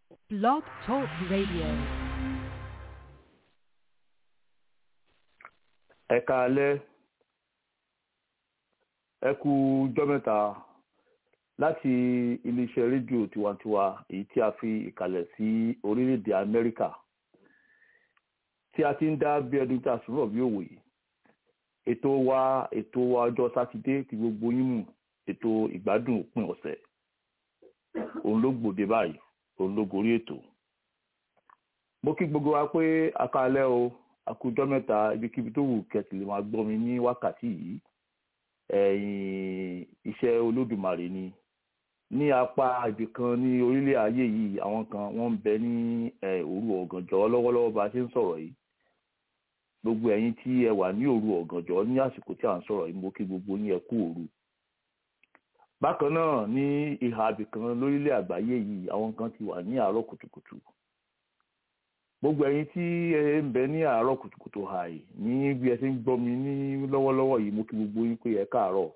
Blog Talk Radio. ẹ káalẹ́ ẹ kú ọjọ́ mẹ́ta láti iléeṣẹ́ rédíò tiwantiwa èyí tí a fi ìkàlẹ̀ sí orílẹ̀-èdè Amẹ́ríkà tí a ti ń dá bí ẹdun tí a sọ̀rọ̀ bí òwe ètò wa ètò wa ọjọ́ sátidé tí gbogbo yín mú ètò ìgbádùn òpin ọ̀sẹ̀ òun ló gbòde báyìí òun ló gorí ètò mo kí gbogbo wa pé a káalẹ́ o àkójọ mẹ́ta ibikíbi tó wù kẹtì lè máa gbọ́ mi ní wákàtí yìí ẹ̀yìn iṣẹ́ olódùmarè ni ní apá ibì kan ní orílẹ̀ ayé yìí àwọn kan wọ́n ń bẹ ní òru ọ̀gànjọ́ lọ́wọ́lọ́wọ́ bá a ṣe ń sọ̀rọ̀ yìí gbogbo ẹ̀yin tí ẹ wà ní òru ọ̀gànjọ́ ní àsìkò tí à ń sọ̀rọ̀ yìí mo kí gbogbo yín ẹ kú òru bákan náà ní ìhà ibì kan lórílẹ̀ àgbáyé yìí àwọn kan ti wà ní àárọ̀ kùtùkùtù gbogbo ẹ̀yin tí ẹ ń bẹ ní àárọ̀ kùtùkùtù hàì ní bí ẹ ti ń gbọ́ mi ní lọ́wọ́lọ́wọ́ yìí mo kí gbogbo yín pé ẹ káàárọ̀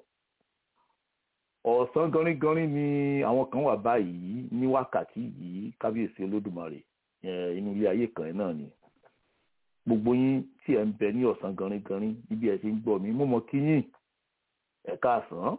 ọ̀sán ganringanrin ni àwọn kan wà báyìí ní wákàtí yìí kábíyèsí olódùmarè inú ilé ayé kan náà ni gbogbo yín tí ẹ ń bẹ ní ọ̀sán ganringanrin níbi ẹ ti ń gbọ́ mi mo mọ̀ kí yín ẹ káàsán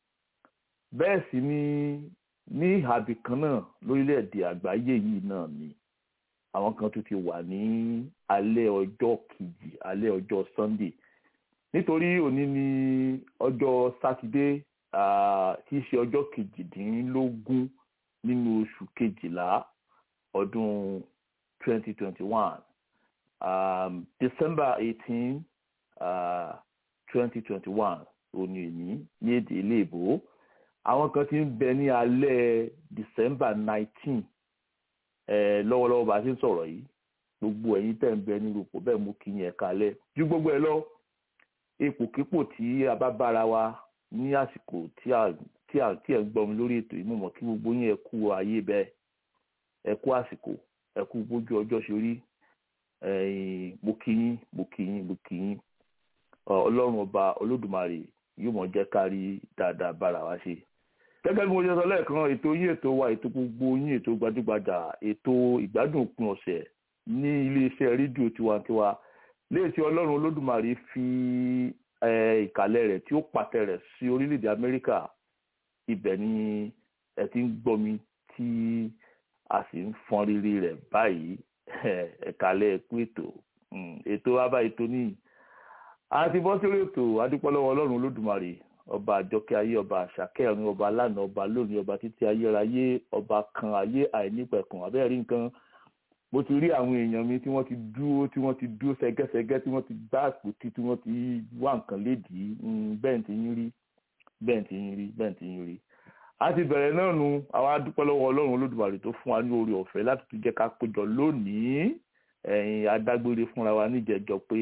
bẹ́ẹ̀ sì ni ní ìhàbì kan náà lórílẹ̀‐èdè àgbáyé yìí náà ni àwọn kan tún ti wà ní alẹ́ ọjọ́ kejì alẹ́ ọjọ́ sunday nítorí òní ni ọjọ́ sátidé tí í ṣe ọjọ́ kejìdínlógún nínú oṣù kejìlá ọdún 2021 um, december 18 uh, 2021 òní òní ní èdè iléèbó àwọn kan ti ń bẹ ní alẹ́ december 19 lọ́wọ́lọ́wọ́ bá a ṣe ń sọ̀rọ̀ yìí gbogbo ẹ̀yin tẹ̀ ń bẹ ní rúpò bẹ́ẹ̀ mú kí yẹn kalẹ̀ ju gbogbo ẹ lọ ipòkípò tí a bá bára wa ní àsìkò tí a tí a tí ẹ ń gbọ́ mi lórí ètò yìí mo mọ̀ kí gbogbo yín ẹ kú ayé bẹ́ẹ̀ ẹ kú àsìkò ẹ kú bójú ọjọ́ ṣe rí mo kí yín mo kí yín mo kí yín ọlọ́run ọba olódùmarè yóò mọ̀ jẹ́ kárí dáadáa bára wa ṣe gẹ́gẹ́ bí mo ṣe sọ lẹ́ẹ̀kan ètò yín ètò wa ètò gbogbo yín ètò gbajúgbajà ètò ìgbádùn òpin ọ̀sẹ̀ ní iléeṣẹ́ rédíò tiwantiwa léèṣẹ́ ọlọ́run olódùmarè fi ìkàlẹ̀ rẹ̀ tí ó pàtẹ rẹ̀ sí orílẹ̀-èdè amẹ́ríkà ibẹ̀ ni ẹ ti ń gbọ́ mi tí a sì ń fọn rírì rẹ̀ báyìí ẹ̀kálẹ̀ ẹ̀kú ètò ètò abá ètò níyì a ti bọ́ sórí ètò adúpọ́lọ́wọ́ ọlọ́run olódùmarè ọba àjọkẹ́ ayé ọba àṣàkẹ́ ọ̀run ọba lánàá ọba lónìí ọba títí ayérayé ọba kan ayé àìnípẹ̀kùn abẹ́rẹ́ rí nǹkan mo ti rí àwọn èèyàn mi tí wọ́n ti dúró tí wọ́n ti dúró sẹ́gẹ́sẹ́gẹ́ tí wọ́n ti gbá àpótí tí wọ́n ti wá nǹkan lédìí bẹ́ẹ̀ ti yín rí bẹ́ẹ̀ ti yín rí bẹ́ẹ̀ ti yín rí. a ti bẹ̀rẹ̀ náà nu àwa dúpẹ́ lọ́wọ́ ọlọ́run olódùmarè tó fún wa ní oore ọ̀fẹ́ láti tún jẹ́ ká péjọ lónìí ẹ̀yin adágbére fúnra wa níjẹ̀jọ pé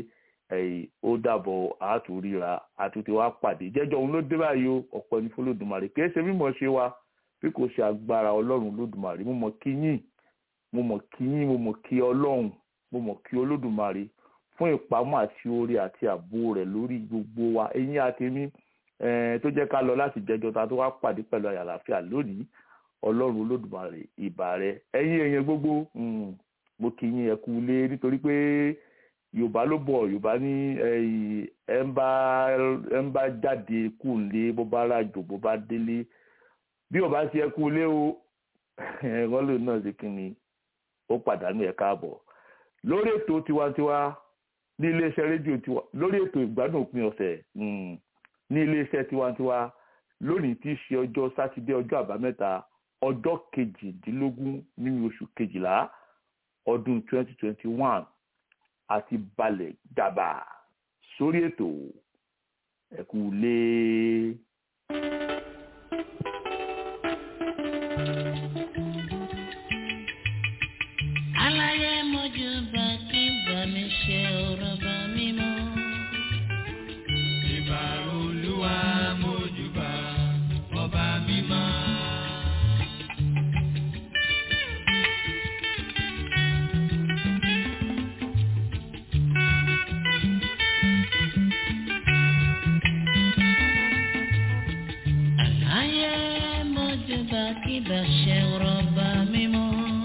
ó dàbọ̀ àtúríra àtúntì wa pàdé jẹ́jọ́ òun ló dé báyìí o ọ̀pọ̀ ní fọlọ́dùmarè kì í ṣe mímọ̀ ṣe wa bí kò ṣe agbára ọlọ́run lódùmarè mo mọ̀ kí yín mo mọ̀ kí yín mo mọ̀ kí ọlọ́run mo mọ̀ kí olódùmarè fún ìpamọ́ àti oore àti ààbò rẹ̀ lórí gbogbo wa ẹ̀yin àtẹ̀mí tó jẹ́ ká lọ láti jẹ́jọ́ ta tó wá pàdé pẹ̀lú àyàláfíà lónìí ọlọ́run olódùmarè ìbà rẹ̀ ẹ̀yin èèyàn gbogbo mo kí yín ẹ kú ilé nítorí pé yorùbá ló bọ̀ yorùbá ní ẹ ń bá jáde kú lé bó bá rájò bó bá délé bí ò bá ṣe ẹ kú lé o wọ́n lè náà ṣe kí ni ó pàdánù ẹ̀ káàbọ̀ lórí ètò tiwantiwa ní iléeṣẹ́ rédíò tiwa lórí ètò ìgbádùn òpin ọ̀sẹ̀ ní iléeṣẹ́ tiwantiwa lónìí tí í ṣe ọjọ́ sátidé ọjọ́ àbámẹ́ta ọjọ́ kejìdínlógún nínú oṣù kejìlá ọdún twenty twenty one àti balẹ̀ dàbà sórí ètò ẹ̀kú lé. aláyé mojú bá kí bá mi ṣe ọ̀rọ̀ bá mi mọ́. ìbà olúwa mojú bá ọba mímọ́. aláyé mojú bá kí bá ṣe ọ̀rọ̀ bá mi mọ́.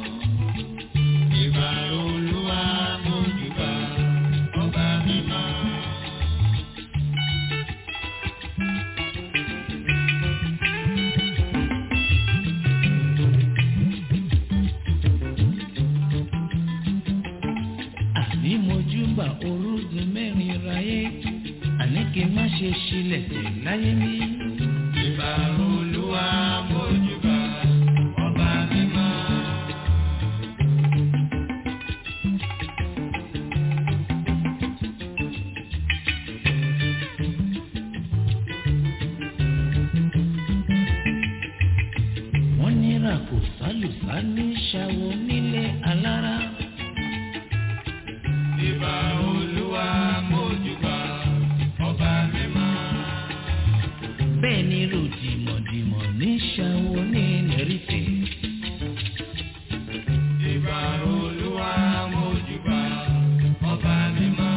ṣe sílẹ̀ tẹ̀ láyé mi. ìbà olúwa mójúbà ọba mímọ́. wọ́n ní ràkò sálùsá ní ṣàwọ̀ nílé alára. ìbà olúwa mójúbà ọba mímọ́. bẹ́ẹ̀ ni ròdìmọ̀dìmọ̀ ní ṣàwọ̀ ní nẹ́rìtẹ̀. ìbà olúwa mójúbà ọba mímọ́.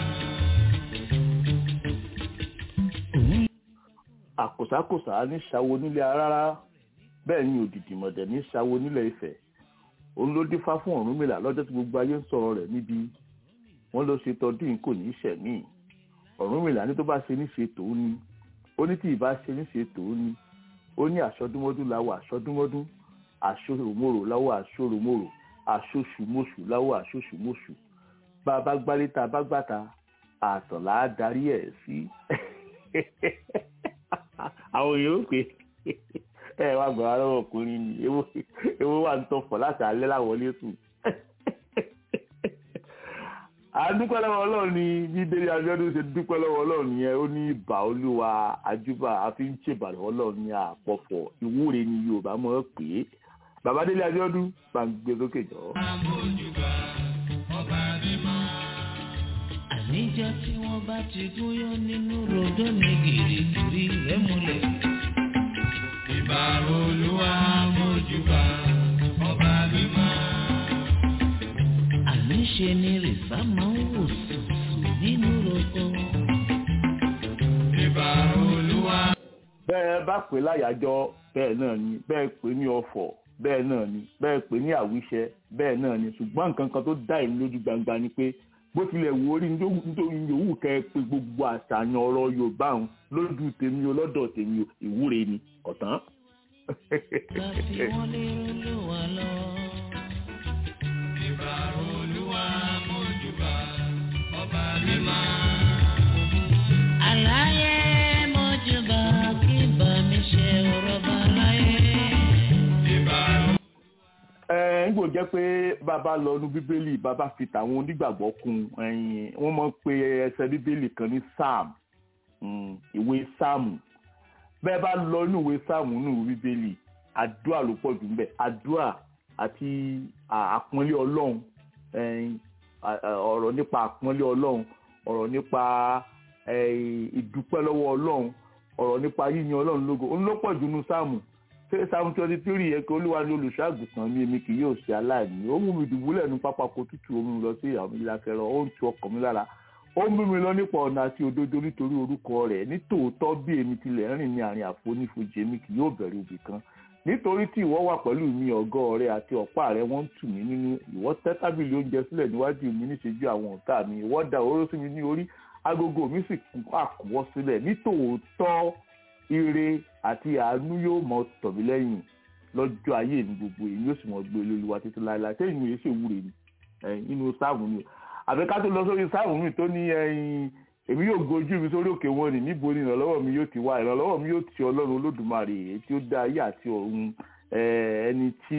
òun àkòsákòsá ní ṣàwo nílé arára bẹ́ẹ̀ ni òdìdì mọ̀dẹ̀ ní ṣàwo nílẹ̀ Ifẹ̀ òun ló dífá fún Ọ̀rúnmìlà lọ́jọ́ tí gbogbo ayé ń sọ̀rọ̀ rẹ̀ níbi wọ́n ló ṣe tọdún yìí kò ní í ṣẹ̀mí Ọ̀rúnmìlà ní tó bá ṣe ní ṣe tòun ni ó ní tí ìbá ṣe ní ṣe tòun ni ó ní àṣọdúnmọ́dún láwọ̀ àṣọdúnmọ́dún àṣòròmòrò láwọ̀ àṣòròmòrò àṣoṣùmọṣù láwọ̀ àṣoṣùmọṣù bá a bá gbálé tá a bá gbàtà àtọ̀là á darí ẹ̀ sí àwọn èèyàn ó pè ẹ wá gbọ́ ara ọkùnrin ni ewo ewo wà ń tọ̀fọ̀ láti alẹ́ láwọlé sùn. àdúpẹ́ lọ́wọ́ ọlọ́run ni bíbélì Abíọ́dún ṣe dúpẹ́ lọ́wọ́ ọlọ́run yẹn ó ní ìbà olúwa àjúbà àfi ń ṣèbàdàn ọlọ́run ní àpọ̀fọ̀ ìwúre ni Yorùbá mọ̀ ọ́ pé bàbá Délé Abíọ́dún bá ń gbé sókè jọ. mójúbà ọba mímọ́. àníjọ́ tí wọ́n bá ti gúnyán nínú ròdó ní gìrìgìrì rẹ̀ múlẹ̀. ìbà olúwa mójúbà ọba mímọ́. àníṣe ni rìsá máa ń wò sùsù nínú ròdó. ìbà olúwa. bẹ́ẹ̀ bá pè láyàjọ́ bẹ́ẹ̀ náà ni bẹ́ẹ̀ pè ní ọ̀fọ̀ bẹ́ẹ̀ náà ni bẹ́ẹ̀ pè ní àwíṣẹ bẹ́ẹ̀ náà ni ṣùgbọ́n nǹkan kan tó dá ìlú lójú gbangba ni pé bó tilẹ̀ wù orí nítorí yòówù kẹ́ ẹ pé gbogbo àṣàyàn ọ̀rọ̀ Yorùbá òun lójú tèmi o lọ́dọ̀ tèmi o ìwúre ni ọ̀tán. bá fi wọ́n lérò ló wà lọ. ìbà olúwa mójúbà ọba mímọ́. àlàyé mọ́júbà kí bá mi ṣe ọ̀rọ̀ bá láyé. ìbà ẹ ń gbò jẹ́ pé bàbá lọ nu bíbélì bàbá fi tàwọn onígbàgbọ́ kún ẹ̀yìn wọ́n mọ̀ pé ẹsẹ̀ bíbélì kan ní psalm mm, ìwé psalm bẹ́ẹ̀ bá lọ inú ìwé psalm nínú bíbélì àdúrà ló pọ̀ jù ńbẹ̀ àdúrà àti à- àpọ́nlé ọlọ́run ẹ̀yìn à- à- ọ̀rọ̀ nípa àpọ́nlé ọlọ́run ọ̀rọ̀ nípa ẹ̀yìn ìdúpẹ́ lọ́wọ́ ọlọ́run ọ̀rọ̀ nípa yíyan ọlọ́run lógo òun ló pọ̀ jù nínú psalm ṣé psalm twenty three yẹ kí olúwa ní olùṣọ́àgùtàn mi èmi kì yóò ṣe aláìní ó mú mi dùbúlẹ̀ ní pápákọ̀ tútù ó mú mi lọ sí àwọn ìlàkẹrọ ó ń tu ọkàn mi lára ó ń mú mi lọ nípa ọ̀nà àti òdodo nítorí orúkọ rẹ̀ nítòótọ́ bí èmi tilẹ̀ rìn ní àárín àfonífojì èmi kì yóò bẹ̀rù ibì kan nítorí tí ìwọ wà pẹ̀lú mi ọ̀gọ́ rẹ àti ọ̀pá rẹ wọ́n ń tù mí nínú ìwọ tẹ́ tábìlì oúnjẹ sílẹ̀ níwájú mi níṣẹ́jú àwọn ọ̀tá mi ìwọ da òróró sí mi ní orí agogo mi sì kún àkúwọ́ sílẹ̀ nítòótọ́ ire àti àánú yóò mọ tọ̀ mí lẹ́yìn lọ́jọ́ ayé mi gbogbo èyí yóò sì mọ gbé olúwa títí láéláé sẹ́yìn mi yìí ṣèwúre ni ẹ̀yìn inú sáàmù ni àbí ká tó lọ sórí sáàmù mi tó ní ẹ̀yìn èmi yóò gbójú mi sórí òkè wọn ni níbo ni ìrànlọ́wọ́ mi yóò ti wá ìrànlọ́wọ́ mi yóò ti ọlọ́run olódùmarè èyí tí ó dá ayé àti ọ̀run eh, ẹni tí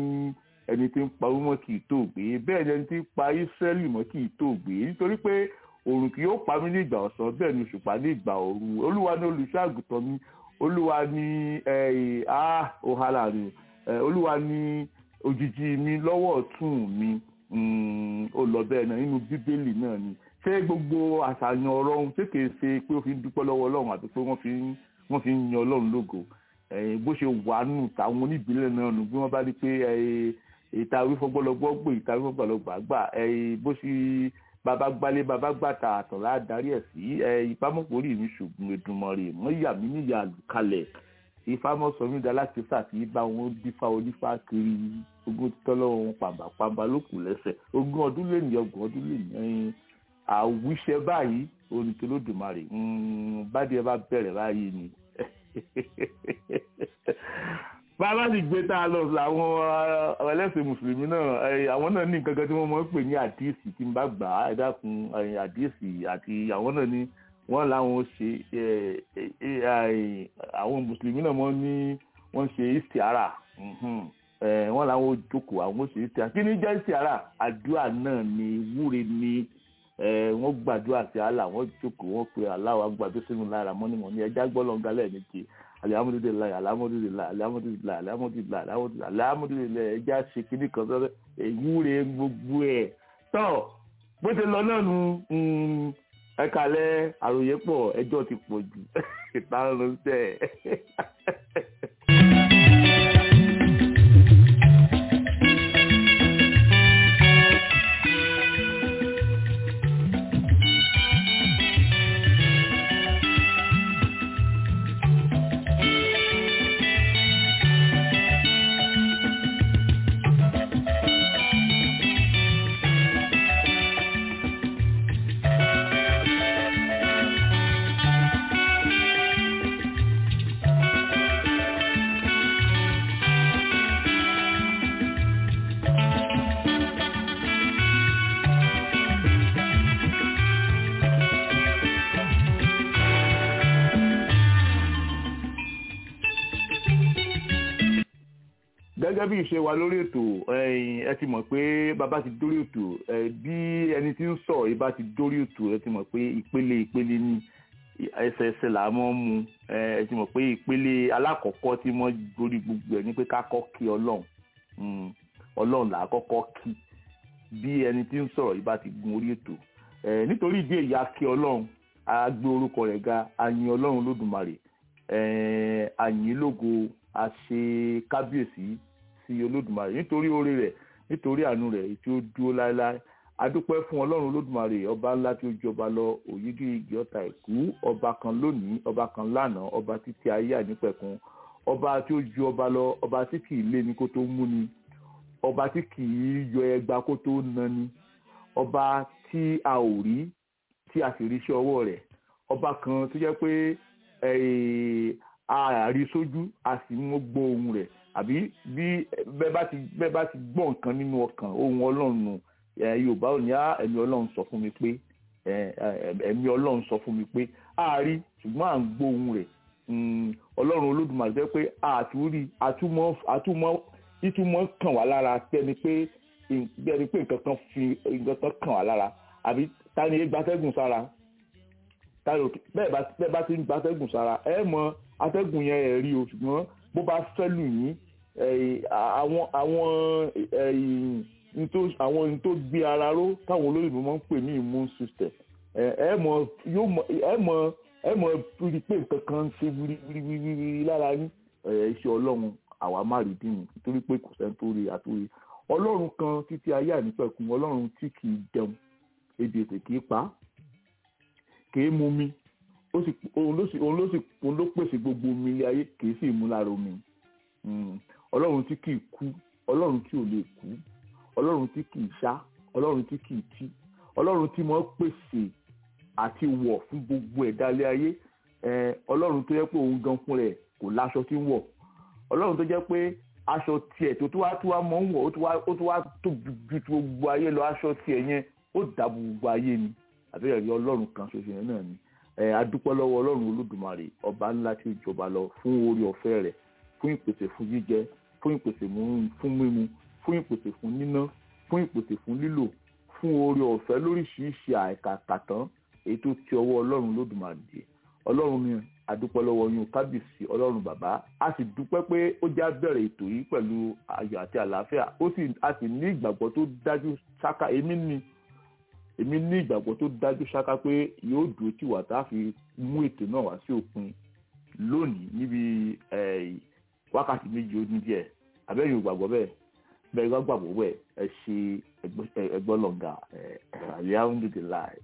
ẹni tí ń pa ọmọ kì í tó gbé bẹ́ẹ̀ ni ẹni tí ń pa Ísírẹ́lì mọ́ kì í tó gbé nítorí pé òrùn kì yóò pa mí ní ìgbà ọ̀sán bẹ́ẹ̀ ni òṣùpá ní ìgbà òru olúwa ní olùṣọ́ àgùntàn mi olúwa ní ẹ̀ ah ohala rè ẹ̀ olúwa ní òjìji mi lọ́wọ́ ọ̀tún mi mm, ó lọ bẹ́ẹ̀ náà nínú bíbélì náà ni ṣé gbogbo àṣàyàn ọ̀rọ̀ ohun ṣé kìí ṣe pé ó fi ń dúpẹ́ lọ́wọ́ ọlọ́run àti pé wọ́n fi ń wọ́n fi ń yan ọlọ́run lógo ẹ̀yìn bó ṣe wà nù táwọn oníbílẹ̀ náà nù bí wọ́n bá rí pé ìta wífọ́gbọ́lọgbọ́ gbé ìta wífọ́gbọ́lọgbà gbà bó ṣe bàbá gbálé bàbá gbàtà àtọ̀lá darí ẹ̀ sí ìpamọ́pọ̀rí mi ṣùgbọ́n Èdùmàrè mọ́ ìyá mi níyà àlùkalẹ̀ ìfamọ́sọ̀mí dalákísà tí bá wọn dífá onífá kiri ogún tọ́lọ́wọ́ wọn pàmbàpàmbà ló kù lẹ́sẹ̀ ogún ọdún lè ní ọgbọ̀n ọdún lè ní àwíṣẹ báyìí orin tó lódùmarè bádìí ẹ bá bẹ̀rẹ̀ báyìí ni bàbá sì gbé tá a lọ làwọn ẹlẹ́sìn mùsùlùmí náà àwọn náà ní nǹkan kan tí wọ́n máa ń pè ní àdíìsì tí n bá gbà á ẹ dákun àdíìsì àti àwọn náà ní wọ́n làwọn ṣe àwọn mùsùlùmí náà wọ́n ní wọ́n ṣe istiara wọ́n làwọn jókòó àwọn ṣe istiara kí ni jẹ́ istiara àdúrà náà ni wúre ni wọ́n gbàdúrà sí Allah wọ́n jókòó wọ́n pe Allah wa gbàdúrà sínú lára mọ́ni mọ́ni ẹja gbọ́lọ́ngà lẹ́ẹ̀mejì alihamudulilayi alihamudulilayi alihamudulilayi alihamudulilayi alihamudulilayi alihamudulilayi ẹja ṣe kíní kan sọ ìwúre gbogbo ẹ̀ tọ́ bó ṣe lọ náà nu ẹ kalẹ̀ àròyé pọ̀ ẹjọ́ ti pọ̀ jù ìparun sẹ́ gẹ́gẹ́ bí ìṣe wa lórí ètò ẹ ti mọ̀ pé bàbá ti dórí ètò bí ẹni tí ń sọ̀rọ̀ yìí bá ti dórí ètò ẹ ti mọ̀ pé ìpele ìpele ni ẹsẹ̀ ẹsẹ̀ là mọ́ mu ẹ ti mọ̀ pé ìpele alákọ̀ọ́kọ́ tí wọ́n dórí gbogbo ẹ̀ ní pé ká kọ́ kí ọlọ́run ọlọ́run là á kọ́kọ́ kí bí ẹni tí ń sọ̀rọ̀ yìí bá ti gun orí ètò nítorí ìdí èyí a kí ọlọ́run a gbé orúkọ rẹ̀ ga a yin ọlọ́run lódùmarè a yìn lógo a ṣe kábíyèsí sí olódùmarè nítorí oore rẹ̀ nítorí àánú rẹ̀ tí ó dúró láéláé adúpẹ́ fún ọlọ́run olódùmarè ọba ńlá tí ó jọba lọ òyìgì igi ọ̀tá ìkú ọba kan lónìí ọba kan lánàá ọba títí ayé ànípẹ̀kun ọba tí ó ju ọba lọ ọba tí kì í lé ní kó tó mú ni ọba tí kì í yọ ẹgba kó tó na ni ọba tí a ò rí tí a sì rí iṣẹ́ ọwọ́ rẹ̀ ọba kan tó jẹ́ pé a rí sójú a sì mú gbọ́ ohùn rẹ̀ àbí bí bẹ́ẹ̀ bá ti bẹ́ẹ̀ bá ti gbọ́ nǹkan nínú ọkàn ohùn ọlọ́run nù yorùbá ò ní á ẹ̀mí ọlọ́run sọ fún mi pé ẹ̀mí ọlọ́run sọ fún mi pé a rí ṣùgbọ́n à ń gbọ́ ohùn rẹ̀ ọlọ́run olódùmarè jẹ́ pé àtúrí àtúmọ̀ àtúmọ̀ ìtumọ̀ kàn wá lára tẹ́ni pé bẹ́ẹ̀ni pé nǹkan kan fi nǹkan kan kàn wá lára àbí ta ni gbatẹ́gùn sára bẹ́ẹ̀ bá ti ń gbatẹ́gùn sára ẹ mọ atẹ́gùn yẹn ẹ̀ rí o ṣùgbọ́n bó bá fẹ́ lù yín àwọn àwọn àwọn ohun tó gbé ara ró táwọn olóyìnbó máa ń pè ní immune system ẹ mọ yóò mọ ẹ mọ ẹ mọ rí pé nǹkan kan ń ṣe wíríwíríwírí lára yín iṣẹ́ ọlọ́run àwa má rí dìmú nítorí pé kò sẹ́ni tó rí àtúrí ọlọ́run kan títí ayé ànípẹ̀kun ọlọ́run tí kì í jẹun ebi ètè kì í pa kì í mu mi òun ló sì òun ló pèsè gbogbo omi ilé ayé kì í sì mú lára omi ọlọ́run tí kì í kú ọlọ́run tí ò lè kú ọlọ́run tí kì í ṣá ọlọ́run tí kì í tí ọlọ́run tí mo pèsè àti wọ̀ fún gbogbo ẹ̀dá ilé ayé ọlọ́run tó yẹ pé òun gan fún rẹ̀ kò láṣọ tí ń wọ̀ ọlọ́run tó jẹ́ pé aṣọ tiẹ̀ tó tó wá tó wá mọ́ ń wọ̀ ó tó wá tóbi ju gbogbo ayé lọ aṣọ tiẹ̀ yẹn ó dàbò gbogbo ayé ni àbẹ̀rẹ̀ rí ọlọ́run kan ṣoṣo yẹn náà ni adúpẹ́ lọ́wọ́ ọlọ́run olódùmarè ọba ńlá tí ó jọba lọ fún orí ọ̀fẹ́ rẹ̀ fún ìpèsè fún jíjẹ fún ìpèsè fún mímu fún ìpèsè fún níná fún ìpèsè fún lílò fún orí ọ̀fẹ́ lóríṣiríṣi àìkàkàtàn èyí tó ti ọwọ́ ọlọ́run olódùmarè dé ọlọ́run mi adúpẹ́ lọ́wọ́ yín kábíyèsí ọlọ́run bàbá a sì dúpẹ́ pé ó já bẹ̀rẹ̀ ètò yìí pẹ̀lú ayọ̀ àti àlàáfíà ó sì a sì ní ìgbàgbọ́ tó dájú ṣáká èmi ní èmi ní ìgbàgbọ́ tó dájú ṣáká pé yóò dúró tì wá tá a fi mú ètò náà wá sí òpin lónìí níbi wákàtí méjì ó ní díẹ̀ abẹ́yìn ògbàgbọ́ bẹ́ẹ̀ bẹ́ẹ̀ gbọ́ gbàgbọ́ bẹ́ẹ̀ ẹ ṣe ẹgbọ́n lọ́ngà alihamudulilayi.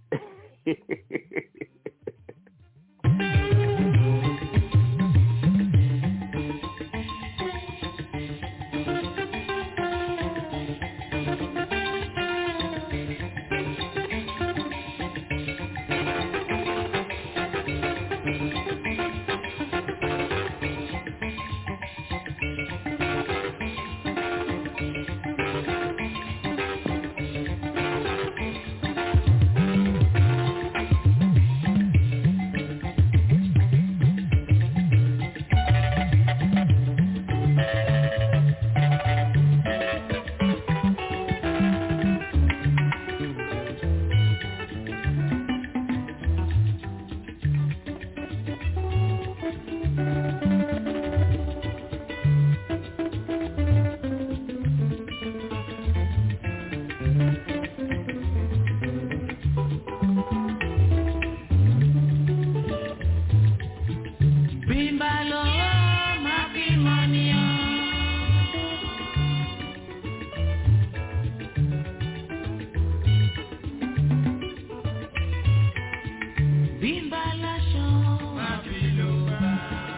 bí n bá láṣọ. má fi ló gbà.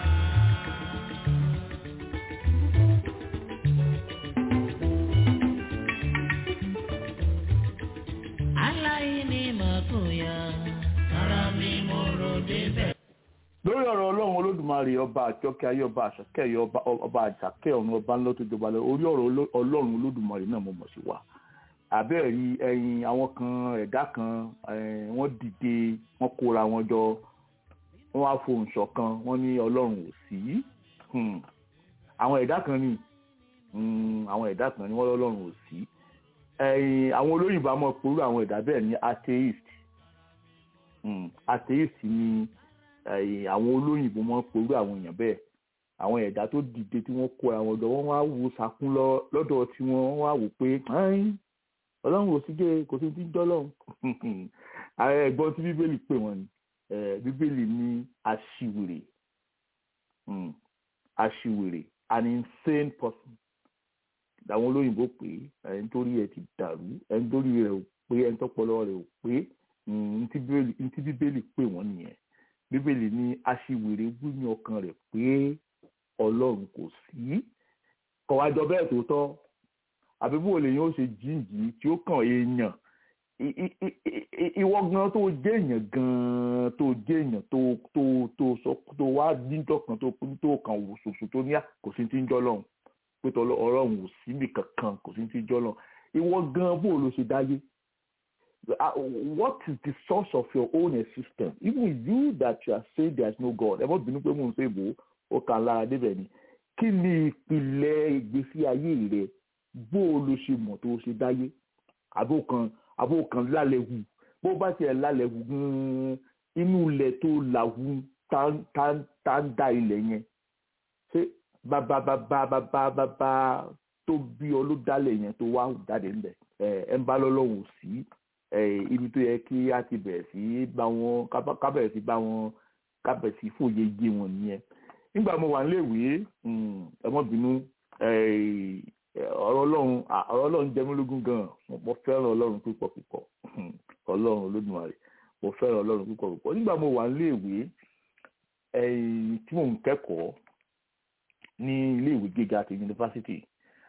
aláìní mà kò yá. ara mi mo rò débẹ̀. lórí ọ̀rọ̀ ọlọ́run olódùmarè ọba àjọkẹ́ ayé ọba àṣàkẹ́ ẹ̀yẹ ọba ọba àjàkẹ́ ọ̀run ọba ńlọ tó jọba lọ orí ọ̀rọ̀ oló- ọlọ́run olódùmarè náà mo mọ̀ sí wa àbẹ́ẹ̀ rí ẹyin àwọn kan ẹ̀dá kan eh, wọ́n dìde wọ́n kóra wọn jọ wọ́n wá fohùn ṣọ̀kan wọ́n ní ọlọ́run ò sí Hmm. àwọn ẹ̀dá kan ní Hmm, àwọn ẹ̀dá kan ní wọ́n lọ́lọ́run ò sí ẹyin àwọn olóyìnbó a mọ̀ pẹ̀lú àwọn ẹ̀dá bẹ́ẹ̀ ní atheist Hmm, atheist ni ẹ̀yìn àwọn olóyìnbó máa ń porú àwọn èèyàn bẹ́ẹ̀ àwọn ẹ̀dá tó dìde tí wọ́n kó àwọn ọ̀dọ́ wọn wá wo sakún lọ- lọ́dọ̀ tí wọ́n wá wò pé "Ẹ́n, ọlọ́run ò sí jẹ́ kò sí ti ń dọ́lọ́run ààrẹ ẹ̀gbọ́n tí bíbélì pè wọ́n ni Eh, bíbélì ní aṣiwèrè Hmm, aṣiwèrè an insane person làwọn olóyìnbó pé ẹni tó rí ẹ ti dàrú ẹni tó rí rẹ ò pé ẹni tó pọlọ rẹ ò pé Hmm, ntí bíbélì ntí bíbélì pè wọ́n nìyẹn bíbélì ní aṣiwèrè wí ní ọkàn rẹ̀ pé ọlọ́run kò sí kọ̀wájọ bẹ́ẹ̀ tó tọ́ àbí bó lèyìn ó ṣe jíǹjì tí ó kàn èèyàn I- i- i- i- i- ìwọ gan tó jẹ́ èèyàn gan tó jẹ́ èèyàn tó tó tó sọ tó wá díjọ́ kan tó tó kàn wò ṣoṣo tó ní à kò sí ti ń jọ́ lọ́hùn pé tọ́lọ́ ọlọ́run ò síbì kankan kò sí ti ń jọ́ lọ́hùn ìwọ gan bó ló ṣe dáyé uh, what is the source of your own existence even you that you are saying there is no God ẹ mọ bínú pé mò ń ṣe ìbò ó kàn lára débẹ̀ ni kí ni ìpìlẹ̀ ìgbésí ayé rẹ bó o lo ṣe mọ̀ tó o ṣe dáyé àbó kan àbó kan lálẹ́ wù bó bá tiẹ̀ lálẹ́ wù gan-an inú ilẹ̀ tó làwù tá tá- tá ń da ilẹ̀ yẹn ṣé bàbá bàbá bàbá bàbá tó bí ọ ló dálẹ̀ yẹn tó wá jáde ńbẹ̀ ẹ ẹ ń bá lọ́lọ́run sí eh, ibi tó yẹ kí a ti bẹ̀rẹ̀ sí bá wọn ká- ká bẹ̀rẹ̀ sí bá wọn ká bẹ̀rẹ̀ sí fòye yé wọn nìyẹn nígbà mo wà níléèwé mm, ẹ mọ́ bínú eh, ọ̀rọ̀ ọlọ́run à, ọ̀rọ̀ ọlọ́run jẹ mí lógún gan mo fẹ́ràn ọlọ́run púpọ̀ púpọ̀ ọlọ́run olódùmarè mo fẹ́ràn ọlọ́run púpọ̀ púpọ̀ nígbà mo wà níléèwé eh, tí mò ń kẹ́kọ̀ọ́ ní iléèwé gíga àti yunifásitì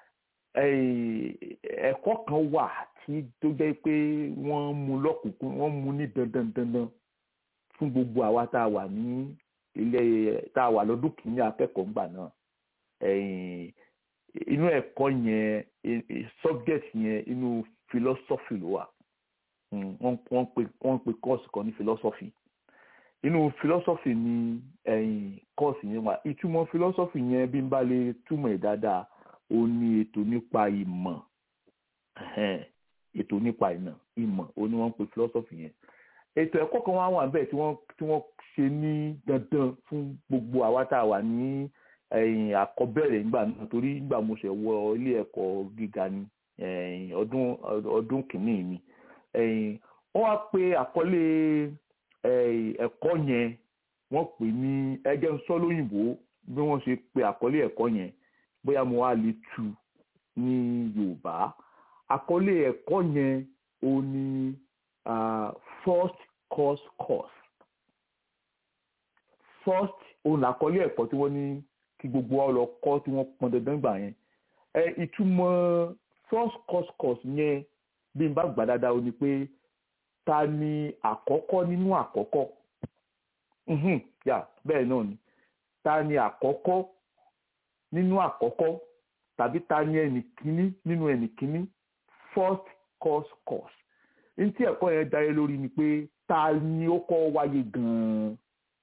eh, ẹ̀kọ́ kan wà tí tó jẹ́ pé wọ́n mú lọ́kùnkún wọ́n mú ní dandan dandan fún gbogbo àwa tá a wà ní ilé tá a wà lọ́dún kìíní akẹ́kọ̀ọ́ ńgbà náà ẹ̀yìn inú ẹ̀kọ́ yẹn e- e- subject yẹn inú philosophy ló wà Mm, wọ́n wọ́n pe wọ́n pe course kan ní philosophy inú philosophy ni ẹ̀yìn course yẹn wà ìtumọ̀ philosophy yẹn bí n bá lè túmọ̀ ẹ̀ dáadáa ó ní ètò nípa ìmọ̀ ẹ̀hẹ́n, ètò nípa ìmọ̀ ìmọ̀ ó ní wọ́n ń pe philosophy yẹn ètò ẹ̀kọ́ kan wá wà bẹ́ẹ̀ tí wọ́n tí wọ́n ṣe ní dandan fún gbogbo àwa tá a wà ní ẹ̀yìn àkọ́bẹ̀rẹ̀ nígbà náà torí nígbà mo ṣẹ̀ wọ ilé ẹ̀kọ́ gíga ni ẹ̀yìn ọdún ọdún kìíní mi ẹ̀yìn wọ́n wá pe àkọlé ẹ̀yìn ẹ̀kọ́ yẹn wọ́n pè ní ẹgẹ́ ń sọ lóyìnbó bí wọ́n ṣe pe àkọlé ẹ̀kọ́ yẹn bóyá mo wá lè tu ní Yorùbá àkọlé ẹ̀kọ́ yẹn ó ní ah, first course course first òun làkọlé ẹ̀kọ́ tí wọ́n ní kí gbogbo wa lọ kọ́ tí wọ́n pọn dandan gbà yẹn ẹ ìtumọ̀ first course course yẹn bí n bá gbà dáadáa ó ní pé ta ni àkọ́kọ́ nínú àkọ́kọ́ Mhm, yà bẹ́ẹ̀ náà ni ta ni àkọ́kọ́ nínú àkọ́kọ́ tàbí ta ni ẹnì kíní nínú ẹnì kíní first course course ní tí ẹ̀kọ́ yẹn dá yé lórí ni pé ta ni ó kọ́ wáyé gan-an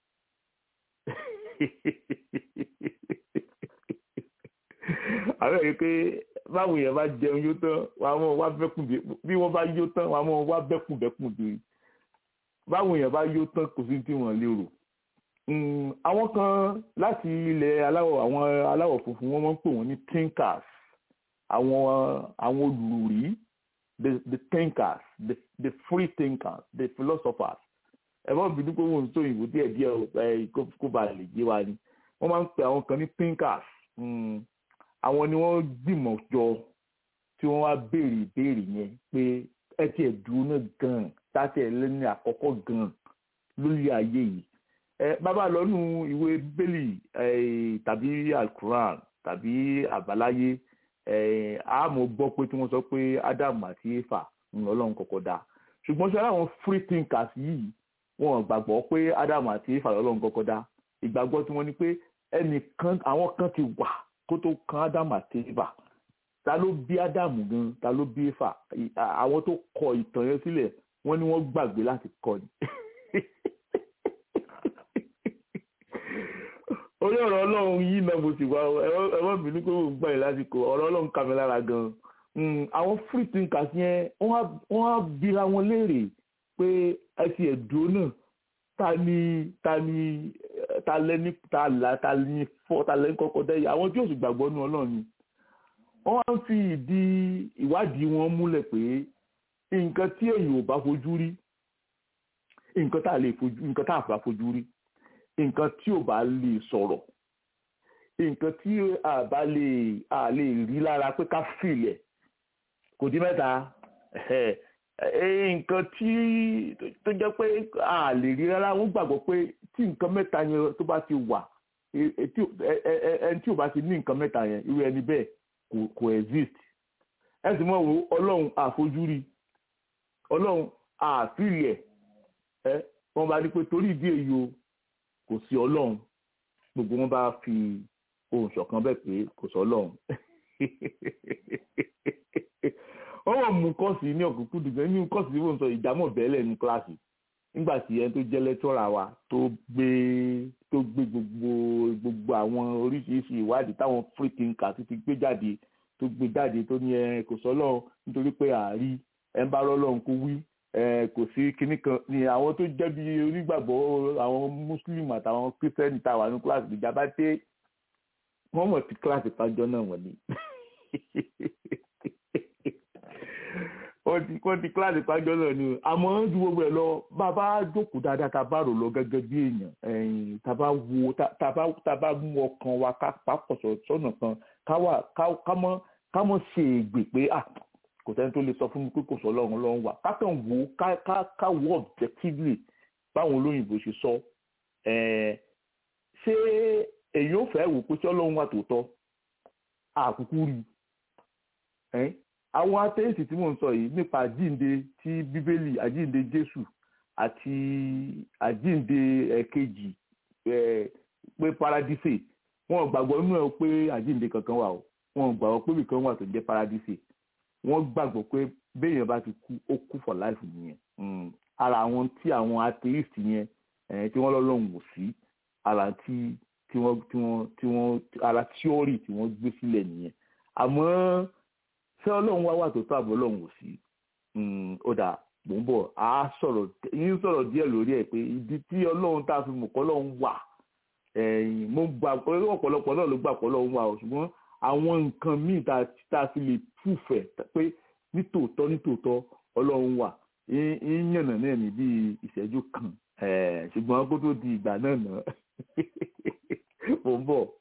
àwọn èyí pé báwo yẹn bá jẹun yóò tán wàá mọ wá bẹ́kùn bí bí wọ́n bá yóò tán wàá mọ wá bẹ́kùn bẹ́kùn bí báwo yẹn bá yóò tán kò sí tí wọ́n lérò Mm, àwọn kan láti ilẹ̀ aláwọ̀ àwọn aláwọ̀ funfun wọ́n máa ń pè wọ́n ní thinkers àwọn àwọn olùrí the the thinkers the the free thinkers the philosophers ẹ má bínú pé wọn ò tó ìwò díẹ̀ díẹ̀ ẹ kó kó ba lè yé wa ni wọ́n máa ń pè àwọn kan ní thinkers Mm, àwọn ni wọ́n gbìmọ̀ jọ tí wọ́n wá béèrè ìbéèrè yẹn pé ẹ tiẹ̀ dúró náà gan-an táti ẹ̀ lẹ́ni àkọ́kọ́ gan-an lórí ayé yìí ẹ bàbá lọ́nu ìwé bẹ́lì tàbí alukuran tàbí àbáláyé àmọ́ gbọ́ pé tí wọ́n sọ pé ádámù àti éfà ń lọ́lọ́run kọ́kọ́ dá ṣùgbọ́n ṣe àwọn free thinkers yìí wọn gbàgbọ́ pé ádámù àti éfà lọ́lọ́run kọ́kọ́ dá ìgbàgbọ́ tí wọ́n ní pé ẹnìkan àwọn kan ti wà kó tó kan ádámù àti éfà ta ló bí ádámù gan ta ló bí éfà àwọn tó kọ ìtàn yẹn sílẹ̀ wọ́n ní wọ́n gbàgbé láti kọ ni. orí ọ̀rọ̀ ọlọ́run yìí náà mo sì wá ẹ má bínú pé mo gbà yín lásìkò ọ̀rọ̀ ọlọ́run kà mí lára gan-an àwọn free thinkers yẹn wọ́n á bira wọn léèrè pé ẹ ti ẹ̀dùn náà ta ni ta ni ta lẹ́ni ta là ta ni fọ́ ta lẹ́ni kọ́kọ́ dẹ́yẹ àwọn tí yóò sì gbàgbọ́ nú ọlọ́run ni wọ́n wá ń fi ìdí ìwádìí wọn múlẹ̀ pé nǹkan tí èyí ò bá fojú rí nǹkan tá a lè fojú nǹkan tá a bá fojú rí nǹkan tí ò bá lè sọ̀rọ̀ nǹkan tí a bá lè a lè rí lára pé ká fìlẹ̀ kò dín mẹ́ta nǹkan tí tó jẹ́ pé a lè rí rárá wọ́n gbàgbọ́ pé tí nǹkan mẹ́ta yẹn tó bá ti wà ẹni tí ò bá ti ní nǹkan mẹ́ta yẹn irú ẹni bẹ́ẹ̀ kò exist ẹ sì mọ̀ wo ọlọ́run àfojúrí ọlọ́run àfìlẹ̀ ẹ wọ́n bá ní pé torí ìdí èyí o kò sí ọlọ́run gbogbo wọn bá fi ohùn ṣọ̀kan bẹ́ẹ̀ pé kò sọ ọlọ́run wọ́n wọ́n mú kọ́ọ̀sì ní ọ̀kúnkún dùgbẹ́ ní kọ́ọ̀sì tí wọ́n sọ ìjámọ̀ bẹ́ẹ̀lẹ̀ ní kíláàsì nígbà tí ẹni tó jẹ́ lẹ́tọ́ra wa tó gbé tó gbé gbogbo gbogbo àwọn oríṣiríṣi ìwádìí táwọn free thinker ti gbé jáde tó gbé jáde tó ní ẹ kò sọ ọlọ́run nítorí pé àárí ẹ ń bá rọ́lọ́run kó wí kò sí kinní kan ni àwọn tó jẹ́ bí onígbàgbọ́ àwọn mùsùlùmí àtàwọn kírísítẹ́nì tá a wà ní kíláàsì ìjàmbá dé wọ́n mọ̀ sí kíláàsì pàjọ́ náà wọ̀n ni wọ́n ti kíláàsì pàjọ́ náà ni àmọ́ ju gbogbo ẹ̀ lọ bàbá jókòó dáadáa tá a bá rò lọ gẹ́gẹ́ bí èèyàn tá a bá wo tá a bá mú ọkàn wa ká papọ̀ sọ́nà kan ká mọ̀ ṣe ègbè pé ah kò sẹ́ni tó lè sọ fún mi pé kò sọ ọlọ́run ọlọ́run wà ká kàn wò ó ká wò objectively báwọn olóyìnbó ṣe sọ ṣé èyí ò fẹ́ wò pé ṣé ọlọ́run wà tòótọ́ àkúkú rí àwọn atheist tí mò ń sọ yìí nípa àjínde tí bíbélì àjínde jésù àti àjínde ẹ̀kejì pé paradise wọn gbàgbọ́ nínú ẹ̀ pé àjínde kankan wà o wọn gbàgbọ́ pé ibìkan wà tó jẹ́ paradise wọ́n gbàgbọ́ pé béèyàn bá ti kú ó kú for life nìyẹn ara àwọn tí àwọn atheist yẹn tí wọ́n lọ́lọ́run wò sí ara tí tí wọ́n tí wọ́n tí wọ́n ara theory tí wọ́n gbé sílẹ̀ nìyẹn àmọ́ ṣé ọlọ́run wá wà tó tó àbọ̀ ọlọ́run wò sí ó dà mò ń bọ̀ á sọ̀rọ̀ yín sọ̀rọ̀ díẹ̀ lórí ẹ̀ pé ìdí tí ọlọ́run tá a fi mọ̀ kọ́ ọlọ́run wà mo gbà pé ọ̀pọ̀lọpọ̀ náà ló gbà pọ̀ ọlọ́run wà ṣùgbọ́n àwọn nǹkan míì tá a fi lè púfẹ̀ pé nítòótọ́ nítòótọ́ ọlọ́run wà ń yànnà náà ní bíi ìṣẹ́jú kan ṣùgbọ́n kó tó di ìgbà náà náà mò ń bọ̀.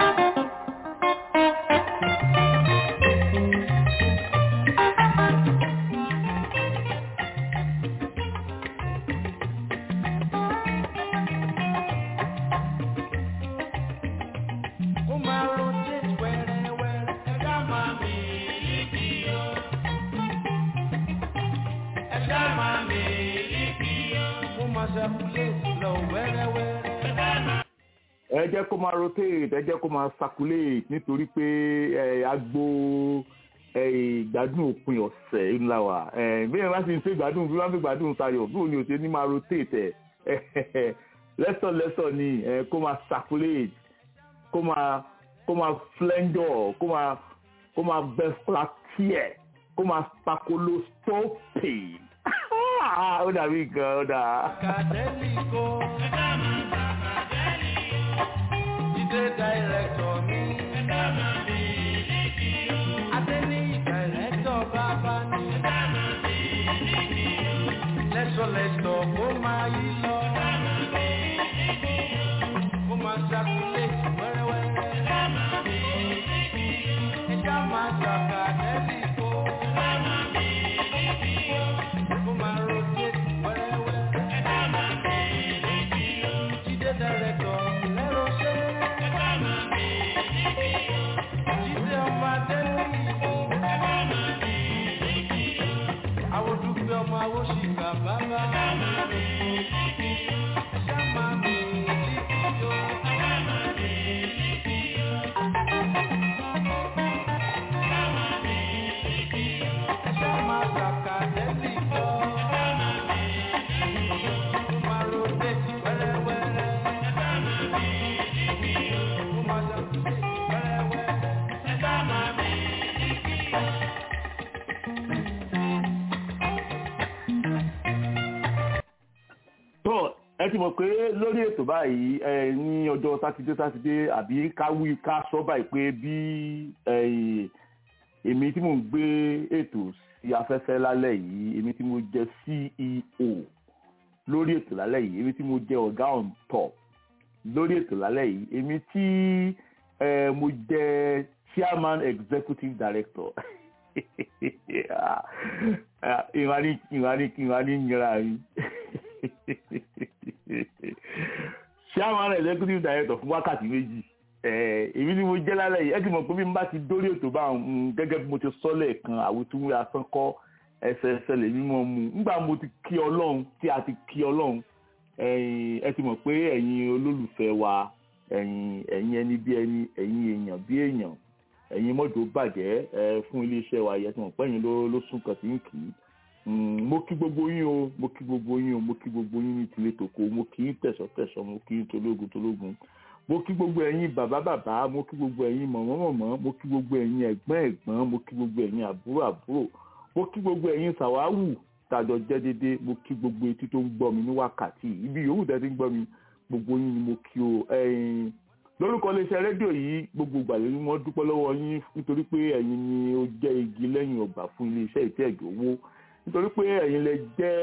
ẹ jẹ́ kó máa rotate ẹ jẹ́ kó máa circulate nítorí pé agbo ìgbádùn òpin ọ̀sẹ̀ ńlá wa bí ẹ bá ti ń ṣe ìgbádùn bí wọ́n fi ìgbádùn sayọ̀ bí òun ni ò ṣe ní máa rotate ẹ̀ lẹ́sọ̀ lẹ́sọ̀ ni kó máa circulate kó máa kó máa flendor kó máa kó máa bẹ flatier kó máa spacoloscopy ó dàbí nǹkan ó dà. Kàdélìkó. Ẹ̀dá máa ń bá Kàdélìkó. Jídé dàírẹ́tọ̀ mi. Ẹ̀dá máa ń bí ìlíkì o. Adéní dàírẹ́tọ̀ bàbá ni. Ẹ̀dá máa ń bí ìlíkì o. Lẹ́sọ̀lẹ́sọ̀ kó máa yí lọ. Ẹ̀dá máa ń bí ìlíkì o. Kó máa ṣàkúlẹ̀tì wẹ́rẹ́wẹ́rẹ́. Ẹ̀dá máa ń bí ìlíkì o. Ẹ̀dá máa ṣàkàdélìkó. Ẹ̀dá máa ń bí ìlíkì o. Kó máa rotate wẹ́rẹ́wẹ́rẹ́. Ẹ̀dá máa ń bí ìlíkì o. bàbá ẹ̀ṣá máa mi líkì o. ẹ̀ṣá máa kàkà lẹ́sì lọ. Ó máa rotate wẹ́rẹ́wẹ́rẹ́. Ó máa rotate wẹ́rẹ́wẹ́rẹ́. tó ẹ ti mọ̀ pé lórí ètò báyìí ẹ ní ọjọ́ sátidé sátidé àbí káwí ká sọ báyìí pé bí ẹ, èmi tí mò ń gbé ètò sí afẹ́fẹ́ lálẹ́ yìí èmi tí mo jẹ́ CEO lórí ètò lálẹ́ yìí èmi tí mo jẹ́ ọ̀gá on top lórí ètò lálẹ́ yìí èmi tí ẹ, mo jẹ́ chairman executive director ìwà ní ìwà ní ìwà ní ìyẹra yìí chairman executive director fún wákàtí méjì Eh, èmi ni mo jẹ́ lálẹ́ yìí ẹ ti mọ̀ pé bí n bá ti dórí ètò bá ń gẹ́gẹ́ bí mo ti sọ lẹ́ẹ̀kan àwítúwé asán kọ́ ẹsẹ̀ ẹsẹ̀ lèmi mọ̀ mu nígbà mo ti kí ọlọ́run tí a ti kí ọlọ́run ẹ̀yin ẹ ti mọ̀ pé ẹ̀yin olólùfẹ́ wa ẹ̀yin ẹ̀yin ẹni bí ẹni ẹ̀yin èèyàn bí èèyàn ẹ̀yin mọ́jọ bàjẹ́ ẹ fún iléeṣẹ́ wa yẹ ti mọ̀ pé ẹ̀yin ló ló sún kàn sí ń kì í Mm, mo kí gbogbo yín o mo kí gbogbo yín o mo kí gbogbo yín ní tilé tòkó mo kí yín tẹ̀sọ̀tẹ̀sọ̀ mo kí yín tológun tológun mo kí gbogbo ẹ̀yin bàbá bàbá mo kí gbogbo ẹ̀yin mọ̀mọ́ mọ̀mọ́ mo kí gbogbo ẹ̀yin ẹ̀gbọ́n ẹ̀gbọ́n mo kí gbogbo ẹ̀yin àbúrò àbúrò mo kí gbogbo ẹ̀yin sàwáwù tàjọ jẹ́ dédé mo kí gbogbo etí tó ń gbọ́ mi ní wákàtí yìí. ibi yòówù tẹ́ ti ń gbọ́ mi gbogbo yín ni mo kí o ẹ̀yin lórúkọ iléeṣẹ́ rédíò yìí gbogbo ìgbàlè ni wọ́n dúpẹ́ lọ́wọ́ yín nítorí pé ẹ̀yin ni ó jẹ́ igi lẹ́yìn ọgbà fún iléeṣẹ́ ìtẹ́ ẹ̀jọ̀ owó nítorí pé ẹ̀yin lẹ jẹ́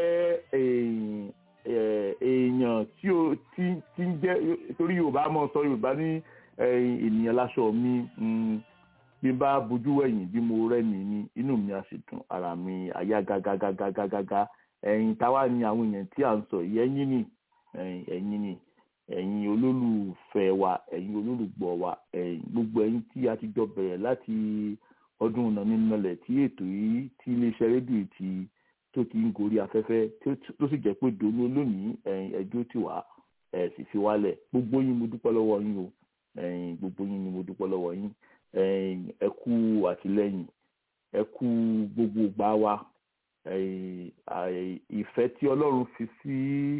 èèyàn eh, èèyàn tí ó tí tí ń jẹ́ torí yorùbá mọ̀ sọ yorùbá ní eh, ènìyàn láṣọ mi mm, bí n bá bojú wẹ̀yìn bí mo rẹ́ni ní inú mi á sì dùn ara mi àyà gágágágágágágá ẹ̀yin táwa ni àwọn èèyàn tí à ń sọ yìí ẹ̀yin ni ẹ̀yin ẹ̀yin ni ẹ̀yin olólùfẹ́ wa ẹ̀yin olólùgbọ́ wa ẹ̀yin gbogbo ẹ̀yin tí a ti jọ bẹ̀rẹ̀ láti ọdún nàmínàlẹ̀ tí ètò yìí tí iléeṣẹ́ rédíò yìí ti tó ti ń gorí afẹ́fẹ́ tí ó ti- tó sì jẹ́ pé dòní olónìí ẹ̀yin ẹjọ́ ti wá ẹ̀ sì fi wálẹ̀ gbogbo yín mo dúpẹ́ lọ́wọ́ yín o ẹ̀yin gbogbo yín ni mo dúpẹ́ lọ́wọ́ yín ẹ̀yin ẹ kú àtìlẹ́yìn ẹ kú gbogbo ìgbà wa ẹ̀yin àì- ìfẹ́ tí ọlọ́run fi sí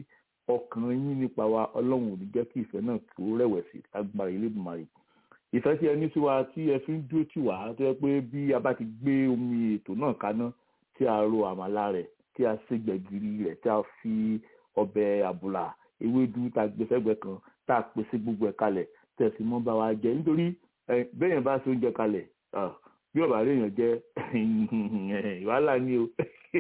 ọkàn yín nípa wa ọlọ́run ò ní jẹ́ kí ìfẹ́ náà kí ó rẹ̀wẹ̀sì lágbára Elédùmarè ìfẹ́ tí ẹ ní sí wa tí ẹ fi ń dúró tì wá tó yẹ pé bí a bá ti gbé omi ètò náà kaná tí a ro àmàlà rẹ̀ tí a ṣe gbẹ̀gìrì rẹ̀ tí a fi ọbẹ̀ àbùlà ewédú tá a gbé sẹ́gbẹ̀ẹ́ kan tá a pèsè gbogbo ẹ̀ kalẹ̀ tẹ̀sí mọ́ bá wa jẹ nítorí ẹ, bẹ́ẹ̀yàn bá ṣe oúnjẹ kalẹ̀ ah, bí ọ̀bà rẹ̀ yàn jẹ́ wàhálà ni o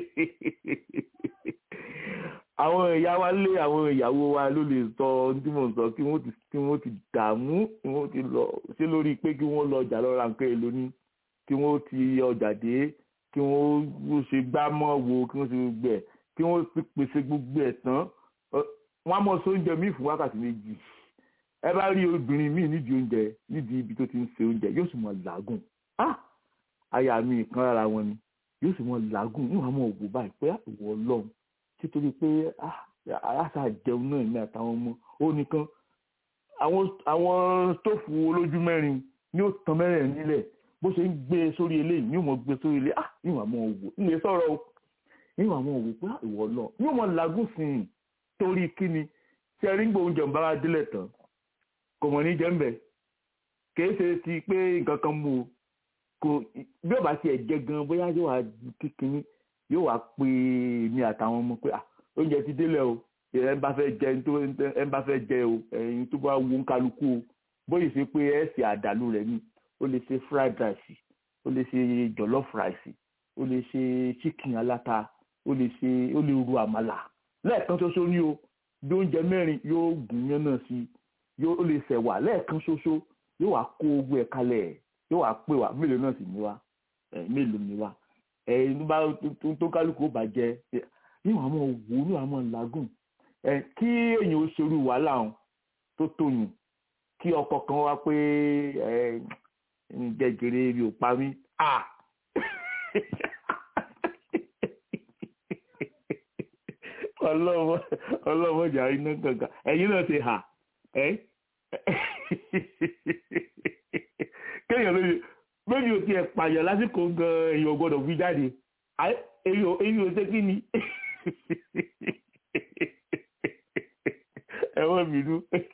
àwọn ìyá wa lé àwọn ìyàwó wa ló lè sọ ohun tí mò ń sọ kí wọ́n ti kí wọ́n ti dààmú kí wọ́n ti lọ ṣé lórí pé kí wọ́n lọ ọjà lọ ra nǹkan èlò ni kí wọ́n ti ọjà dé kí wọ́n ṣe gbá mọ́ wo kí wọ́n ṣe gbogbo ẹ̀ kí wọ́n ti pèsè gbogbo ẹ̀ tán Ọ, wọ́n á mọ̀ sí oúnjẹ míì fún wákàtí méjì ẹ bá rí obìnrin míì nídìí oúnjẹ nídìí ibi tó ti ń ṣe oúnjẹ yóò sì mọ̀ làágùn ah aya mi kan lára wọn ni yóò sì mọ̀ làágùn níwọ̀n àmọ́ òwò báyìí pé ìwọ ọlọ́run títorí pé ah aláṣà jẹun náà ní àtàwọn ọmọ ó nìkan àwọn àwọn stóòfù olójú mẹ́rin ni ó tan mẹ́rin nílẹ̀ bó ṣe ń gbé e sórí eléyìí ni ó mọ̀ gbé sórí eléyìí ah níwọ̀n àmọ́ òwò nílé sọ̀rọ̀ o níwọ̀n àmọ́ òwò pé ah, ìwọ ọlọ́run ni ó mọ̀ làágùn sí i torí kíni tí ẹ rí ń gbé oúnjẹ ń bá wa délẹ̀ tán kò mọ̀ ní jẹ́ ń bẹ̀ kìí ṣe ti pé nǹkan kan mú o kò bí ọba tiẹ̀ jẹ gan bóyá yóò wá kíkiní yóò wá pé mi àtàwọn ọmọ pé ah oúnjẹ ti délẹ̀ o ẹ ń bá fẹ́ jẹ ẹni tó ẹ ń bá fẹ́ jẹ o ẹyin tó bá wo ń kálukú o bóyá ṣe pé ẹ ṣe àdàlù rẹ ni ó lè ṣe fried rice ó lè ṣe jollof rice ó lè ṣe chicken aláta ó lè ṣe ó lè ru àmàlà lẹ́ẹ̀kan ṣoṣo ní o bí oúnjẹ mẹ́rin yóò gùn yán náà sí yóò ó lè ṣẹ̀wà lẹ́ẹ̀kan ṣoṣo yóò wá kó owó ẹ̀ kalẹ̀ yóò wá pè wá mélòó náà sì ní wá ẹ̀ mélòó ní wá ẹ̀ tó bá tó- tó kálukú ó bàjẹ́ níwọ̀n àwọn òwò níwọ̀n àwọn làágùn ẹ̀ kí èèyàn ó ṣerú wàhálà ọ̀hún tó tóyún kí ọkọ kan wá pé ẹ̀ jẹjẹrẹ rí ò pa mí ah ọlọ́mọ ọlọ́mọ ìjà iná kankan ẹ̀yin náà ti hà ẹ́ kéèyàn lóye méjì ò tiẹ̀ pààyàn lásìkò gan èèyàn gbọ́dọ̀ fi jáde èyí ò ṣe kí ni ẹ̀wọ̀n bínú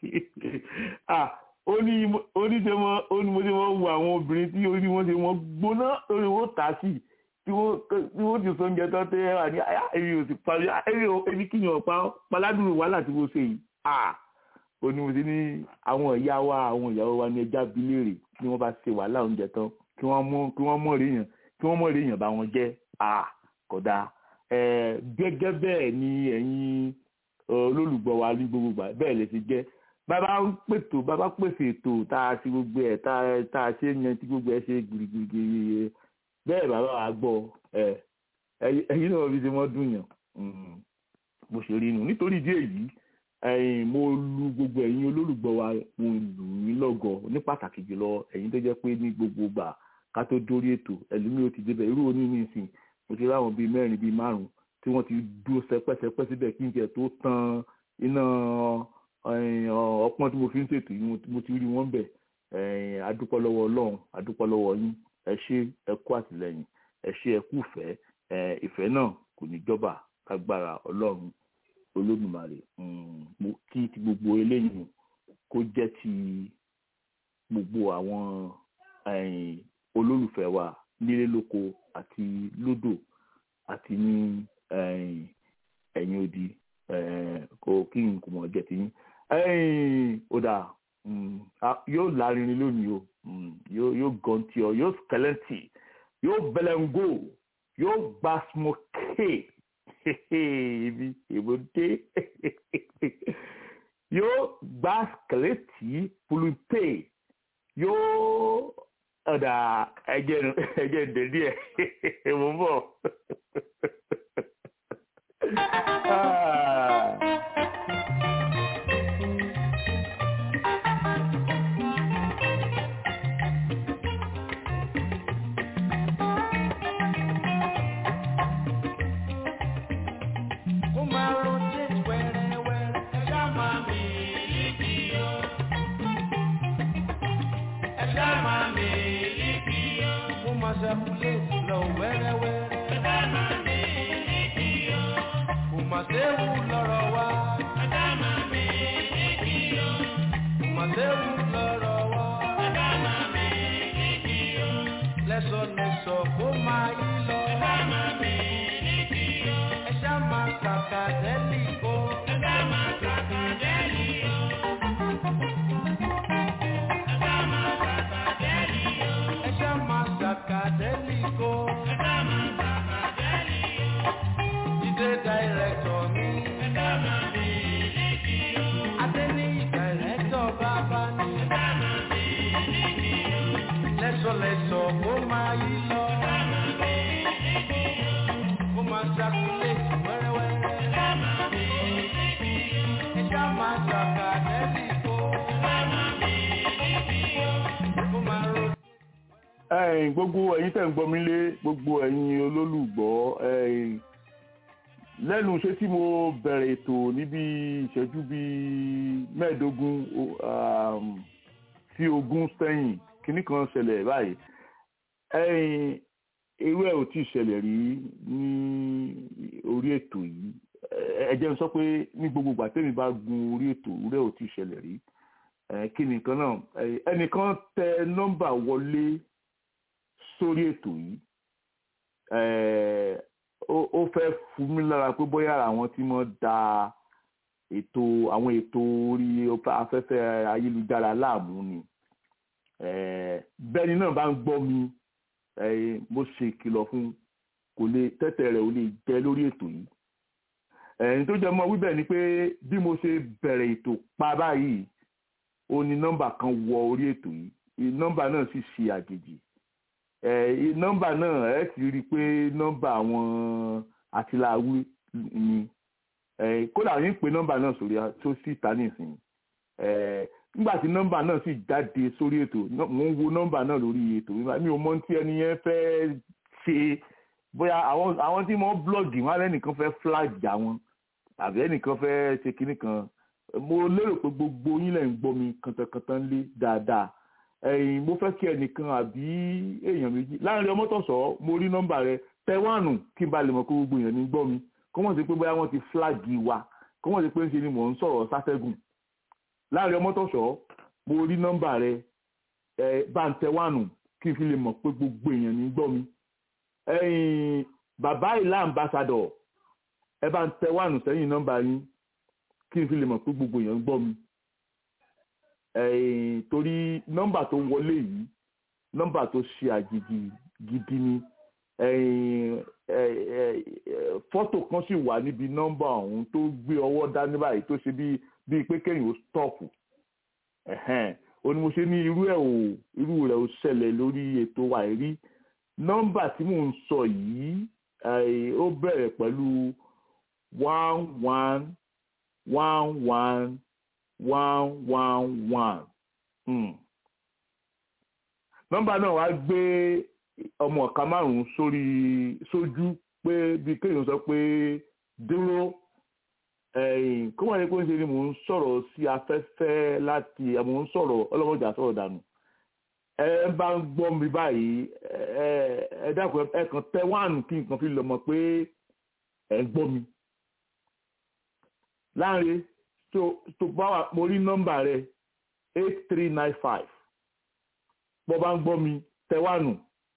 ó ní ṣe wọ́n ó ní mo ṣe wọ́n wo àwọn obìnrin tí orí wọn ṣe wọ́n gbóná lórí wọn tà sí tí wọ́n ti sọ́njẹ tó tẹ́ wà ní èmi ò sì parí èmi kíyàn pa paládùn wàhálà tí mo ṣe yìí ó ní mo ṣe ní àwọn ìyá wa àwọn ìyàwó wa ní ẹja bíléèrè ni wọ́n bá ṣe wàhálà oúnjẹ tán kí wọ́n mọ̀ kí wọ́n mọ̀ rí yàn kí wọ́n mọ̀ rí yàn bá wọn jẹ́ kódà gẹ́gẹ́ bẹ́ẹ̀ ni ẹ̀yin olólùgbọ́ wa ní gbogbo gbà bẹ́ẹ̀ lè ti jẹ́ bàbá ń pètò bàbá pèsè ètò tá a ṣe gbogbo ẹ̀ tá a ṣe yan tí gbogbo ẹ̀ ṣe gbìrìgbìrì bẹ́ẹ̀ bàbá wa gbọ́ ẹ̀yin náà fi ṣe mọ́ dùn yàn mo ṣe rí inú nítorí ìdí èyí mo lu gbogbo ẹ̀yin olólùgbọ́ wa mo lù yín lọ́gọ̀ ní pàtàkì jùlọ ẹ̀yin tó jẹ́ pé ní gbogbo gbà ká tó dórí ètò ẹlòmíì ó ti débẹ̀ irú oní ní ìsìn mo ti ráwọn bíi mẹ́rin bíi márùn-ún tí wọ́n ti dúró sẹpẹ́sẹpẹ́ síbẹ̀ kí n jẹ́ tó tan iná ọpọ́n tí mo fi ń ṣètò yìí mo ti rí wọn bẹ̀ adúpọ̀ lọ́wọ́ ọlọ́run adúpọ̀ lọ́wọ́ yín ẹ ṣé ẹ kú àtìlẹ́yìn ẹ ṣé ẹ kú ìfẹ́ ìfẹ́ náà kò ní jọba kágbára ọlọ́run olódùmarè mo kí ti gbogbo eléyìí kó jẹ́ ti gbogbo àwọn olólùfẹ́ wa nílé lóko àti lódò àti ní ẹ̀yìn odi kò kí n kò mọ̀ jẹ́ ti yín ó dà yóò lárinrin lónìí o yóò gọ̀ǹtì ọ yóò skẹlẹ́ǹtì yóò bẹlẹ́ngò yóò gba smoke ibi èbúté yóò gba skẹlẹ́tì pulute yóò ọ̀dà ẹ̀jẹ̀ ẹ̀jẹ̀ dèdí ẹ̀ mo bọ̀. gbogbo ẹ̀yin tẹ́ ń gbọ́ mi lé gbogbo ẹ̀yin olólùgbọ́ lẹ́nu iṣẹ́ tí mo bẹ̀rẹ̀ ètò níbi ìṣẹ́jú bíi mẹ́ẹ̀ẹ́dógún sí ogún sẹ́yìn kínní kan ṣẹlẹ̀ báyìí irú ẹ̀ ò tí ì ṣẹlẹ̀ rí ní orí ètò yìí ẹ jẹ́ n sọ pé ní gbogbo ìgbà tẹ́mi bá gun orí ètò irú ẹ̀ ò tí ì ṣẹlẹ̀ rí kí nìkan náà ẹnìkan tẹ nọ́mbà wọlé sórí ètò yìí ó fẹ́ fún mi lára pé bóyá àwọn tí wọ́n da ètò àwọn ètò orí afẹ́fẹ́ ayélujára láàmú ni bẹ́ẹ̀ni náà bá ń gbọ́ mi mo ṣe ìkìlọ̀ fún kò lè tẹ́tẹ̀ rẹ̀ ò lè jẹ́ lórí ètò yìí ẹ̀yìn tó jẹ́ mọ́ wíbẹ̀ ni pé bí mo ṣe bẹ̀rẹ̀ ètò pa báyìí ó ní nọ́mbà kan wọ orí ètò yìí nọ́mbà náà sì ṣe àjèjì nọ́mbà náà ẹ ti rí i pé nọ́mbà àwọn àtìláwí ni kódà yín pé nọ́mbà náà sórí tó sì ta nísìn nígbà tí nọ́mbà náà sì jáde sórí ètò mo ń wo nọ́mbà náà lórí ètò mi ò mọ tí ẹni yẹn fẹ́ ṣe bóyá àwọn tí wọ́n blọ́ọ̀gì wọn alẹ́ nìkan fẹ́ flag àwọn àbí ẹnìkan fẹ́ ṣe kinní kan mo lérò pé gbogbo yín lẹ̀ ń gbọ́ mi kàntàkàntàn lé dáadáa ẹ̀yin mo fẹ́ kí ẹnìkan àbí èèyàn méjì láàrin ọmọ tọ̀sọ̀ mo rí nọ́mbà rẹ tẹwánù kí n ba lè mọ̀ pé gbogbo èèyàn ní gbọ́ mi kó wọ́n ti pé bóyá wọ́n ti flagi wa kó wọ́n ti pé ń ṣe ni mò ń sọ̀rọ̀ sátẹ́gùn láàrin ọmọ tọ̀sọ̀ mo rí nọ́mbà rẹ ẹ bá ń tẹwánù kí n fi lè mọ̀ pé gbogbo èèyàn ní gbọ́ mi ẹ̀yin bàbá ìlà ambassador ẹ bá ń tẹwánù sẹ́yìn nọ́mbà yín kí n fi lè mọ̀ pé gbogbo èèyàn ń gbọ́ mi ẹ̀ẹ́n torí nọ́mbà tó wọlé yìí nọ́mbà tó ṣe àjèjì gidi ni ẹ̀ẹ́n ẹ̀ẹ́ fọ́tò kan sì wà níbi nọ́mbà ọ̀hún tó gbé ọwọ́ dání báyìí tó ṣe bíi bíi pé kéèyàn ó stọ́ọ̀pù ẹ̀hẹ́n ó ní mo ṣe ní irú ẹ̀ ò irú rẹ̀ ò ṣẹlẹ̀ lórí ètò wa rí nọ́mbà tí mò ń sọ yìí ó bẹ̀rẹ̀ pẹ̀lú one one one one one one one hmm. nọ́mbà náà wá gbé ọmọ ọ̀ka márùn-ún sórí sójú pé bí kéèyàn sọ pé dúró kó wọ́n yẹ kó ń ṣe ni mò ń sọ̀rọ̀ sí afẹ́fẹ́ láti mò ń sọ̀rọ̀ ọlọ́mọdé sọ̀rọ̀ dànù ẹ bá ń gbọ́ mi báyìí ẹ dákun ẹ kàn tẹ wáànù kí nǹkan fi lọ mọ̀ pé ẹ ń gbọ́ mi láàrin tó tó bá wà mo rí nọ́mbà rẹ eight three nine five bọ́ bá ń gbọ́ mi tẹ́wánù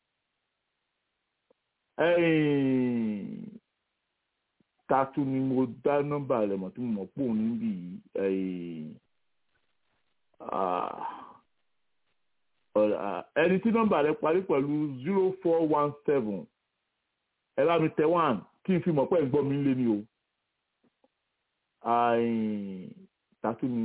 tatu ni mo dá nọ́mbà rẹ mọ̀ tí mo mọ̀ pò níbí ẹni tí nọ́mbà rẹ parí pẹ̀lú zero four one seven ẹ bá mi tẹ́wánù kí n fi mọ̀ pé ẹ̀ ń gbọ́ mi lé ní o tatu ni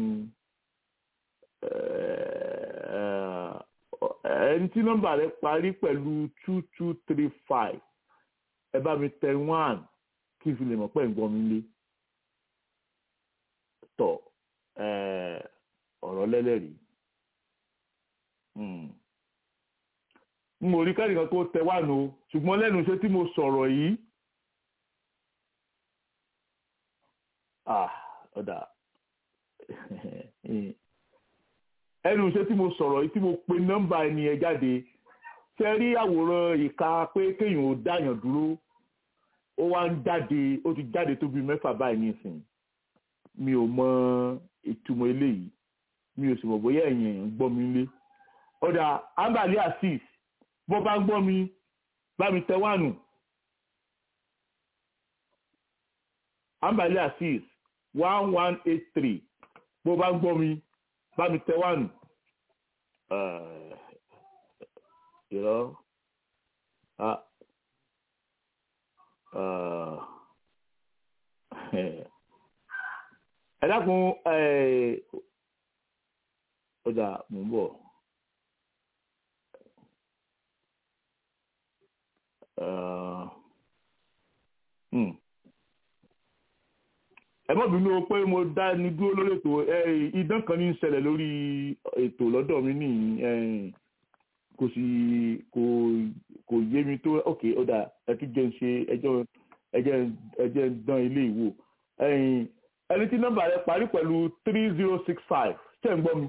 ẹni tí nọ́mbà rẹ parí pẹ̀lú two two three five ẹ bá mi tẹ one kí n fi lè mọ̀ pé ǹgbọ́n mi lé tọ̀ ọ̀rọ̀ lẹ́lẹ́rìí n ò rí kẹ́nìkan tó tẹ wá nù ṣùgbọ́n lẹ́nu iṣẹ́ tí mo sọ̀rọ̀ yìí ah ọ̀dà ẹnu iṣẹ́ tí mo sọ̀rọ̀ yìí tí mo pe nọ́mbà ẹni ẹ jáde ṣe rí àwòrán ìka pé kéèyàn ò dáyàn dúró ó wá ń jáde ó ti jáde tó bí mẹ́fà báyìí nísìnyí mi ò mọ ìtumọ̀ eléyìí mi ò sì mọ̀ bóyá ẹ̀yìn èèyàn ń gbọ́ mi lé ọ̀dà ambali assis bó bá ń gbọ́ mi bá mi tẹ wánu ambali assis one one eight three bó bá ń gbọ́ mi bá mi tẹ wánu ìrọ́ ẹ dákun ọjà mò ń bọ̀ ẹ mọ̀ bínú pé mo dá ní dúró lórí ètò idán kan ní í ṣẹlẹ̀ lórí ètò lọ́dọ̀ mi ní kò sì kò kò yé mi tó ok ọ̀dà ẹ tún jẹ́ ń ṣe ẹjọ́ ẹjẹ́ ẹjẹ́ ń dán ilé ìwò ẹni tí nọ́mbà rẹ parí pẹ̀lú three zero six five ṣé ń gbọ́ mi.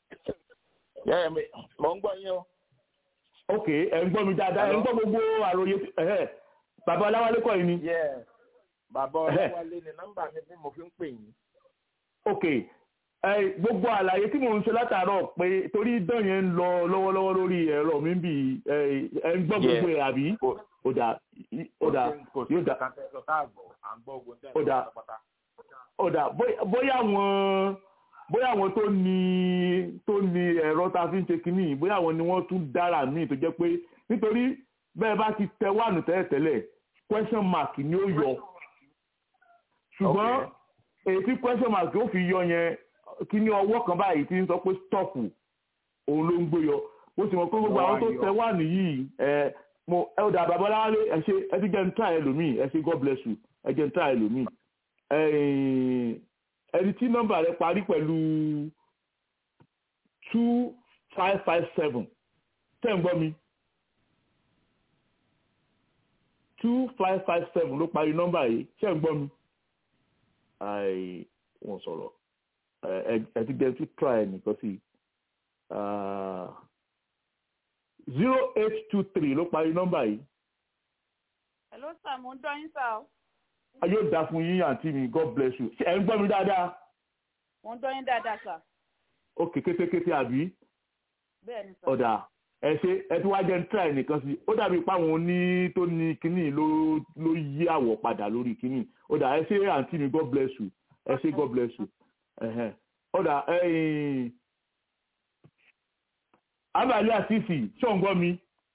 mo ń gbọ́ yín o. ok ẹ ń gbọ́ mi dáadáa ẹ ń gbọ́ gbogbo àròyé bàbá ọláwálé kọ́ yìí ni. bàbá ọláwálé ni nọ́mbà mi bí mo fi ń pè yín. ok gbogbo àlàyé tí mò ń ṣe látàárọ̀ pé torí dán yẹn ń lọ lọ́wọ́lọ́wọ́ lórí ẹ̀rọ mi bì ẹ ń gbọ́ gbogbo ẹ̀ àbí ó dà ó dà yóò dà ó dà ó dà bóyá àwọn bóyá àwọn tó ní tó ní ẹ̀rọ tá a fi ń ṣe kínní bóyá àwọn ni wọ́n tún dára míì tó jẹ́ pé nítorí bẹ́ẹ̀ bá ti tẹ wánu tẹ́lẹ̀tẹ́lẹ̀ question mark ni ó yọ ṣùgbọ́n èyí tí question mark ó fi yọ yẹn kí ní ọwọ́ kan báyìí tí ń sọ pé stop òun ló ń gbé yọ mo sì mọ̀ pé gbogbo àwọn tó tẹ wà nìyí ẹ mo ẹ ò dà babaláwálé ẹ ṣe ẹ ti jẹ́ ń try ẹlòmíì ẹ ṣe god bless you ẹ jẹ́ ń try ẹlòmíì ẹni tí nọ́mbà rẹ parí pẹ̀lú two five five seven tẹ́ ń gbọ́ mi two five five seven ló parí nọ́mbà yìí tẹ́ ń gbọ́ mi ai, wọn sọ̀rọ̀ ẹ ẹ ti gbẹ tún try nìkan sí zero eight two three ló parí nọ́mbà yìí Hello sir, mo ń dọ́ yín sá o. a yóò dá fún yín àǹtí mi god bless you Ṣé ẹ ń gbọ́ mi dáadáa Mo ń dọ́ yín dáadáa sà. ó ké kétékété àbí Bẹ́ẹ̀ ni sà. ọ̀dà ẹ ṣe ẹ tí wàá jẹ́ ń try nìkan sí ó dàbí páwọn oní tó ní kínní ló ló yí àwọ̀ padà lórí kínní ọ̀dà ẹ ṣe àǹtí mi god bless you ẹ ṣe god bless you ẹ̀hẹ́n. ọ̀dà ẹ̀yìn abàlẹ́ àṣìṣì ṣọ̀ǹgbọ́n mi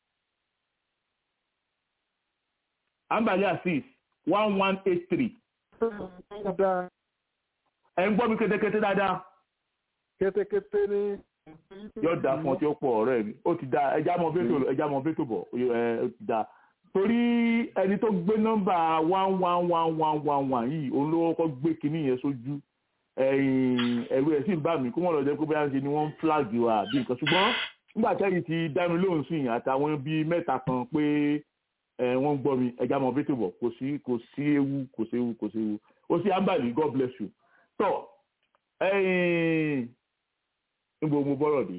abàlẹ́ àṣìṣ one one eight three dáadáa ẹ̀ ń gbọ́ mi kétékété dáadáa kétékété ní. yóò dáa fún ọ tí ó pọ̀ ọ̀rẹ́ mi ó ti dáa ẹja mọ fẹtò ẹja mọ fẹtò bọ ẹ ó ti dáa torí ẹni tó gbé nọ́mbà one one one one one one yìí òun ló kọ́kọ́ gbé kinní yẹn sójú ẹ̀yìn ẹ̀rù ẹ̀ sì ń bà mí kó mọ̀ lọ́jọ́ pé bóyá ń ṣe ni wọ́n ń flag wa àbí nǹkan ṣùgbọ́n nígbà tẹ́yìn ti dá mi lóhùn sí yìí àtàwọn bíi mẹ́ta kan pé ẹ wọ́n ń gbọ́ mi ẹja mọ fẹtò bọ̀ kò sí kò sí ewu kò sí ewu kò sí ewu ó sì ámbàlì god bless you tọ́ ẹ̀yìn níbo mo bọ́rọ̀ dé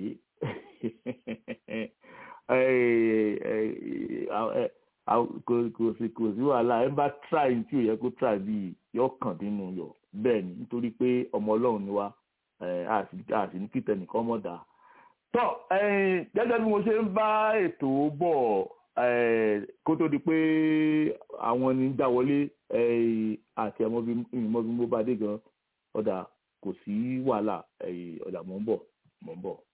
kò sí kò sí wàhálà ẹ bá try tí ò yẹ kó try bíi yọ kàn nínú yọ bẹ́ẹ̀ ni nítorí pé ọmọ ọlọ́run ni wá a sì ní kíkẹ́ nìkan mọ̀ dá. tọ́ gẹ́gẹ́ bí mo ṣe ń bá ètò bọ̀ kó tó di pé àwọn ni ń já wọlé àti ẹ̀mọ́ bí mo bá dé gan ọ̀dà kò sí wàhálà ọ̀dà mò ń bọ̀ mò ń bọ̀.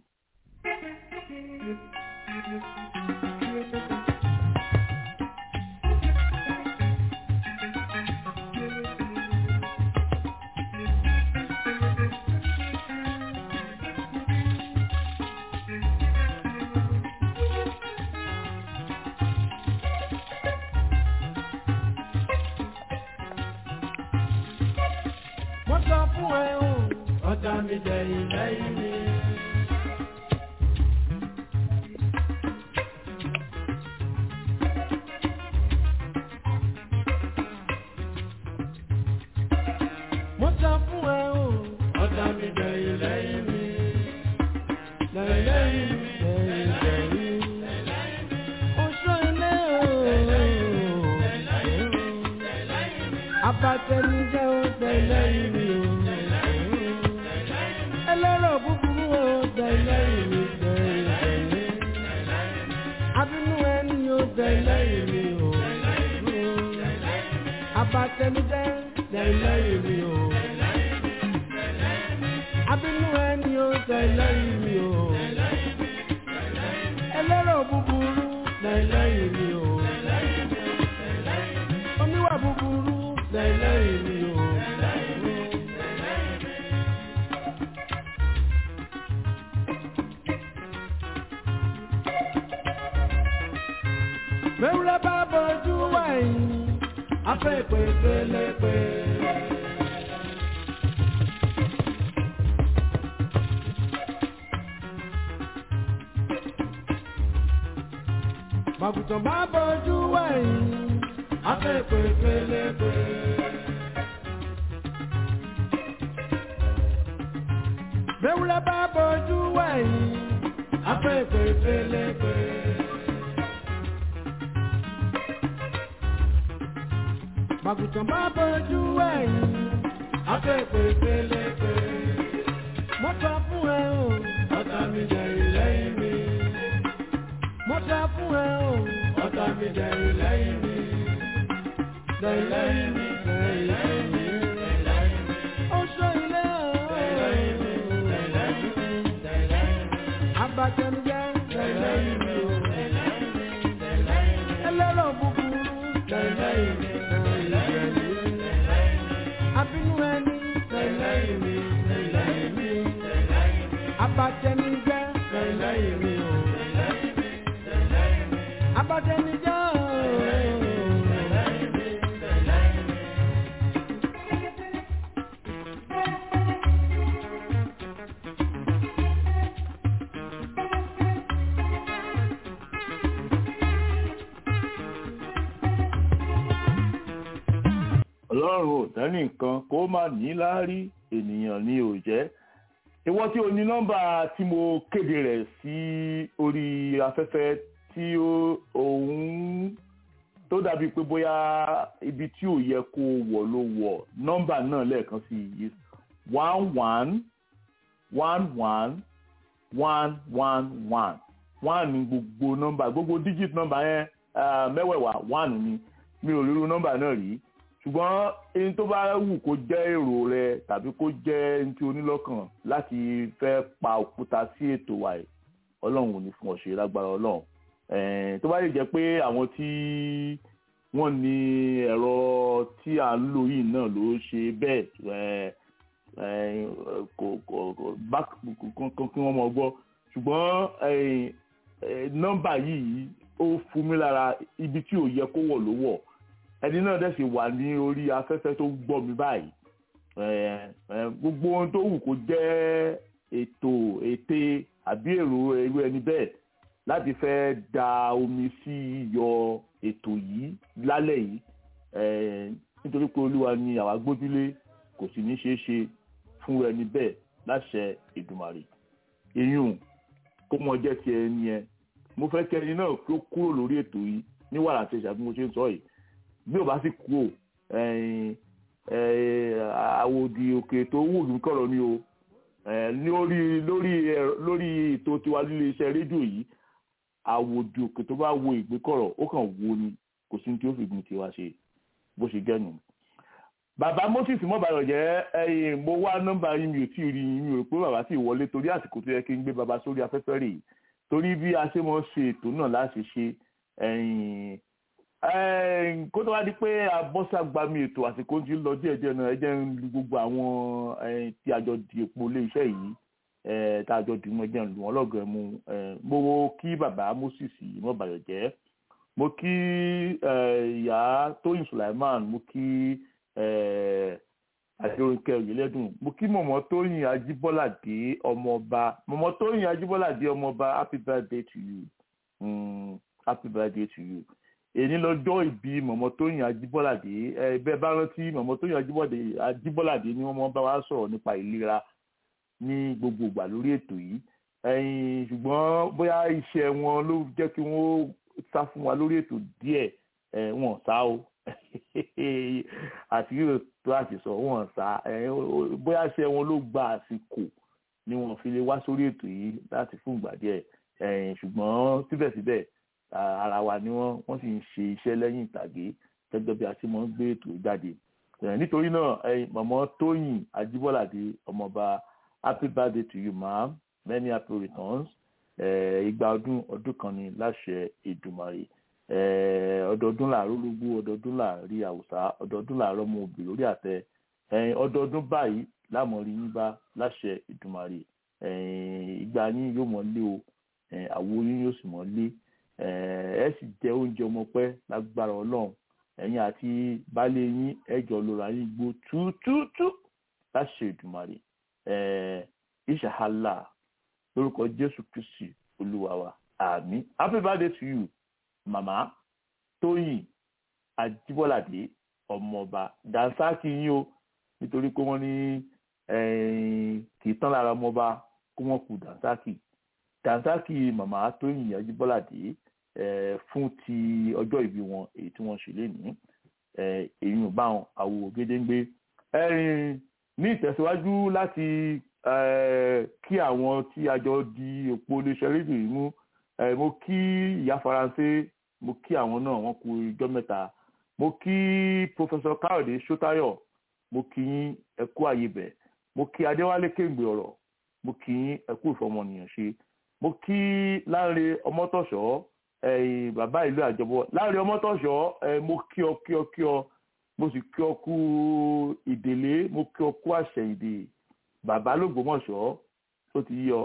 wọ́n sọ fún ẹ o ọ̀tá mi dẹ̀yìn lẹ́yìn mi. wọ́n sọ fún ẹ o ọ̀tá mi dẹ̀yìn lẹ́yìn mi. lẹ́yìn lẹ́yìn mi lẹ́yìn lẹ́yìn mi. oṣù ilé o. abatẹnijẹ́ o lẹ́yìn mi o. ẹlẹ́rọ̀ búburú o lẹ́yìn mi lẹ́yìn mi. abínú ẹni o lẹ́yìn mi o. abatẹnijẹ́ lẹ́yìn mi o. abínú ẹni o lẹ́yìn mi o. ẹlẹ́rọ̀ búburú lẹ́yìn mi o. oníwà búburú lẹ́yìn mi o. Mẹ́wúrẹ́ bá bọ́jú wáyé, afẹ́ ìpè pélepé. Màgùtàn bá bọ́jú wáyé, afẹ́ ìpè pélepé. Mẹ́wúrẹ́ bá bọ́jú wáyé, afẹ́ ìpè pélepé. Màgùtàn bá bọ́jú ẹ̀yìn, afẹ́fẹ́ pélépe. Mo sọ fún ẹ o, ọ̀tá mi dẹ̀rù lẹ́yìn mi. Mo sọ fún ẹ o, ọ̀tá mi dẹ̀rù lẹ́yìn mi. Dẹ̀rù lẹ́yìn mi, dẹ̀rù lẹ́yìn mi. Oṣù ilé o. Dẹ̀rù lẹ́yìn mi, dẹ̀rù lẹ́yìn mi. Abatẹnujẹ, dẹ̀rù lẹ́yìn mi o. Ẹlẹ́rọ̀ búburú, dẹ̀rù lẹ́yìn mi abínú ẹni lẹ́yìn mi lẹ́yìn mi abatẹnijẹ́ lẹ́yìn mi o abatẹnijẹ́ o. ọlọ́run ò tẹ́ nìkan kó má ní láárí ènìyàn ni ò jẹ́ ìwọ tí o ní nọ́mbà tí mo kéde rẹ̀ sí orí afẹ́fẹ́ tí òun tó dàbí pé bóyá ibi tí ò yẹ kó wọ̀ ló wọ̀ nọ́mbà náà lẹ́ẹ̀kan sí i one one one one one one one one ní gbogbo nọ́mbà gbogbo digit nọ́mbà yẹn mẹ́wẹ̀ẹ̀wá one ni mi ò ríru nọ́mbà náà rí ṣùgbọ́n ẹni tó bá wù kó jẹ́ èrò rẹ tàbí kó jẹ́ ẹni tí o ní lọ́kàn láti fẹ́ pa òkúta sí ètò wa yìí ọlọ́run ò ní fún ọ ṣe lágbára ọlọ́run tó bá lè jẹ́ pé àwọn tí wọ́n ní ẹ̀rọ tí à ń lò yìí náà ló ṣe bẹ́ẹ̀ kò kò bá kí wọ́n mọ̀ gbọ́ ṣùgbọ́n nọ́mbà yìí ó fún mi lára ibi tí ò yẹ kó wọ̀ ló wọ̀ ẹni náà dẹ̀ sì wà ní orí afẹ́fẹ́ tó gbọ́ mi báyìí gbogbo ohun tó wù kó jẹ́ ètò ète àbí èrò irú ẹni bẹ́ẹ̀ láti fẹ́ da omi sí iyọ̀ ètò yìí lálẹ́ yìí nítorí pé olúwa ni àwa gbójúlé kò sì ní ṣeé ṣe fún ẹni bẹ́ẹ̀ láṣẹ Èdùmàrè eyín kó mọ jẹ́ ti ẹni ẹ mo fẹ́ kẹ́ni náà kó kúrò lórí ètò yìí ní wàrà àti ìṣàbí mo ṣe ń sọ yìí bí ò bá sì kú o àwòdì òkè tó wù mí kọ̀rọ̀ ni o lórí lórí lórí ètò tiwa líle iṣẹ́ rédíò yìí àwòdì òkè tó bá wo ìgbékọ̀rọ̀ ó kàn wo ni kò sí ní tí ó fi gbìn tiwa ṣe bó ṣe gẹ́nu. bàbá moses mọ́bàyọ̀ jẹ́ mo wá nọ́mbà yín mi ò tí ì rí yín mi ò rò pé bàbá sì wọlé torí àsìkò tó yẹ kí n gbé bàbá sórí afẹ́fẹ́ rè torí bí a ṣe mọ̀ ṣe ètò náà láti ṣe kó tó wá di pé abọ́sàgbàmì ètò àsìkò ti lọ díẹ̀ díẹ̀ náà ẹ jẹ́ ń lu gbogbo àwọn tí àjọ di epo ilé iṣẹ́ yìí tá àjọ dì mọ́ ẹjẹ́ ń lu wọn lọ́gọ̀ọ́ mu mo kí bàbá Moses mọ́bàyọ̀ jẹ́ mo kí ìyá Tóyìn Sulaiman mo kí àjọyìnkẹ́ òyìnlẹ́dùn mo kí mọ̀mọ́ Tóyìn Ajíbọ́ládé ọmọọba mọ̀mọ́ Tóyìn Ajíbọ́ládé ọmọọba happy birthday to you mm, happy birthday to you èyí lọ́jọ́ ìbí mọ̀mọ́ Tóyìn Ajíbọ́ládé ẹ bẹ́ẹ̀ bá rántí mọ̀mọ́ Tóyìn Ajíbọ́ládé ni wọ́n mọ́ bá wa sọ̀rọ̀ nípa ìlera ní gbogbo ìgbà lórí ètò yìí ẹ̀yìn ṣùgbọ́n bóyá iṣẹ́ wọn ló jẹ́ kí wọ́n sá fún wa lórí ètò díẹ̀ wọn sá o àti yóò tó àti sọ wọn sá bóyá iṣẹ́ wọn ló gba àsìkò ni wọ́n fi lè wá sórí ètò yìí láti fún ìgbà díẹ̀ ṣùgbọ́n síbẹ̀síbẹ̀ ara wa ni wọ́n wọ́n sì ń ṣe iṣẹ́ lẹ́yìn ìtàgé gẹ́gẹ́ bí a ti máa ń gbé ètò jáde nítorí náà mọ̀mọ́ Tóyìn Ajíbọ́ládé ọmọọba happy birthday to you ma'am many happy returns ìgbà ọdún ọdún kan ni láṣẹ Èdùmàrè ọdọọdún làárọ̀ ológbó ọdọọdún làárí àwùsá ọdọọdún làárọ̀ ọmọ òbí lórí àtẹ ọdọọdún báyìí lámọ̀rí yín bá láṣẹ Èdùmàrè ìgbà yín yóò mọ̀ lé o àwo yín yóò sì mọ̀ lé ẹ sì jẹ oúnjẹ ọmọ pẹ́ lágbára Ọlọ́run ẹ̀yin àti baálé yín ẹjọ lóra yín gbó túútúútú láṣẹ Èdùmàrè ìṣàhálà lórúkọ Jésù Kristi Olúwa wa àmín happy birthday to you màmá Tóyìn Ajíbọ́ládé ọmọọba dansaki yín o nítorí pé wọ́n ní kì í tán lára ọmọọba kó wọ́n kú dansaki dansaki màmá Tóyìn Ajíbọ́ládé fún ti ọjọ́ ìbí wọn èyí tí wọ́n ṣe lénìí èyí ò bá wọn àwò gédéńgbé ní ìtẹ̀síwájú láti kí àwọn tí a jọ di òpó iléeṣẹ́ rédíò yìí mú mo kí ìyá faransé mo kí àwọn náà wọ́n kú ijọ́ mẹ́ta mo kí pòfẹsọ káyọ̀dé sótáyọ̀ mo kí yín ẹ kú àyèbẹ̀ mo kí adéwálé kéǹgbè ọ̀rọ̀ mo kí yín ẹ kú ìfọmọnìyàn ṣe mo kí láńre ọmọtọ̀ṣọ́ bàbá ìlú àjọbọ láńre ọmọtọ̀ṣọ́ mo kí ọ kí ọ kí ọ mo sì kí ọ kú ìdèlé mo kí ọ kú àṣẹyìndè bàbá lÓgbómọ̀ṣọ́ tó ti yọ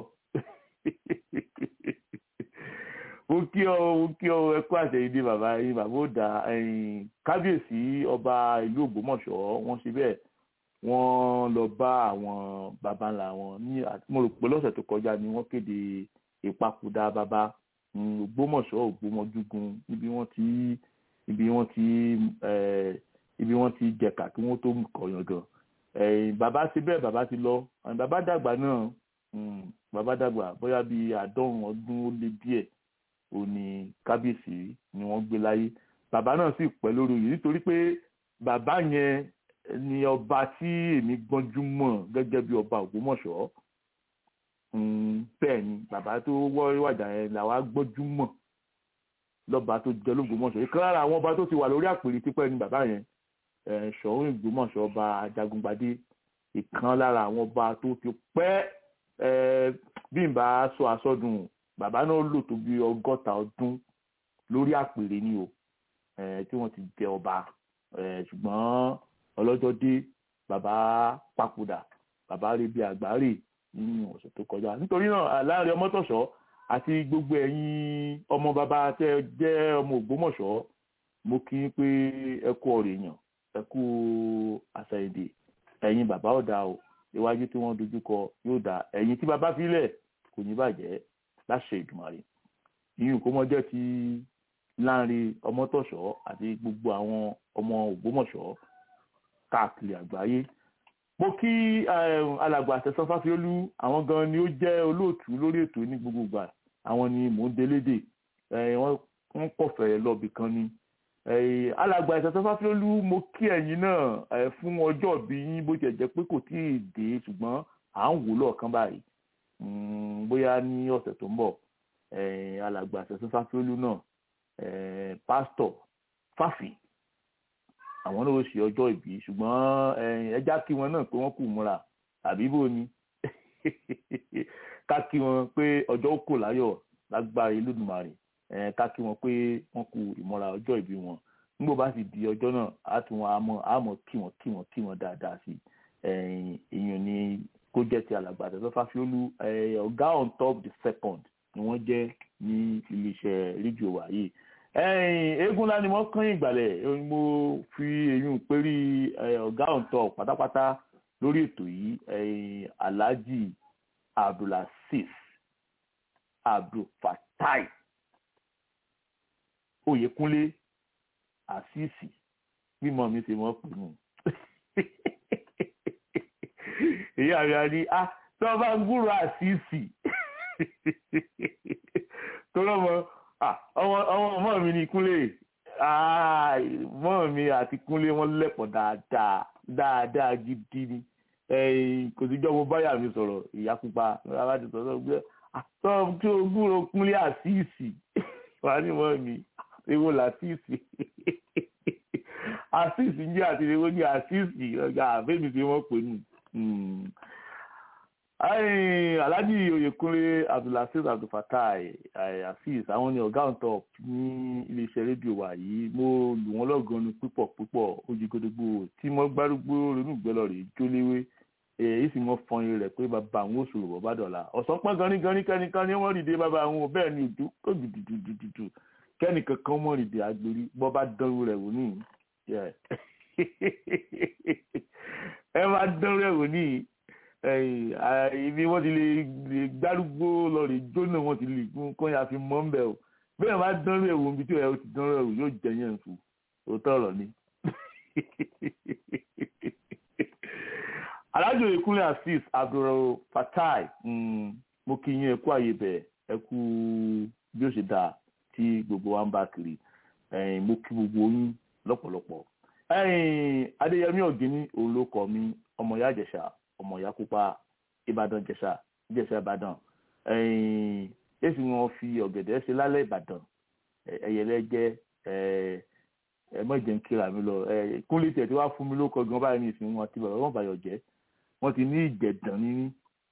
mo kí ọ mo kí ọ ẹ kú àṣẹyìndè bàbá yín bàbá ó dà kábíyèsí ọba ìlú Ògbómọ̀ṣọ́ wọ́n ṣe bẹ́ẹ̀ wọ́n lọ bá àwọn baba ńlá wọn ní mo rò pé lọ́sẹ̀ tó kọjá ni wọ́n kéde ìpapòdà bàbá Ògbómọ̀ṣọ́ Ògbómọjúgun níbi wọ́n ti níbi wọ́n ti ibi wọ́n ti jẹ̀ka kí wọ́n tó kọ̀yàn gan ẹ̀yìn bàbá ti bẹ́ẹ̀ bàbá ti lọ àwọn bàbá dàgbà náà mm, bàbá dàgbà bóyá bíi àádọ́rùn ọdún ó lé díẹ̀ ò ní kábíyèsí ni wọ́n gbé láyé bàbá náà sì pẹ́ lórí oyè nítorí pé bàbá yẹn ni ọba tí èmi gbọ́njú mọ̀ gẹ́gẹ́ bí ọba Ògbómọ̀ṣọ́ Mm, bẹ́ẹ̀ ni bàbá tó wọ́ wàjà yẹn làwa gbọ́njú mọ̀ lọ́ba tó jẹ́ lÓgbómọ̀ṣọ́ ìkan lára àwọn ọba tó ti wà lórí àpèrè tipẹ́ ni bàbá yẹn eh, Ṣọ̀ún Ògbómọ̀ṣọ́ ọba Ajagungbadé ìkan lára àwọn ọba tó ti pẹ́ eh, bí n bá sọ àsọdùn bàbá náà lò tó bí ọgọ́ta ọdún lórí àpèrè ni o eh, tí wọ́n ti jẹ ọba eh, ṣùgbọ́n ọlọ́jọ́ dé bàbá papòdà bàbá rí bí àgbáre nínú ọ̀sẹ̀ tó kọjá nítorí náà láàrin ọmọtọ̀ṣọ́ àti gbogbo ẹ̀yin ọmọ bàbá tẹ́ ẹ jẹ́ ọmọ Ògbómọ̀ṣọ́ mo kí i pé ẹ kú ọ̀rọ̀ èèyàn ẹ kú àṣàyèdè ẹ̀yin bàbá ọ̀dà o iwájú tí wọ́n dojú kọ yóò dá ẹ̀yin tí bàbá filẹ̀ kò ní bàjẹ́ láṣẹ Ìdùmarè ìyún kó mọ́ jẹ́ ti láàrin ọmọtọ̀ṣọ́ àti gbogbo àwọn ọmọ Ògbómọ̀ṣọ́ káàkiri àgbáyé mo kí alàgbà àtẹ̀sán fáfiolú àwọn gan ni ó jẹ́ olóòtú lórí ètò ní gbogbo ìgbà àwọn ni mò ń délédè wọ́n kọ̀fẹ́ lọ́ọ̀bì kan ni alàgbà àtẹ̀sán fáfiolú mo kí ẹ̀yin náà fún ọjọ́ bí yín bó tiẹ̀ jẹ́ pé kò tí ì dé ṣùgbọ́n à ń wò lọ́ọ̀kan báyìí bóyá ní ọ̀sẹ̀ tó ń bọ̀ alàgbà àtẹ̀sán fáfiolú náà pásítọ̀ fáfì àwọn náà ó ṣe ọjọ́ ìbí ṣùgbọ́n ẹja kí wọn náà pé wọ́n kù múra àbí bò ni ká kí wọn pé ọjọ́ ó kò láyọ̀ lágbára Olódùmarè ká kí wọn pé wọ́n kù ìmúra ọjọ́ ìbí wọn nígbà bá sì di ọjọ́ náà á tún wọn àmọ́ àmọ́ kí wọn kí wọn kí wọn dáadáa sí èèyàn ni kó jẹ́ ti alàgbà àtẹ̀sọ́ Fáfiolú ọ̀gá on top the second ni wọ́n jẹ́ ní iléeṣẹ́ rédíò wa yìí eégún ńlá ni wọ́n kán ìgbàlẹ̀ mo fi èyún pérí ọ̀gá ọ̀ǹtọ̀ pátápátá lórí ètò yìí alhaji abdulaziz abdulfatai oyèkúnlé àṣìṣì mímọ mi ṣe mọ pè mú èyí àríyá ni a tí wọn bá ń gbúrò àṣìṣì tó lọ́mọ ọmọ ọmọ mi ni kúnlé ọmọ mi àti kúnlé wọn lẹ́pọ̀ dáadáa dáadáa gidi ni kò sí jọ́wọ́ báyà mi sọ̀rọ̀ ìyá pupa aláàdì sọ̀rọ̀ gbé àtọ́ tí o gbúrò kúnlé àṣìṣì wà ní mọ́ mi ewo làṣìṣì àṣìṣì ń jẹ́ àti ewo ní àṣìṣì ọjà àbẹ́mi tí wọ́n pè nù alhaji oyekunle abdulaziz abdulfatai azeez àwọn ni ọgá on top ní iléeṣẹ́ rédíò wa yìí mo lù wọ́n lọ́gàn ní púpọ̀ púpọ̀ ojúgodogbo tí mo gbárùgbó ronúgbẹ́lọ rè jóléwé èyí sì mọ fọyín rẹ̀ pé bàbá àwọn òṣòro bàbá dọ̀la ọ̀sán pọ́n ganí ganí kẹ́nìkan ni wọ́n rìndé bàbá àwọn bẹ́ẹ̀ ni òdú kó dùdùdùdùdù kẹ́nìkan kan mọ̀ rìndé agbèrè bọ́ bá dánwó rẹ̀ wò ní ẹ má dánwó rẹ̀ wò ní ibi wọ́n ti lè gbárùgbó lọ rè jóná wọ́n ti lè kọ́ ya fi mọ́ ń bẹ̀ o bẹ́ẹ̀ má dánrú ẹ̀wò níbi tí ó ti dánrú ẹ̀wò yóò jẹ́ yẹn fún òótọ́ ọ̀rọ̀ ni. alájò ìkúnlẹ̀ asis abdul fatai mo kí yín ẹkú àyè bẹ̀ ẹkú bí ó ṣe dáa tí gbogbo wa ń bá kiri mo kí gbogbo yín lọ́pọ̀lọpọ̀ adéyẹmí ọ̀gíní òun ló kọ́ mi ọmọ ìyá àjẹsà ọmọ ìyá pupa ìbàdàn jẹ̀ṣà jẹ̀ṣà ìbàdàn èsì wọn fi ọ̀gẹ̀dẹ̀ ṣe lálẹ́ ìbàdàn ẹ̀yẹlẹ́ jẹ́ ẹ mọ̀jẹ̀ ń kíra mi lọ kúnlé tẹ̀ tí wàá fún mi lóko gan báyìí ní ìsìn wọn àti bàbá wọn bàyọ̀ jẹ́ wọ́n ti ní ìjẹ̀dàn níní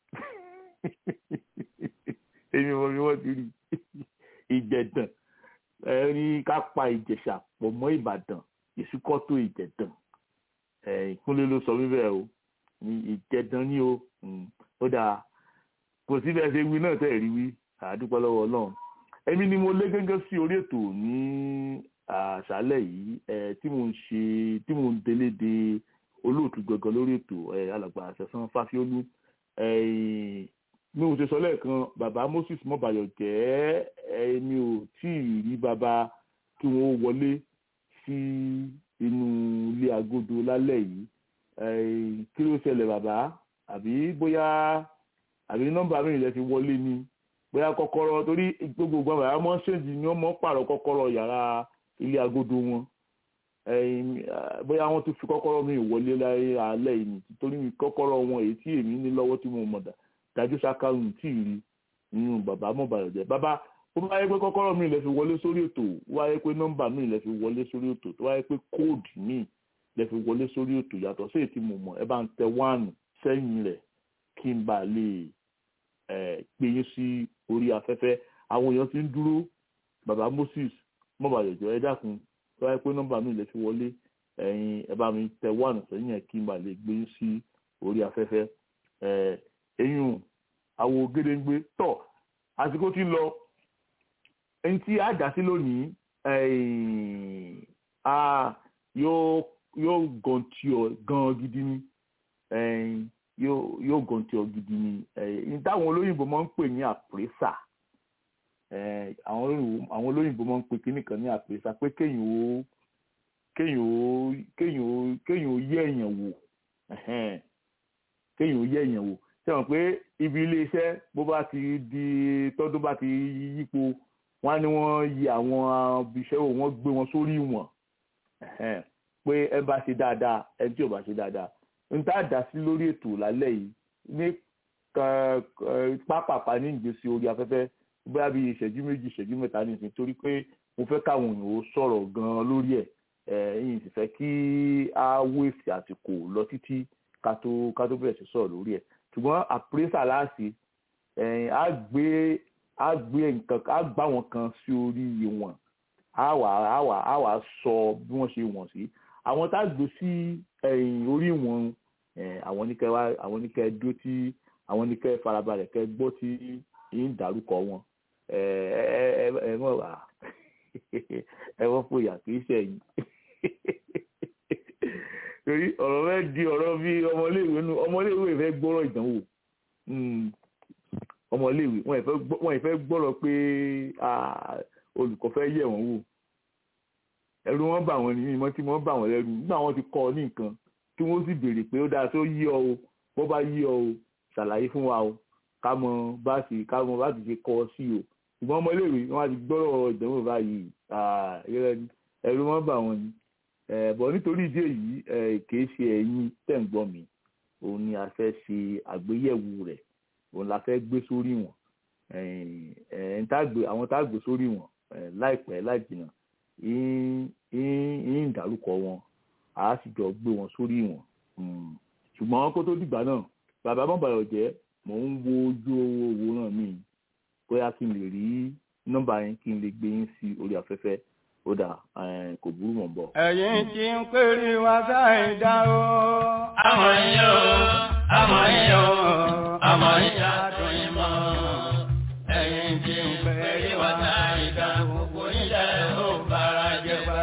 èmi wọn ni wọ́n ti rí ìjẹ̀dàn ẹni ká pa ìjẹ̀ṣà pọ̀ mọ́ ìbàdàn ìsúkọ́tò ìjẹ̀dàn kúnlé ló sọ mí bẹ́ẹ̀ o ní ìjẹ̀dàn ní o ó dáa kò sí bẹ́ẹ̀ ṣe wí náà tẹ̀ rí wí àdúpọ̀ lọ́wọ́ ọlọ́run èmi ni mo lé gẹ́gẹ́ sí orí ètò ní àṣálẹ̀ yìí tí mo ń ṣe tí mo ń délé de olóòtú gangan lórí ètò alàgbà àṣẹsán fáfiólú mi ò ṣe sọ lẹ́ẹ̀kan bàbá moses mọ́bàyọ̀ jẹ́ mi ò tí ì rí bàbá kí wọ́n wọlé sí inú ilé agodo lálẹ́ yìí Eh, kí ló ṣẹlẹ̀ bàbá àbí bóyá àbí nọ́mbà mi lẹ fi wọlé ni bóyá kọ́kọ́rọ́ torí gbogbo ìgbà bàbá mọ́ ṣèǹjì ni wọ́n mọ́ pààrọ̀ kọ́kọ́rọ́ yàrá ilé agodo wọn ẹ̀yìn, ah, bóyá wọ́n tún fi kọ́kọ́rọ́ mi wọlé láyé alẹ́ yìí ni torí kọ́kọ́rọ́ wọn èyí tí èmi ní lọ́wọ́ tí mo mọ̀ dá dájú sákàrùn tí ì rí nínú bàbá mọ̀ bàrẹ̀ jẹ́ bàbá ó bá yẹ pé kọ́kọ́rọ́ mi lẹ fi wọlé sórí ètò ó wá yẹ pé nọ́mbà mi lẹ fi wọlé sórí ètò tó wá yẹ pé kóòdù mi lẹ fi wọlé sórí ètò yàtọ̀ sí èyí tí mo mọ̀ ẹ bá ń tẹ wáànù sẹ́yìn rẹ̀ kí n bá lè ẹ̀ gbé yín sí orí afẹ́fẹ́ àwọn èèyàn ti ń dúró bàbá Moses mọ̀ bàrẹ̀ jọ ẹ dákun tó wáyé pé nọ́mbà mi lè fi wọlé ẹ̀yin ẹ bá mi tẹ wáànù sẹ́yìn ẹ̀ kí n bá lè gbé yín sí orí afẹ́fẹ́ ẹ̀ eyín àwo gédéǹgbé tọ̀ àsìkò tí ń lọ ẹni tí a dá sí lónìí ẹ̀yìn, a yóò yóò gan tí ọ gan gidi ni ẹ̀yìn, yóò yóò gan tí ọ gidi ni ẹ̀yìn táwọn olóyìnbó máa ń pè ní àpèsà ẹ̀, àwọn olóyìnbó àwọn olóyìnbó máa ń pè kíní kan ní àpèsà pé kéèyàn ó kéèyàn ó kéèyàn ó kéèyàn ó yẹ èèyàn wò ẹ̀hẹ́n, kéèyàn ó yẹ èèyàn wò sẹ́wọ̀n pé ibi iléeṣẹ́ bó bá ti di tọ́dún bá ti yípo wọ́n á ní wọ́n yí àwọn ibiṣẹ́ wò wọ́n gbé wọn sórí ìwọ̀n ẹ̀hẹ́n, pé ẹ bá ṣe dáadáa ẹ tí ò bá ṣe dáadáa n tá a dá sí lórí ètò lálẹ́ yìí ní ká- ká- pápápá ní ìgbésí orí afẹ́fẹ́ bóyá bíi ìṣẹ́jú méjì ìṣẹ́jú mẹ́ta nìsín torí pé mo fẹ́ káwọn èèyàn ó sọ̀rọ̀ gan-an lórí ẹ̀ ẹ̀ yìí sì fẹ́ kí á wéèsì àsìkò lọ títí ká tó ká tó bẹ̀rẹ̀ sí sọ̀rọ̀ lórí ẹ̀ ṣùgbọ́n àpérésà láàṣì ẹ̀yìn á gbé á gbé nǹkan á gbá wọn kan sí orí ìwọ̀n á wà á wà á wà sọ bí wọ́n ṣe wọ̀n sí àwọn tá a gbé sí ẹ̀yìn orí ìwọ̀n ẹ̀ àwọn oníkẹ́ wá àwọn oníkẹ́ dúró tí àwọn oníkẹ́ farabalẹ̀ kẹ́ gbọ́ tí yín dárúkọ wọn ẹ ẹ ẹ ẹ mọ̀ wá ẹ wọ́n fòyà kì í ṣẹ̀yìn torí ọ̀rọ̀ rẹ di ọ̀rọ̀ bí ọmọléèwé nu ọmọléèwé fẹ́ gbọ́rọ̀ ìdánwò Mm. ọmọléèwé wọn ìfẹ́ gbọ́- wọn ìfẹ́ gbọ́rọ̀ pé ah, olùkọ́ fẹ́ yẹ̀ wọ́n wò ẹ̀rù wọn bà wọ́n ní ìmọ̀ tí wọ́n bà wọ́n lẹ́rù nígbà wọn ti kọ́ ọ ní nǹkan tí wọ́n sì béèrè pé ó dáa tó yí ọ o bó bá yí ọ o ṣàlàyé fún wa o ká mọ bá ṣe ká mọ bá ti ṣe kọ́ ọ sí o ṣùgbọ́n ọmọléèwé wọn ti gbọ́rọ̀ ìdánwò báyìí ah, ẹ̀rù wọn bà wọ́n ní bọ̀ nítorí ìdí èyí eh, kìí ṣe ẹ̀yin tẹ̀ ń gbọ́ mi òun ni a fẹ́ ṣe àgbéyẹ̀wò rẹ̀ òun la fẹ́ gbé sórí wọn àwọn tá a gbé sórí wọn eh, láìpẹ́ láìjìnà ń dárúkọ wọn a sì jọ gbé wọn sórí wọn Mm. ṣùgbọ́n kó tó dìgbà náà bàbá mọ̀bàyọ̀ jẹ́ mò ń wo ojú owó náà mi bóyá kí n lè rí nọ́mbà yẹn kí n lè gbé yín sí orí afẹ́fẹ́ ó dà eh, kò burú mọ̀ ń bọ̀. ẹ̀yin tí ń pèrè wá sáì dá o. àmọ́ yín o àmọ́ yín o àmọ́ yín adùn yín mọ́ ẹ̀yin tí ń pèrè wá sáì dá gbogbo ilẹ̀ ó bára jẹ pa.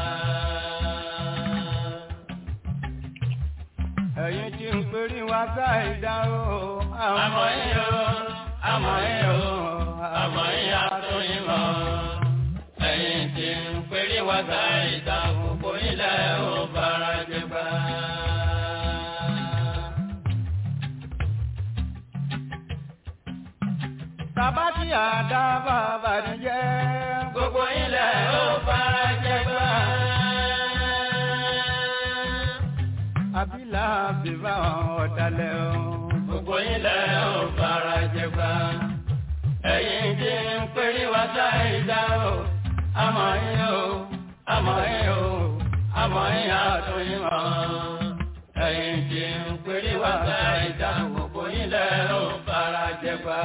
ẹ̀yin tí ń pèrè wá sáì dá o. àmọ́ yín o àmọ́ yín o àmọ́ yín adùn yín mọ́ ẹ̀yin tí ń pèrè wá sáì dá gbogbo ilẹ̀ ó bára jẹ pa. Bàbá tí àdá bàbá ní jẹ́. gbogbo ilẹ̀ ó bára jẹ pa. Àbílà bíbá ọ̀dàlẹ̀ o. gbogbo ilẹ̀ ó bára jẹ pa. ẹ̀yin tí ń pèrè wá sáìdá o àmọ́ yín o àmọ́ yín o àmọ́ yín àtún yín mọ́. ẹ̀yin tí ń pèrè wá sáìdá gbogbo ilẹ̀ ó bára jẹ pa.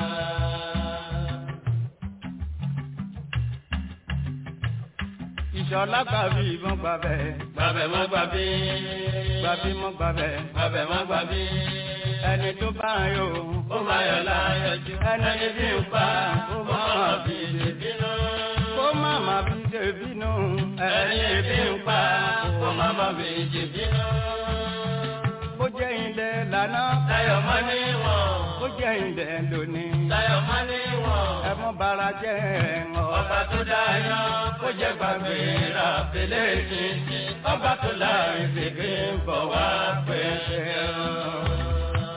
Ìṣọ̀lá gbàbí ìbọn gbàbẹ̀. gbàbẹ̀ mọ́ gbàbí. Gbàbí mọ́ gbàbẹ̀. gbàbẹ̀ mọ́ gbàbí. Ẹni tó bá yọ. ó máa yọ̀ láyọ̀ jù. ẹni bí ń pa ó máa fi lè bínú. Kó má má fi ṣe bínú. ẹni bí ń pa ó máa má fi lè bínú. Bó jẹ́ ilẹ̀ lànà. láyọ̀ mọ́ níwọ̀n. Bó ó jẹ́ ìdẹ̀ lónìí. Táyọ̀ máa ní wọ̀n. ẹ mọ́ bara jẹ́ ẹ̀wọ̀n. Ọba tó dáyọ̀ kó jẹ́ gbàgbé ra fèlè títí. Ọba tó láì fèké ń bọ̀ wá pẹ́.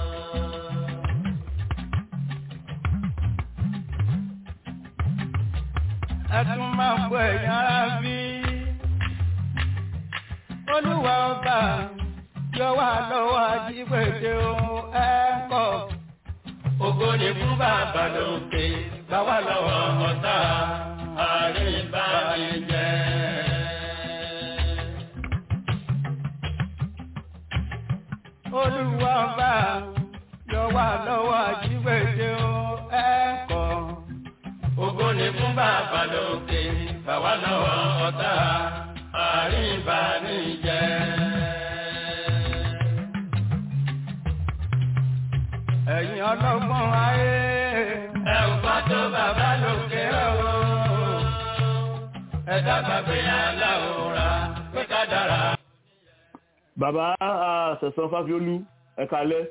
ẹ tún máa ń gbọ́ ẹ̀yìn ara bí. olúwa ọba yọ wá lọ́wọ́ ajígbèdè ohun ẹ̀kọ́. Ògo ni fún bàbá lókè, gbà wá lọ́wọ́ ọ̀tá àríbánijẹ́. olúwa ọba yọ wá lọ́wọ́ ajígbèdè ohun ẹ̀kọ́. Ògo ni fún bàbá lókè, gbà wá lọ́wọ́ ọ̀tá àríbánijẹ́. ẹ̀yin ọlọ́gbọ́n ayé. Ẹ ò gbọ́ tó bàbá lókè o. Ẹ dábàá pé aláwòrán pé ká dára. bàbá sẹ̀sán fáfiolú ẹ kalẹ́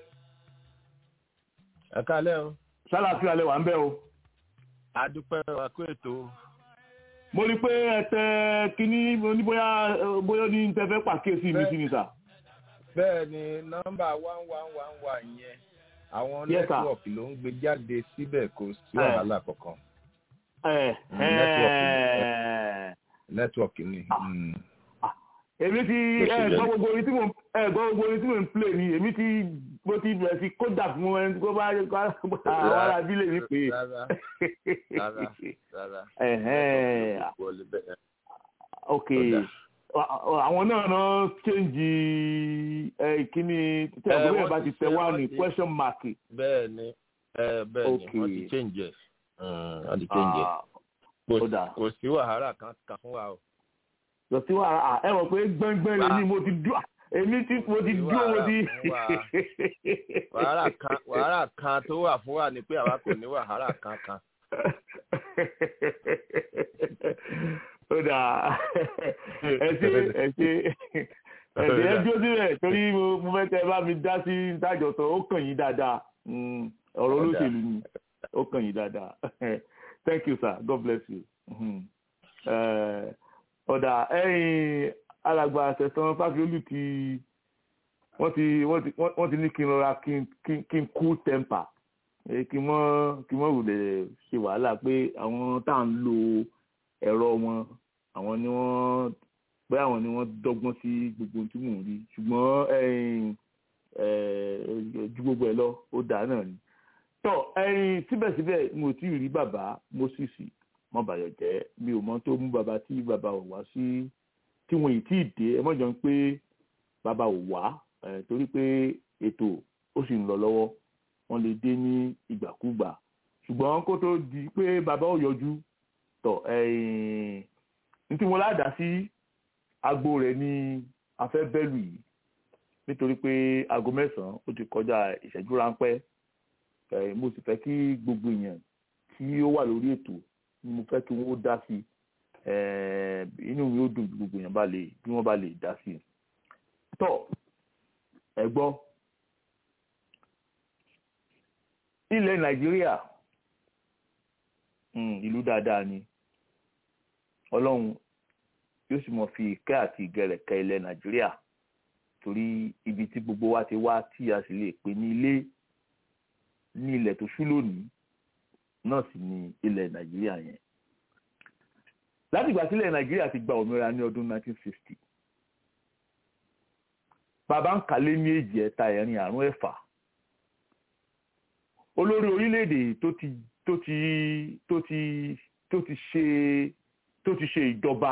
ẹ kálẹ́ o sálàáfíà lẹ wà ń bẹ̀ o. adúpẹ́ wa kó ètò mo rí i pé ẹ tẹ kínní mo ní bóyá bóyá ní tẹ fẹ́ pàkíyèsí mi sí ni sà. bẹ́ẹ̀ ni nọ́mbà one one one one yẹn àwọn Yes, sir. nẹ́tíwọ̀kì ló ń gbé jáde síbẹ̀ kò sí Eh. wàhálà kankan ẹ Mm, ẹ nẹ́tíwọ̀kì ni. mm. èmi ti Bó ṣe ẹ jẹ́. gbọ́ gbogbo orin tí mo ẹ gbọ́ gbogbo orin tí mo ń play ni èmi ti mo ti bẹ̀rẹ̀ sí kódà fún ẹni tó bá àwọn ará abílẹ̀ mi pé. rárá rárá rárá. Ẹ̀hẹ́n. Nẹ́tíwọ̀kì wọlé bẹ́ẹ̀. ok Ó àwọn náà náà change ẹ kíní tí Eh, àgbẹ̀ wọ́n bá ti ti tẹ ṣe, wá wọ́n ní ti- question mark. bẹ́ẹ̀ ni eh, bẹ́ẹ̀ ni Okay. wọ́n ti change ẹ̀ Mm, wọ́n ti change ẹ̀ Ah, Kò ó sí- dà. kò sí wàhálà kan kan fún wa o. lọ sí wàhálà ẹ mọ̀ pé gbẹ́ngbẹ́ng lè ní mo ti dúró èmi tí mo ti dúró mo ti. wàhálà kan wàhálà kan tó wà fún wa ni pé àwa kò ní wàhálà kan kan. ó dà ẹ ṣe ẹ ṣe ẹ̀sìn ẹ dúró sílẹ̀ torí mo mo fẹ́ kẹ́ ẹ bá mi dá sí ìdájọ́sọ ó kàn yín dáadáa Mm, ọ̀rọ̀ Ó dà. olóṣèlú ni ó kàn yín dáadáa thank you sir god bless you. Mhm. Eh, ọ̀dà ẹ̀yìn alàgbà àṣẹ̀sán fáfiolù ti wọ́n ti wọ́n ti wọ́n ti ní kí n rọra kí n kí n- kí n cool temper Eh, kí n mọ́ kí n mọ́ wulẹ̀ ṣe wàhálà pé àwọn tá à ń lo ẹ̀rọ wọn àwọn ni wọ́n pé àwọn ni wọ́n dọ́gbọ́n sí gbogbo ohun tí mò ń rí ṣùgbọ́n ẹ̀yìn eh, ju gbogbo ẹ̀ lọ ó dáa náà ni. tọ́ ẹ̀yìn síbẹ̀síbẹ̀ mo ti rí bàbá Moses mọ́bàyọ̀ jẹ́ mi ò mọ tó mú bàbá tí bàbá ò wá sí tí wọn ì tí ì dé ẹ mọ̀jọ́ ń pé bàbá ò wá eh, torí pé ètò ó sì ń lọ lọ́wọ́ wọ́n lè dé ní ìgbàkúgbà ṣùgbọ́n kó tó di pé bàbá ò yọjú tọ̀ ẹ̀yìn ní tí mo ládàá sí agbo rẹ̀ ní afẹ́ bẹ́lù yìí nítorí pé aago mẹ́sàn-án ó ti kọjá ìṣẹ́jú ráńpẹ́ ẹ̀ mo sì fẹ́ kí gbogbo èèyàn tí ó wà lórí ètò ni mo fẹ́ kí wọ́n dá sí ẹ̀ inú mi ó dùn bí gbogbo èèyàn bá lè bí wọ́n bá lè dá sí tọ́ ẹ gbọ́ ilẹ̀ nàìjíríà mm, ìlú dáadáa ni ọlọ́run yóò sì mọ̀ fi ìkẹ́ àti ìgẹ̀rẹ̀ kẹ́ ilẹ̀ nàìjíríà torí ibi tí gbogbo wa ti wá tí a sì lè pè ní ilé ní ilẹ̀ tó ṣú lónìí náà sì ni ilẹ̀ nàìjíríà yẹn láti ìgbà sílẹ̀ nàìjíríà ti gba òmìnira ní ọdún 1960 bàbá ń kálé ní èjì ẹ̀ta ẹ̀rin àrún ẹ̀fà olórí orílẹ̀-èdè tó ti tó ti tó ti tó ti ṣe tó ti ṣe ìjọba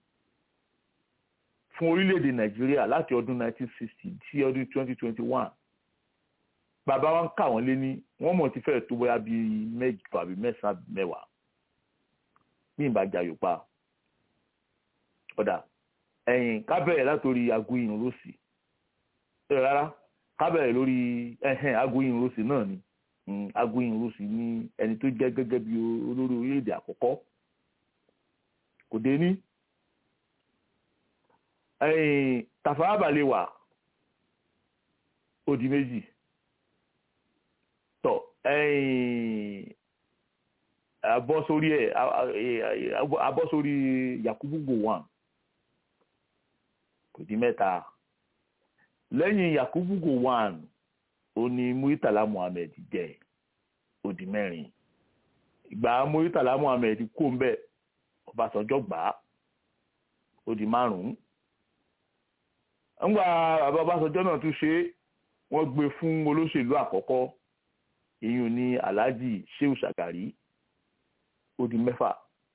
fún orílẹ̀-èdè nàìjíríà láti ọdún 1960 sí ọdún 2021 bàbá wa ń kà wọ́n lé ní wọ́n mọ̀ ti fẹ́ẹ̀ tó bóyá bíi mẹ́jọ àbí mẹ́sàn-án àbí mẹ́wàá ní ìbàjá yorùbá ọ̀dà ẹ̀yìn kábẹ̀rẹ̀ látòrí agoyin rossi ẹ̀ rárá kábẹ̀rẹ̀ lórí ẹ̀hẹ́n agoyin rossi náà ni agoyin rossi ní ẹni tó jẹ́ gẹ́gẹ́ bí olórí orílẹ̀-èdè àkọ́kọ́ kò dé ní ẹ̀yìn Tafawa Balewa ó di méjì tọ abọ́ sórí ẹ̀ abọ́ sórí Yakubu Gowon kò di mẹ́ta lẹ́yìn Yakubu Gowon ó ní Muritala Muhammed jẹ́ ó di mẹ́rin ìgbà Muritala Muhammed kó ń bẹ̀ Ọbásanjọ́ gbà á ó di márùn-ún ńgbà bàbá Ọbásanjọ́ náà tún ṣe é wọ́n gbé fún olóṣèlú àkọ́kọ́ ìyún ní Alhaji Shehu Shagari ó di mẹ́fà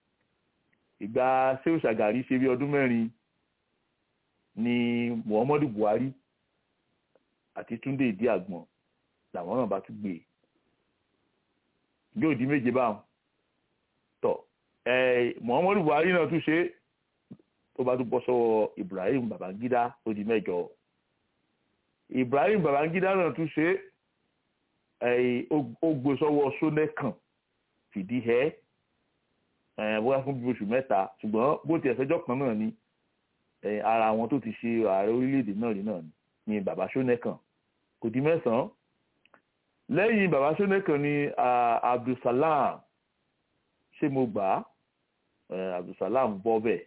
ìgbà Shehu Shagari ṣe bí ọdún mẹ́rin ni Muhammadu Buhari àti Túndé ìdí àgbọn làwọn náà bá tún gbé yóò di méje báwọn tọ ẹ Muhammadu Buhari náà tún ṣe é tó bá tún bọ́ sọ́wọ́ Ibrahim Babangida ó di mẹ́jọ Ibrahim Babangida náà tún ṣe é ó gbé sọ́wọ́ Sónẹ́kàn fìdí ẹ́ bóyá fún bí oṣù mẹ́ta ṣùgbọ́n bó ti ẹ̀sẹ́jọ́ kan náà ni ara àwọn tó ti ṣe ààrẹ orílẹ̀-èdè náà rí náà ni bàbá Sónẹ́kàn kò di mẹ́sàn-án lẹ́yìn bàbá Sónẹ́kàn ni Abdulsalam ṣé mo gbà á Abdulsalam bọ́ bẹ́ẹ̀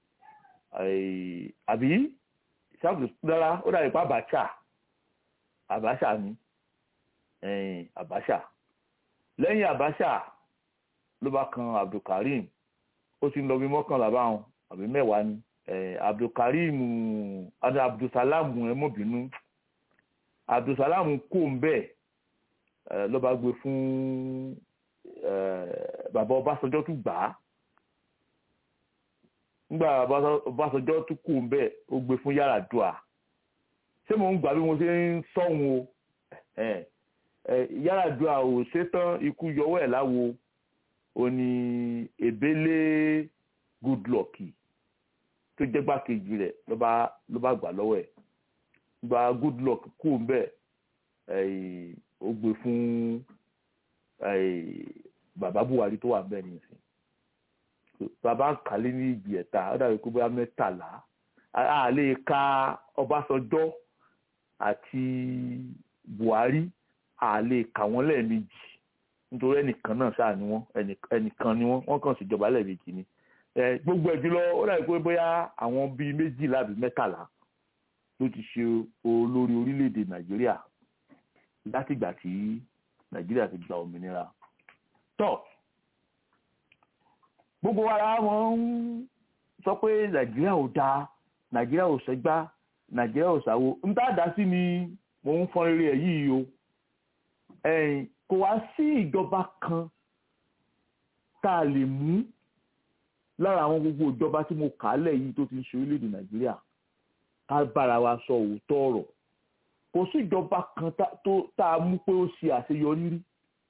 àbí ṣáàbù dára ó dàbí pa Abacha Abacha ni Abacha lẹ́yìn Abacha ló bá kan Abdulkarim ó ti ń lọ bí mọ́kànlá báwọn àbí mẹ́wàá ni Abdulkarim Abdulsalam ẹ mọ̀ bínú Abdulsalam kò ń bẹ́ẹ̀ ló bá gbé fún bàbá Ọbásanjọ́ tún gbà á nígbà Ọbásanjọ́ tún kù ń bẹ̀ ó gbé fún Yar'Adua ṣé mò ń gbà bí mo ṣe ń sọ̀hún o Yar'Adua ò ṣetán ikú yọwọ́ ẹ̀ láwo ó ní Ebele Goodluck tó jẹ́ gbákejì rẹ̀ ló bá gbà lọ́wọ́ ẹ̀ gba Goodluck kù ń bẹ̀ ó gbé fún bàbá Buhari tó wà ń bẹ̀ nìyẹn bàbá kàlẹ́ ní ìgbì ẹ̀ta ó dàbí pé bóyá mẹ́tàlá a lè ka Ọbásanjọ́ àti Buhari a lè kà wọ́n lẹ́ẹ̀mejì nítorí ẹnìkan náà ṣáà ni wọ́n ẹnìkan ni wọ́n wọ́n kàn ṣèjọba lẹ́ẹ̀mejì ni gbogbo ẹ̀ jùlọ ó dàbí pé bóyá àwọn bíi méjìlá àbí mẹ́tàlá ló ti ṣe olórí orílẹ̀-èdè Nàìjíríà látìgbà tí Nàìjíríà ti gba òmìnira tó gbogbo ara wọn ń sọ pé nàìjíríà ò dáa nàìjíríà ò ṣẹgbá nàìjíríà ò ṣàwo ń bá dá sí ni mò ń fọn rere ẹ yìí o kò wá sí ìjọba kan tá a lè mú lára àwọn gbogbo ìjọba tí mo kà á lẹ̀ yìí tó ti ń ṣe orílẹ̀-èdè nàìjíríà ká bára wa sọ òótọ́ ọ̀rọ̀ kò sí ìjọba kan tá a mú pé ó ṣe àṣeyọrí rí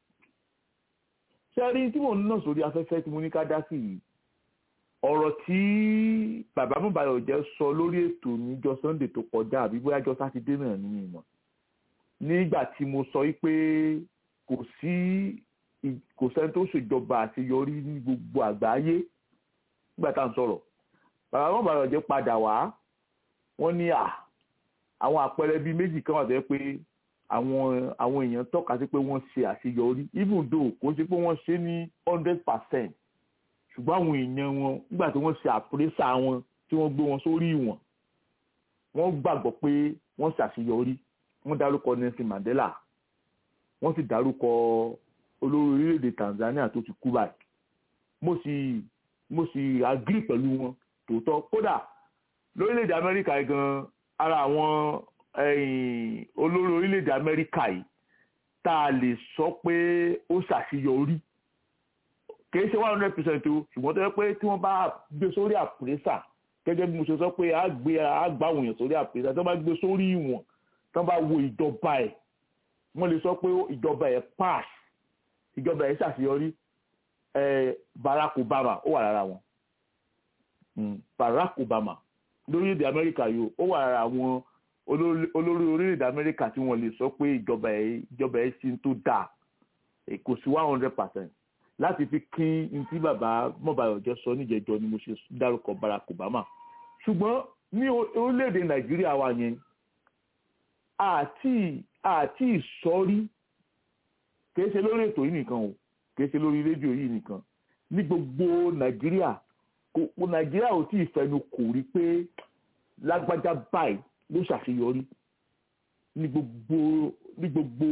sẹ́rí tí mò ń nà sórí afẹ́fẹ́ tí mo ní ká dá sí yìí ọ̀rọ̀ tí bàbá Mọ́báyọ̀ jẹ́ sọ lórí ètò níjọ́ Sunday tó kọjá àbí bóyá jọ́ sátidé náà ní ìmọ̀ nígbà tí mo sọ pé kò sí kò sẹ́ni tó ṣèjọba àṣeyọrí ní gbogbo àgbáyé nígbà tá à ń sọ̀rọ̀ bàbá Mọ́báyọ̀ jẹ́ padà wá wọ́n ní à àwọn àpẹẹrẹ bíi méjì kan wà tó yẹ pé àwọn àwọn èèyàn tọ́ka sí pé wọ́n ṣe àṣeyọrí even though kò sí pé wọ́n ṣe ní hundred percent ṣùgbọ́n àwọn èèyàn wọn nígbà tí wọ́n ṣe àpérésà wọn tí wọ́n gbé wọn sórí ìwọ̀n wọ́n gbàgbọ́ pé wọ́n ṣàṣeyọrí wọ́n dárúkọ Nelson Mandela wọ́n sì dárúkọ olórí orílẹ̀-èdè Tanzania tó ti kú báyìí mo sì mo sì agree pẹ̀lú wọn tòótọ́ kódà lórílẹ̀-èdè Amẹ́ríkà gan ara àwọn olórí orílẹ̀-èdè amẹ́ríkà yìí tá a lè sọ pé ó ṣàṣeyọrí kìí ṣe one hundred percent o ṣùgbọ́n tó yẹ pé tí wọ́n bá gbé sórí àpèrésà gẹ́gẹ́ bí mo ṣe sọ pé a gbé a gbá àwọn èèyàn sórí àpèrésà tí wọ́n bá gbé sórí ìwọ̀n tí wọ́n bá wo ìjọba ẹ̀ wọ́n lè sọ pé ìjọba ẹ̀ pass ìjọba ẹ̀ ṣàṣeyọrí Barack Obama ó wà lára wọn Barack Obama lórílẹ̀‐èdè amẹ́ríkà yìí ó wà lára àwọn olórí orílẹ̀-èdè amẹ́ríkà tí wọ́n lè sọ pé ìjọba ẹ̀ ìjọba ẹ̀ sí tó dáa kò sí one hundred percent láti fi kín ní tí bàbá Mọ́báyọ̀jẹ́ sọ níjẹ̀jọ́ ni mo ṣe dárúkọ Barack Obama ṣùgbọ́n ní orílẹ̀-èdè Nàìjíríà wa yẹn àti àti ìsọrí kìí ṣe lórí ètò yìí nìkan o kìí ṣe lórí rédíò yìí nìkan ní gbogbo nàìjíríà kò nàìjíríà ò tí ì fẹnu kò rí pé lágbájá báyìí ló ṣàṣeyọrí ní gbogbo ní gbogbo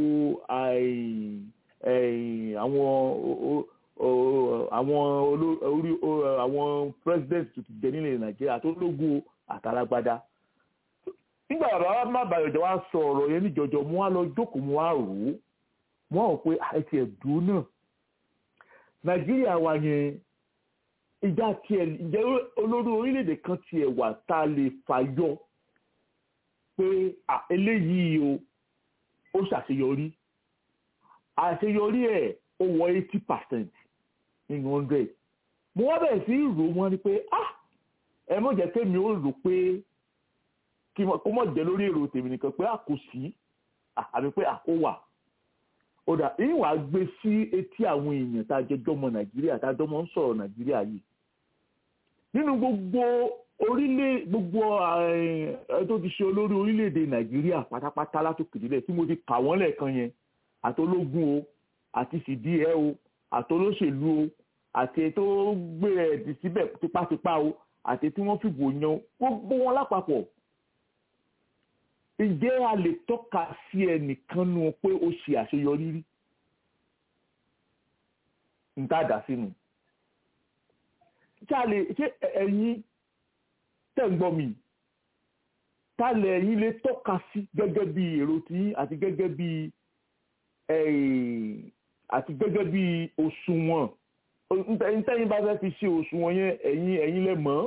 àwọn àwọn orí àwọn president tó ti jẹ nílẹ̀ nàìjíríà tó lógún àtàlágbádá nígbà bàbá má bàyọ̀ jẹ́ wá sọ ọ̀rọ̀ yẹn níjọjọ mo wá lọ jókòó mo wá rò ó mo wá rò pé àìsí ẹ̀dùn náà nàìjíríà wa yẹn ìjà tiẹ̀ ǹjẹ́ olórí orílẹ̀-èdè kan tiẹ̀ wà tá a lè fàyọ pé eléyìí o ó ṣàṣeyọrí àṣeyọrí ẹ̀ ó wọ eighty percent nínú hundred mo wá bẹ̀rẹ̀ sí rò wọ́n ni pé ah ẹ mọ̀ jẹ́ kémi ó rò pé kí kó mọ̀ jẹ́ lórí èrò tèmi nìkan pé a kò sí àbí pé a kò wà ó dà èyí wàá gbé sí etí àwọn èèyàn tá a jẹ jọmọ nàìjíríà tá a jọmọ ń sọ̀rọ̀ nàìjíríà yìí nínú gbogbo orílẹ̀ gbogbo ẹ tó ti ṣe olórí orílẹ̀-èdè nàìjíríà pátápátá látòkè nílẹ̀ tí mo ti kà wọ́n lẹ́ẹ̀kan yẹn àtológun o àti fìdíhẹ́ o àtolóṣèlú o àti tó gbé ẹ̀dì síbẹ̀ tipátipá o àti tí wọ́n fìbò yan gbogbo wọn lápapọ̀ ǹjẹ́ a lè tọ́ka sí ẹnìkan nu pé ó ṣe àṣeyọrí rí ń tá a dà sínú ṣé a lè ṣé ẹ̀yin tẹ̀ ń gbọ́ mi ta lẹ̀ ẹ̀yin lè tọ́ka sí gẹ́gẹ́ bí èrò tí àti gẹ́gẹ́ bí àti gẹ́gẹ́ bí òṣùwọ̀n ntẹ́yìn bá fẹ́ fi ṣe òṣùwọ̀n yẹn ẹ̀yin ẹ̀yin lẹ mọ̀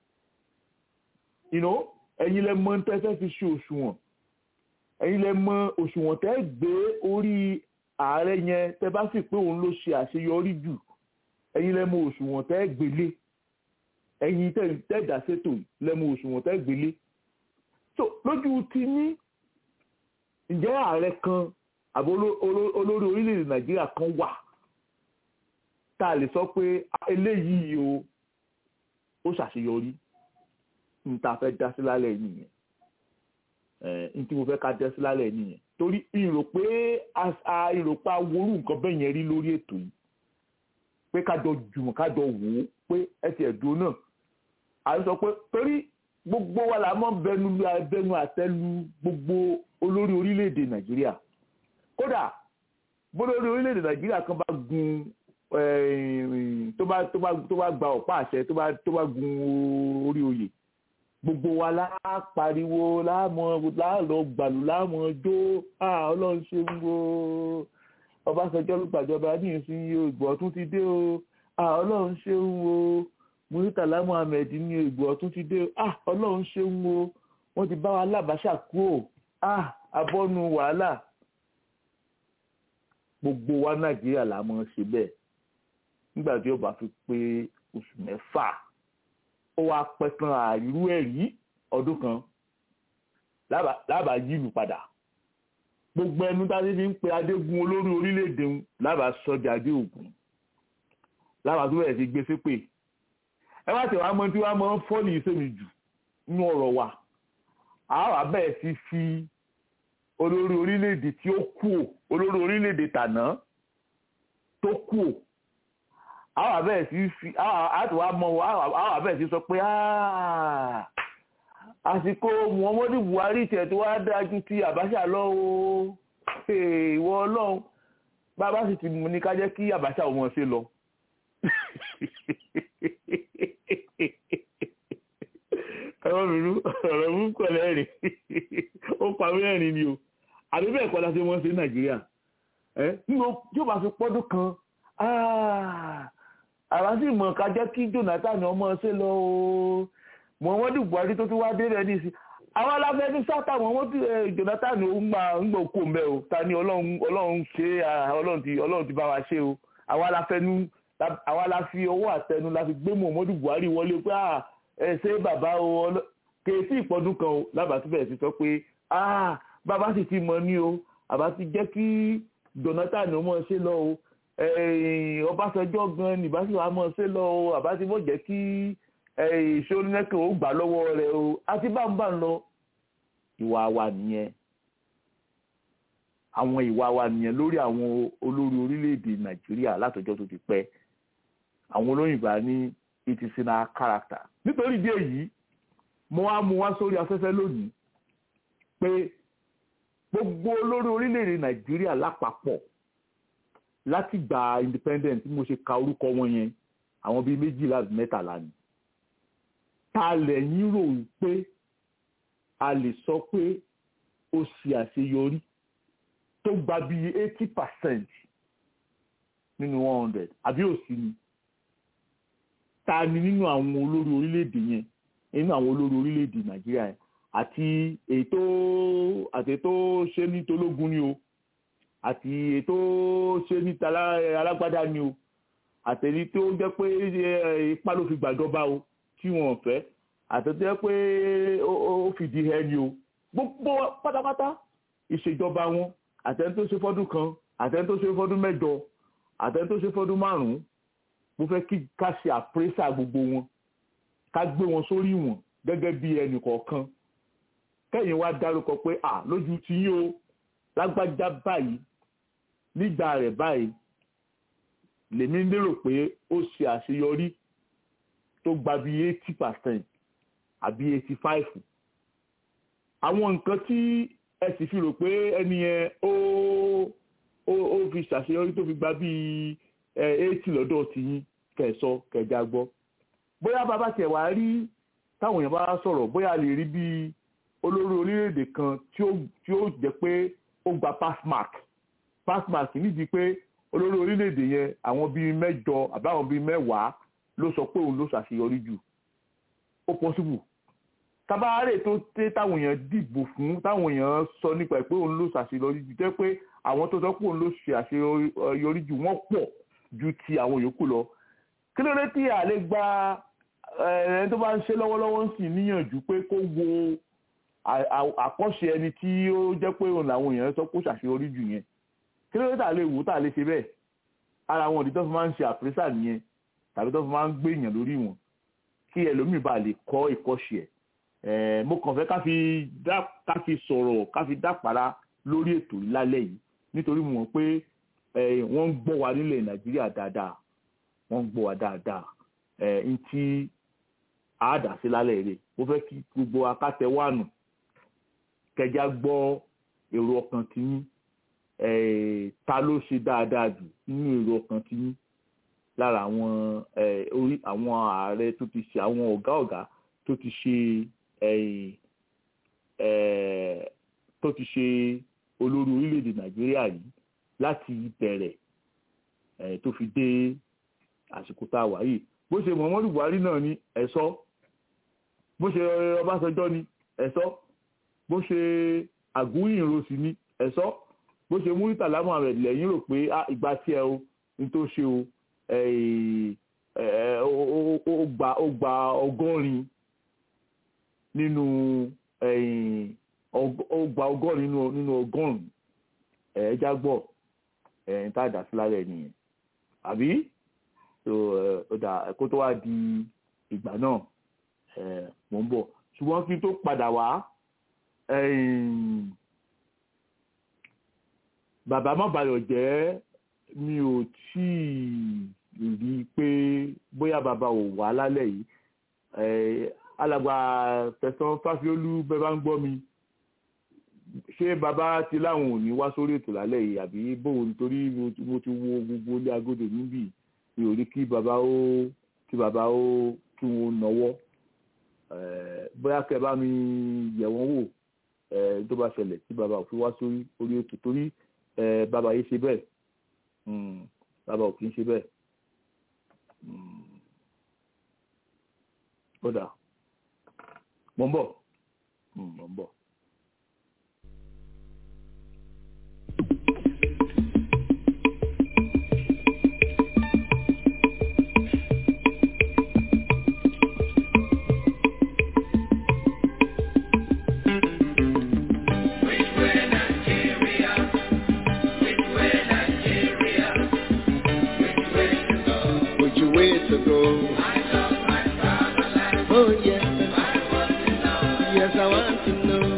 you know ẹ̀yin lẹ mọ̀ ntẹ́ fẹ́ fi ṣe òṣùwọ̀n ẹ̀yin lẹ mọ̀ òṣùwọ̀n tẹ́ gbé orí ààrẹ yẹn tẹ́ bá sì pé òun ló ṣe àṣeyọrí jù ẹ̀yin lẹ mọ̀ òṣùwọ̀n tẹ́ gbélé ẹ̀yin tẹ́ dá sétò lẹ mọ̀ òṣùwọ̀n tẹ́ gbélé so lójú ti ní ǹjẹ́ ààrẹ kan àbí olórí orílẹ̀-èdè nàìjíríà kan wà tá a lè sọ pé eléyìí o ó ṣàṣeyọrí n ta fẹ́ dá sí lálẹ́ nìyẹn n tí mo fẹ́ ká dá sí lálẹ́ nìyẹn torí ìrò pé a ìrò pé a worú nǹkan bẹ́ẹ̀ yẹn rí lórí ètò yìí pé kájọ jùmọ̀ kájọ wò ó pé ẹ ti ẹ̀dùn náà a sọ pé torí gbogbo wa la mọ̀ bẹnu bẹnu àtẹ́lu gbogbo olórí orílẹ̀-èdè nàìjíríà kódà bólórí orílẹ̀-èdè nàìjíríà kan bá gun tó bá tó bá tó bá gba ọ̀pá àṣẹ tó bá tó bá gun orí oyè gbogbo wa la pariwo láàmọ láàlọ gbàlù láàmọ jó ọlọ́run ṣe ń wo ọbásanjọ́ ló gbàjọba ní ìsinyìí o ìgbọ̀ ọ̀tún ti dé o ọlọ́run ṣe ń wo muritala muhammed ní ìgbọ̀ ọ̀tún ti dé o ọlọ́run ṣe ń wo wọ́n ti bá wa lábàáṣà kú o abọ́nu wàhálà gbogbo wa nàìjíríà la mọ̀ ṣe bẹ́ẹ̀ nígbà tí ó bá fi pé oṣù mẹ́fà ó wá pẹ́ tán àìrú ẹ̀rí ọdún kan lábàá yílù padà gbogbo ẹnu táyé fi ń pe adégún olórí orílẹ̀-èdè ń lábàá sọ́jà adé ògùn lábàá tó bẹ̀rẹ̀ sí gbé sépè ẹ wá tẹ̀wá mọ tí wàá mọ fọ́ọ̀lì ìsèmi jù nínú ọ̀rọ̀ wa àá bẹ̀rẹ̀ sí fi olórí orílẹ̀-èdè tí ó kú ò olórí orílẹ̀-èdè tàná tó kú ò àwọn àbẹ̀rẹ̀ sí fi àwọn àmọ́ àwọn àbẹ̀rẹ̀ sí sọ pé àsìkò Muhammadu Buhari tẹ̀ tó wá dájú ti Abacha lọ o ìwọ ọlọ́run bàbá sì ti mú ní ká jẹ́ kí Abacha ò mọ̀ ṣe lọ. ẹ̀rọ mìíràn ọ̀rọ̀ mú pẹ̀lẹ́ rìn ó pa mẹ́rin ni o àbí bẹ́ẹ̀ kọ́ la ṣe wọ́n ṣe Nàìjíríà ẹ́ nínú yóò bá fi pọ́dún kan àwa sì mọ̀ ká jẹ́ kí Jonathan ọmọ ṣe lọ o Muhammadu Buhari tó tún wá dé rẹ̀ nísì àwọn aláfẹ́ ní sátà Muhammadu Jonathan ó ń gbà ń gbà kó mbẹ́ o ta ni Ọlọ́run ṣe Ọlọ́run ti bá wa ṣe o àwa aláfẹ́ nu àwa la fi ọwọ́ àtẹnu la fi gbé Muhammadu Buhari wọlé pé ẹ ṣe bàbá o kèésì ìpọ́dún kan o lábàtúbẹ̀ ti sọ pé bàbá sì ti mọ̀ ní o àbá ti jẹ́ kí Jonathan ọmọ ṣe lọ o Ọbásanjọ́ gan nìbá sì wàá mọ̀ ṣe lọ o àbá ti mọ̀ jẹ́ kí ìṣónẹ́kẹ̀ ó gbà lọ́wọ́ rẹ̀ o àti bá ń bá ń lọ ìwà wa nìyẹn àwọn ìwà wa nìyẹn lórí àwọn olórí orílẹ̀-èdè nàìjíríà látọjọ́ tó ti pẹ́ àwọn olóyìnbá ní it is in our character nítorí ìdí èyí mo wá mú wá sórí afẹ́fẹ́ lónìí pé gbogbo olórí orílẹ̀-èdè nàìjíríà lápapọ̀ láti gba independent tí mo ṣe ka orúkọ wọn yẹn àwọn bíi méjìlá mẹ́tàlá ni ta lẹ́yìn rò pé a lè sọ pé ó ṣe àṣeyọrí tó gba bíi eighty percent nínú one hundred àbí òsì ni ta ni nínú àwọn olórí orílẹ̀-èdè yẹn nínú àwọn olórí orílẹ̀-èdè nàìjíríà yẹn àti ètò àti ètò ṣe ní tológun ni o àti ètò ṣe ní alágbádá ni o àtẹ̀lí tó jẹ́ pé ipá ló fi gbàjọba o tí wọ́n fẹ́ àtẹ̀tẹ̀ jẹ́ pé ó fìdí ẹ ni o gbogbo pátápátá ìṣèjọba wọn àtẹ̀ni tó ṣe fọ́dún kan àtẹ̀ni tó ṣe fọ́dún mẹ́jọ àtẹ̀ni tó ṣe fọ́dún márùn-ún mo fẹ́ kí ká ṣe àpérésà gbogbo wọn ká gbé wọn sórí wọn gẹ́gẹ́ bí ẹnì kọ̀ọ̀kan kẹ́yìn wá dárúkọ pé à lójú ti yín o lágbájá báyìí nígbà rẹ̀ báyìí lèmi lérò pé ó ṣe àṣeyọrí tó gba bí eighty percent àbí eighty five àwọn nǹkan tí ẹ sì fi rò pé ẹni yẹn ó ó ó fi ṣàṣeyọrí tó fi gba bí eighty lọ́dọ̀ tiyín kẹsọ kẹjá gbọ́ bóyá bàbá tiẹ̀ wá rí táwọn èèyàn bá sọ̀rọ̀ bóyá lè rí bí olórí orílẹ̀-èdè kan tí ó tí ó jẹ́ pé ó gba pass mark pass mark nídìí pé olórí orílẹ̀-èdè yẹn àwọn bíi mẹ́jọ àbáwọn bíi mẹ́wàá ló sọ pé òun ló ṣàṣeyọrí jù ó possible tabaare tó tẹ táwọn èèyàn dìbò fún táwọn èèyàn sọ nípa ẹ pé òun ló ṣàṣeyọrí jù jẹ́ pé àwọn tó sọ pé òun ló ṣe àṣeyọrí jù wọ́n pọ̀ ju ti àwọn yòókù lọ kí ló dé tí a lè gba ẹni tó bá ń ṣe lọ́wọ́lọ́wọ́ ń sì níyànjú pé kó wo àkọ́ṣe ẹni tí ó jẹ́ pé òun làwọn èèyàn sọ pé ó ṣàṣeyọrí jù yẹn kí ló dé tà lè wò tà lè ṣe bẹ́ẹ̀ ara àwọn òdì tó fi máa ń ṣe àpérésà nìyẹn tàbí tó fi máa ń gbé èèyàn lórí wọn kí ẹlòmíì bá lè kọ́ ìkọ́ṣe ẹ̀ mo kàn fẹ́ ká fi ká fi sọ̀rọ̀ ká fi dápàrà lórí ètò lálẹ́ yìí nítorí mo mọ̀ pé wọ́n ń gbọ́ wa nílẹ̀ nàìjíríà dáadáa wọ́n ń gbọ́ wa dáadáa n tí àádà sí lálẹ́ rẹ̀ mo fẹ́ kí gbogbo akátẹ́wànù kẹjá gbọ́ èrò ọkàn tiyín ta ló ṣe dáadáa jù nínú èrò ọkàn tiyín lára àwọn orí àwọn ààrẹ tó ti ṣe àwọn ọ̀gá ọ̀gá tó ti ṣe tó ti ṣe olórí orílẹ̀-èdè nàìjíríà yìí láti bẹ̀rẹ̀ tó fi dé àsìkò tá a wà yìí bó ṣe muhammadu buhari náà ni ẹ̀sọ́ bó ṣe ọbásanjọ́ ni ẹ̀sọ́ bó ṣe àgúnyìn rosì ni ẹ̀sọ́ bó ṣe muritala muhammed lẹ́yìn rò pé ìgbà tí ẹ o ní tó ṣe o ó gba ó gba ọgọ́rin nínú ó gba ọgọ́rin nínú ọgọ́rùn-ún ẹ̀ẹ́dá gbọ́ ẹ̀ẹ́n tá a dà sí lálẹ́ nìyẹn àbí so ọ̀dà kó tó wá di ìgbà náà mò ń bọ̀ ṣùgbọ́n kí n tó padà wá bàbá má bayọ̀ jẹ́ mi ò tí ì rí i pé bóyá bàbá ò wá lálẹ́ yìí alàgbà tẹ̀sán fáfiólú bẹ́ẹ̀ bá ń gbọ́ mi ṣé bàbá ti láwọn ò ní wá sórí ètò lálẹ́ yìí àbí bóun nítorí mo ti wo gbogbo ilé agodo níbí mi ò rí kí bàbá ó kí bàbá ó kí wọn nọwọ́ bóyá kẹ́ bá mi yẹ̀ wọ́n wò tó bá ṣẹlẹ̀ tí bàbá ò fi wá sórí orí ètò torí bàbá yìí ṣe bẹ́ẹ̀ bàbá ò kì í ṣe bẹ́ẹ̀ ó dà mò ń bọ̀ mò ń bọ̀. Oh yes, yes I want to know.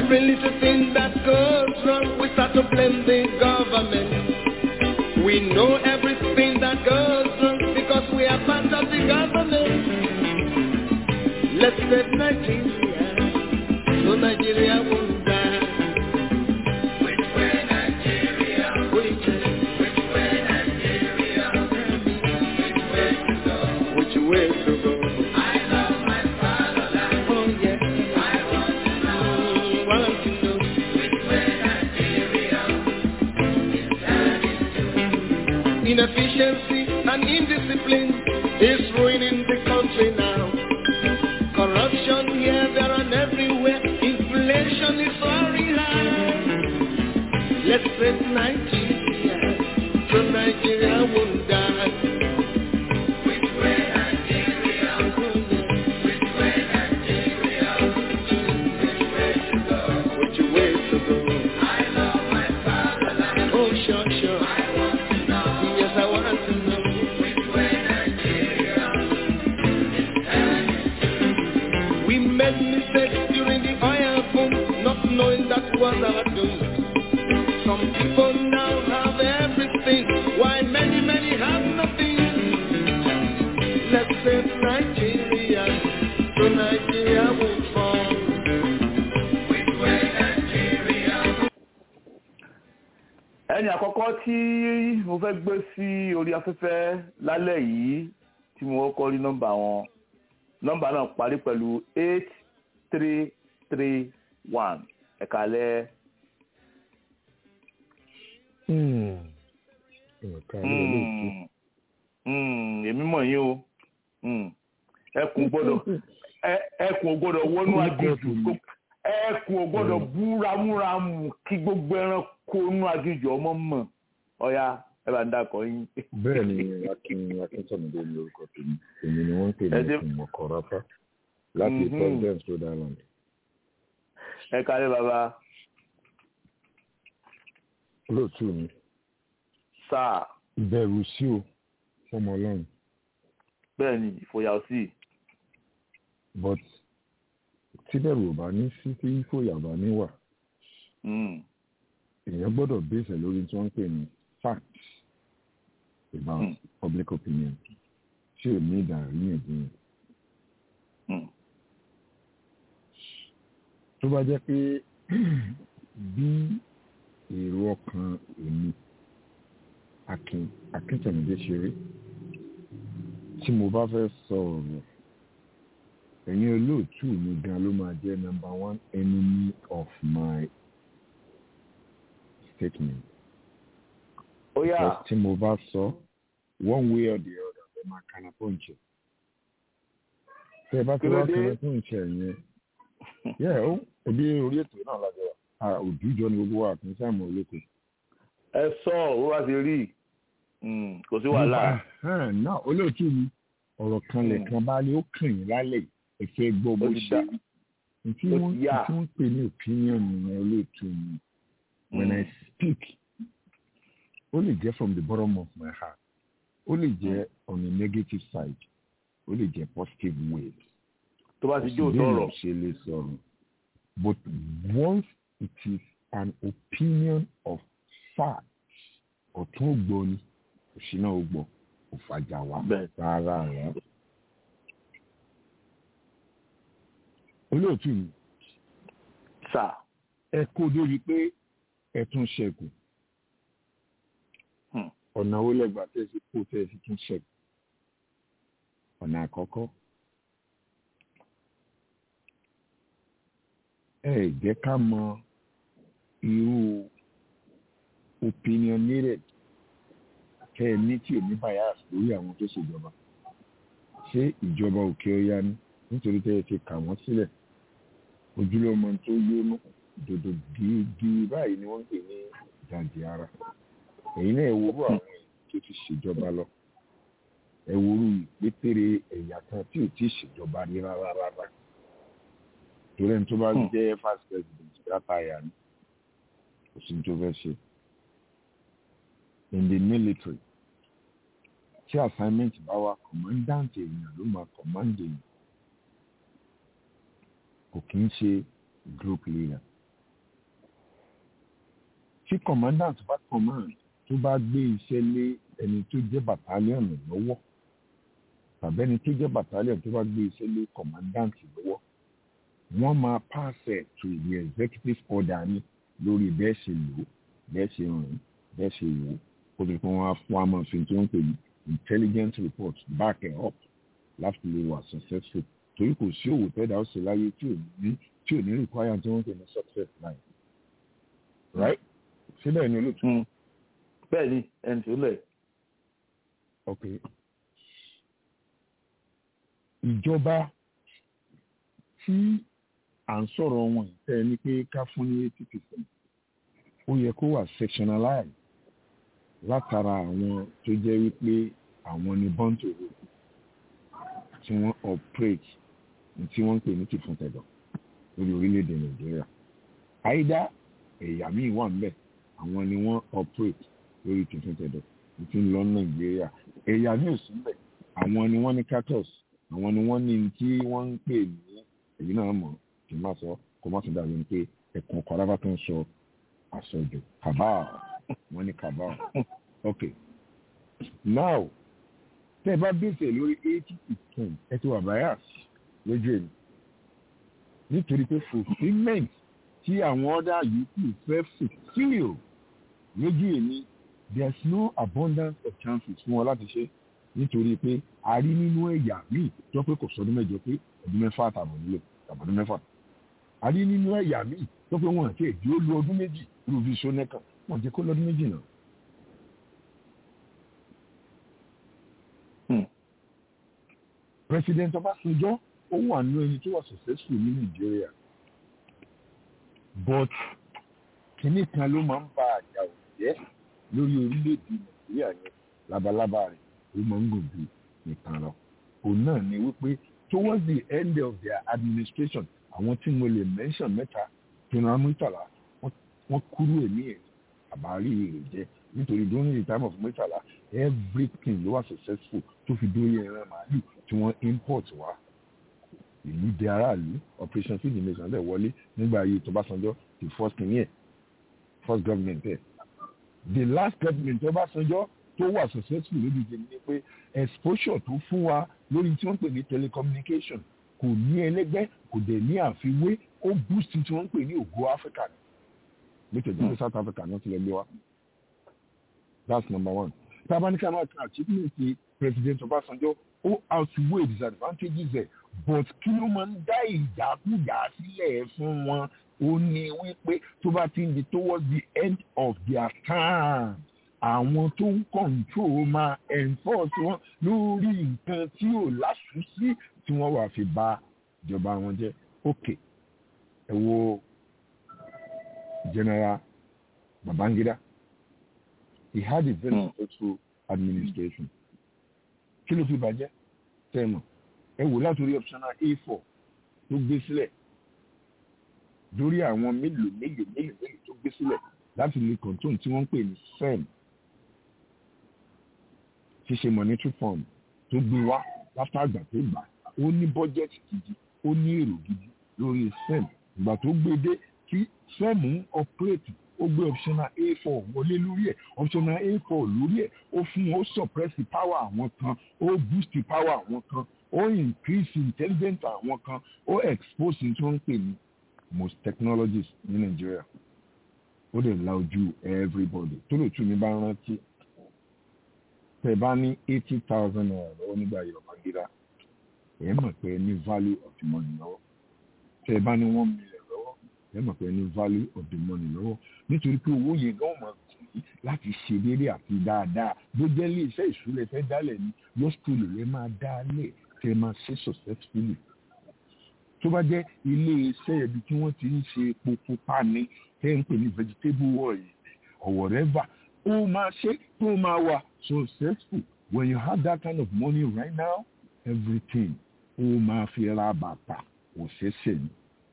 Every little thing that goes wrong, we start to blame the government. We know everything that goes wrong because we are part of the government. Let's save Nigeria, so Nigeria won't die. Which way Nigeria? Which way? Which way Nigeria? Which way to go? Which way to go? I love my fatherland. Oh yes. I want to know. Want to know. Which way Nigeria is heading to? Inefficiency and indiscipline is ruining the country now. Corruption here, there and everywhere. Inflation is very high. Let's save Nigeria, so Nigeria won't die. Which way Nigeria? Which way Nigeria? Which way to go? Which way to go? I love my fatherland. Oh sure, sure. I want to know. Yes, I want to know. Which way Nigeria is We made mistakes during the oil boom, not knowing that was our doom. Some people now have everything, while many, many have nothing. Let's save Nigeria, so Nigeria won't fall. Which way Nigeria? ẹni àkọ́kọ́ tí mo fẹ́ gbé sí orí afẹ́fẹ́ lálẹ́ yìí tí mo kọ́kọ́ rí nọ́mbà wọn nọ́mbà náà parí pẹ̀lú eight three three one ẹ̀ka lẹ́ nǹkan ní olóòtú èmi mọ̀ yín o Mm. ẹkùn gbọ́dọ̀ ẹ- ẹkùn ò gbọ́dọ̀ wọnú aginjù kó- ẹkùn ò gbọ́dọ̀ búramúramù kí gbogbo ẹranko inú aginjù ọmọ mọ̀ ọ̀ya ẹ bá ń dákọ̀ yín. bẹ́ẹ̀ ni akin akíntọ́nùdé ní orúkọ tèmi èmi ni wọ́n ń pè ní Ẹ dé- ẹkùn ọ̀kọ̀rápá láti Mhm. providence rhode island ẹ kálẹ̀ bàbá olóòtú mi sáà ìbẹ̀rù sí o fọmọ ọlọ́run bẹ́ẹ̀ ni ìfòyà sí but tí bẹ̀rù ò bá ní sí tí fòyà bá ní wà èèyàn gbọ́dọ̀ bẹ́sẹ̀ lórí tí wọ́n ń pè ní facts about Mm. public opinion tí ò ní ìdàríyànjiyàn tó bá jẹ́ pé bí èrò ọkàn èmi akin akíntẹ̀mídé ṣe rí tí mo bá fẹ́ sọ ọ̀rọ̀ ẹ̀yin olóòtú mi gan ló máa jẹ́ number one enemy of my statement. ó yà Because tí mo bá sọ one way or the other ẹ máa kana pọ́ǹchì. tẹ́ ẹ bá ti Kí ló wá dé? kana pọ́ǹchì yẹn yẹ ó ẹbí orí ètò náà lájọ wa òjújọ ni gbogbo wa kì í sáàmù olóko. ẹ sọ ó wá ti rí Mm, kò sí wàhálà Ẹ̀hẹ́n, náà olóòtú mi ọ̀rọ̀ kan lẹ̀ kan bá lé ó kàn yín lálẹ́ yìí, ẹ fẹ́ gbọ́ bó Ó ti ṣe dá. rí. Ntí Ó wọ́n ti yá. ntí wọ́n pè ní opinion nìyẹn olóòtú mi. When I speak, ó lè jẹ́ from the bottom of my heart. Ó lè jẹ́ on a negative side. Ó lè jẹ́ positive way. tó bá ti jó Bí sọ̀rọ̀ èèyàn ṣe lè sọ̀rọ̀. But once it is an opinion of fact, ọ̀tún ògbọ́ ni, òṣìnà ògbọ́, kò fàjà wá Bẹ́ẹ̀. rárá rárá. Olóòtú mi, sà ẹ kó lórí pé ẹ tún ṣẹ́kù. Hmm. Ọ̀nà wo lẹ́gbàá tẹ́ fi kó tẹ́ fi tún ṣẹ́kù? Ọ̀nà àkọ́kọ́. Ẹ jẹ́ ká mọ irú opinionated kẹ́ ẹ ní tí ò ní bias lórí àwọn tó ṣèjọba. Ṣé ìjọba òkè ọya ni? Nítorí tẹ́ ẹ ti kà wọ́n sílẹ̀. Ojúlọ́mọ tó yónú dòdò gígí báyìí ni wọ́n ń pè ní ìdajì ara. Ẹ̀yin náà ẹ wo orú àwọn èèyàn tó ti ṣèjọba lọ. Ẹ wo orú ìpétére ẹ̀yà kan tí ò tí ì ṣèjọba rí rárá rárá. Torí ẹni tó bá Hmm. jẹ́ first president látàyà ni kò sí ní tó fẹ́ ṣe. In the military, tí assignment bá wà commandant èèyàn ló máa command èèyàn kò kí ń ṣe group leader tí commandant bá command tó bá gbé iṣẹ́ lé ẹni tó jẹ́ battalion lọ́wọ́ tàbí ẹni tó jẹ́ battalion tó bá gbé iṣẹ́ lé commandant lọ́wọ́ wọ́n máa pass it to the executive order ní lórí bẹ́ẹ̀ ṣe lò ó bẹ́ẹ̀ ṣe rìn bẹ́ẹ̀ ṣe wò ó kó tó kí wọ́n á fún àmọ́ fi tí wọ́n pè ní intelligent report back it up láti lè wà successful torí kò sí òwò tẹ́lẹ̀ ó ṣe láyé tí ò ní tí ò ní require tí wọ́n pè ní success line right síbẹ̀ ni olóòtú. bẹ́ẹ̀ ni ẹni tó lẹ̀. ok ìjọba tí à ń sọ̀rọ̀ wọn tẹ́ ẹ ní pé ká fún ní eighty percent ó yẹ kó wà sectionalized látara àwọn tó jẹ́ wípé àwọn ni bọ́ǹtò rò tí wọ́n operate tí wọ́n ń pè ní tìfúntẹ̀dọ̀ lórí orílẹ̀-èdè nàìjíríà àìdá ẹ̀yà míì wà ńbẹ̀ àwọn ni wọ́n operate lórí tìfúntẹ̀dọ̀ tí ń lọ nàìjíríà ẹ̀yà míì ò sí ńbẹ̀ àwọn ni wọ́n ní cartos àwọn ni wọ́n ní tí wọ́n ń pè ní èyí náà mọ̀ kí n má sọ kó má tún dàbí ní pé ẹ̀kan kọ́rábà tó ń sọ àsọjù cabal wọ́n ní cabal ok now tẹ́ ẹ bá bèsè lórí eighty percent ẹ ti wà bias lójú èmi nítorí pé fulfilment tí àwọn ọ̀dà yòókù fẹ́ fulfill lójú èmi there is no abundance of chances fún wọn láti ṣe nítorí pé a rí nínú ẹ̀yà míì tó pé kò sọdún mẹ́jọ pé ọdún mẹ́fà àtàbọ̀ nílò àbọ̀dún mẹ́fà a rí nínú ẹ̀yà míì tó pé wọn àti èdè ó lu ọdún méjì irú bíi sọ́nẹ́kàn wọn jẹ́ kó lọ́dún méjì náà. president ọbásanjọ́ ó wà nínú ẹni tó wà successful ní nàìjíríà but kínní kan ló máa ń ba àjà òjẹ́ lórí orílẹ̀-èdè nàìjíríà yẹn labalábá rẹ̀ ó máa ń gùn bí nìkan lọ òun náà ni wípé towards the end of their administration àwọn tí mo lè mention mẹ́ta general murtala wọ́n kúrú èmi ẹ̀ àbárí rẹ̀ jẹ́ nítorí during the time of murtala everything ló wà successful tó fi dórí ẹran màálù tí wọ́n import wá ìlú di aráàlú operation feed the nation dẹ̀ wọlé nígbà ayé tọ́básanjọ́ the first king yẹn first government ẹ̀ the last government tọ́básanjọ́ tó wà successful lórí ìjẹun ni pé exposure tó fún wa lórí tí wọ́n pè ní telecommunication kò ní ẹlẹ́gbẹ́ kò dẹ̀ ní àfiwé ó boost tí wọ́n pè ní ògo africa ní nítorí pé south africa náà ti lọ gbé wa that's number one tabanika náà kan achievement ti president ọbásanjọ́ ó outweigh disadvantages ẹ̀ but kí ló máa ń dá ìjákújà sílẹ̀ fún wọn ó ní wípé tó bá ti ń di towards the end of their time àwọn tó ń control máa enforce wọn lórí nǹkan tí ò láṣùsí tí wọ́n wà fi bà ìjọba wọn jẹ́ ok ẹ wo general babangida he had a very mm. successful administration kí ló fi bàjẹ́ tẹ́mọ̀ ẹ wò látòrí optional a four tó gbé sílẹ̀ lórí àwọn mélòó mélòó mélòó mélòó tó gbé sílẹ̀ láti lè control tí wọ́n ń pè ní sem ṣíṣe monetary fund tó gbé wá láfta àgbà tó gbà ó ní budget gidi ó ní èrò gidi lórí sem ìgbà tó gbé dé tí sem ń operate ó gbé optional a four wọlé lórí ẹ̀ optional a four lórí ẹ̀ ó fún ó suppress the power àwọn kan ó boost the power àwọn kan ó increase intelligence àwọn kan ó expose tí wọ́n ń pè ní most technologies ní nàìjíríà ó lè la ojú everybody tó lè tún mi bá rántí tẹ bá ní eighty thousand naira lọ́wọ́ nígbà yorùbá gíga ẹ mọ̀ pé ní value of the money lọ́wọ́ tẹ bá ní one million lọ́wọ́ ẹ mọ̀ pé ní value of the money lọ́wọ́ nítorí pé owó yẹn gan mọ̀ sí láti ṣe déédéé àti dáadáa bó jẹ́ ilé iṣẹ́ ìṣúlẹ̀ fẹ́ dálẹ̀ ní yóò skulu rẹ̀ máa dálẹ̀ tẹ máa ṣe successfully tó bá jẹ́ ilé iṣẹ́ ibi tí wọ́n ti ń ṣe epo pupa ni tẹ́ ń pè ní vegetable oil or whatever ó máa ṣe tó máa wà successful when you have that kind of money right now everything ó máa fi ra bàtà òṣèṣe ni.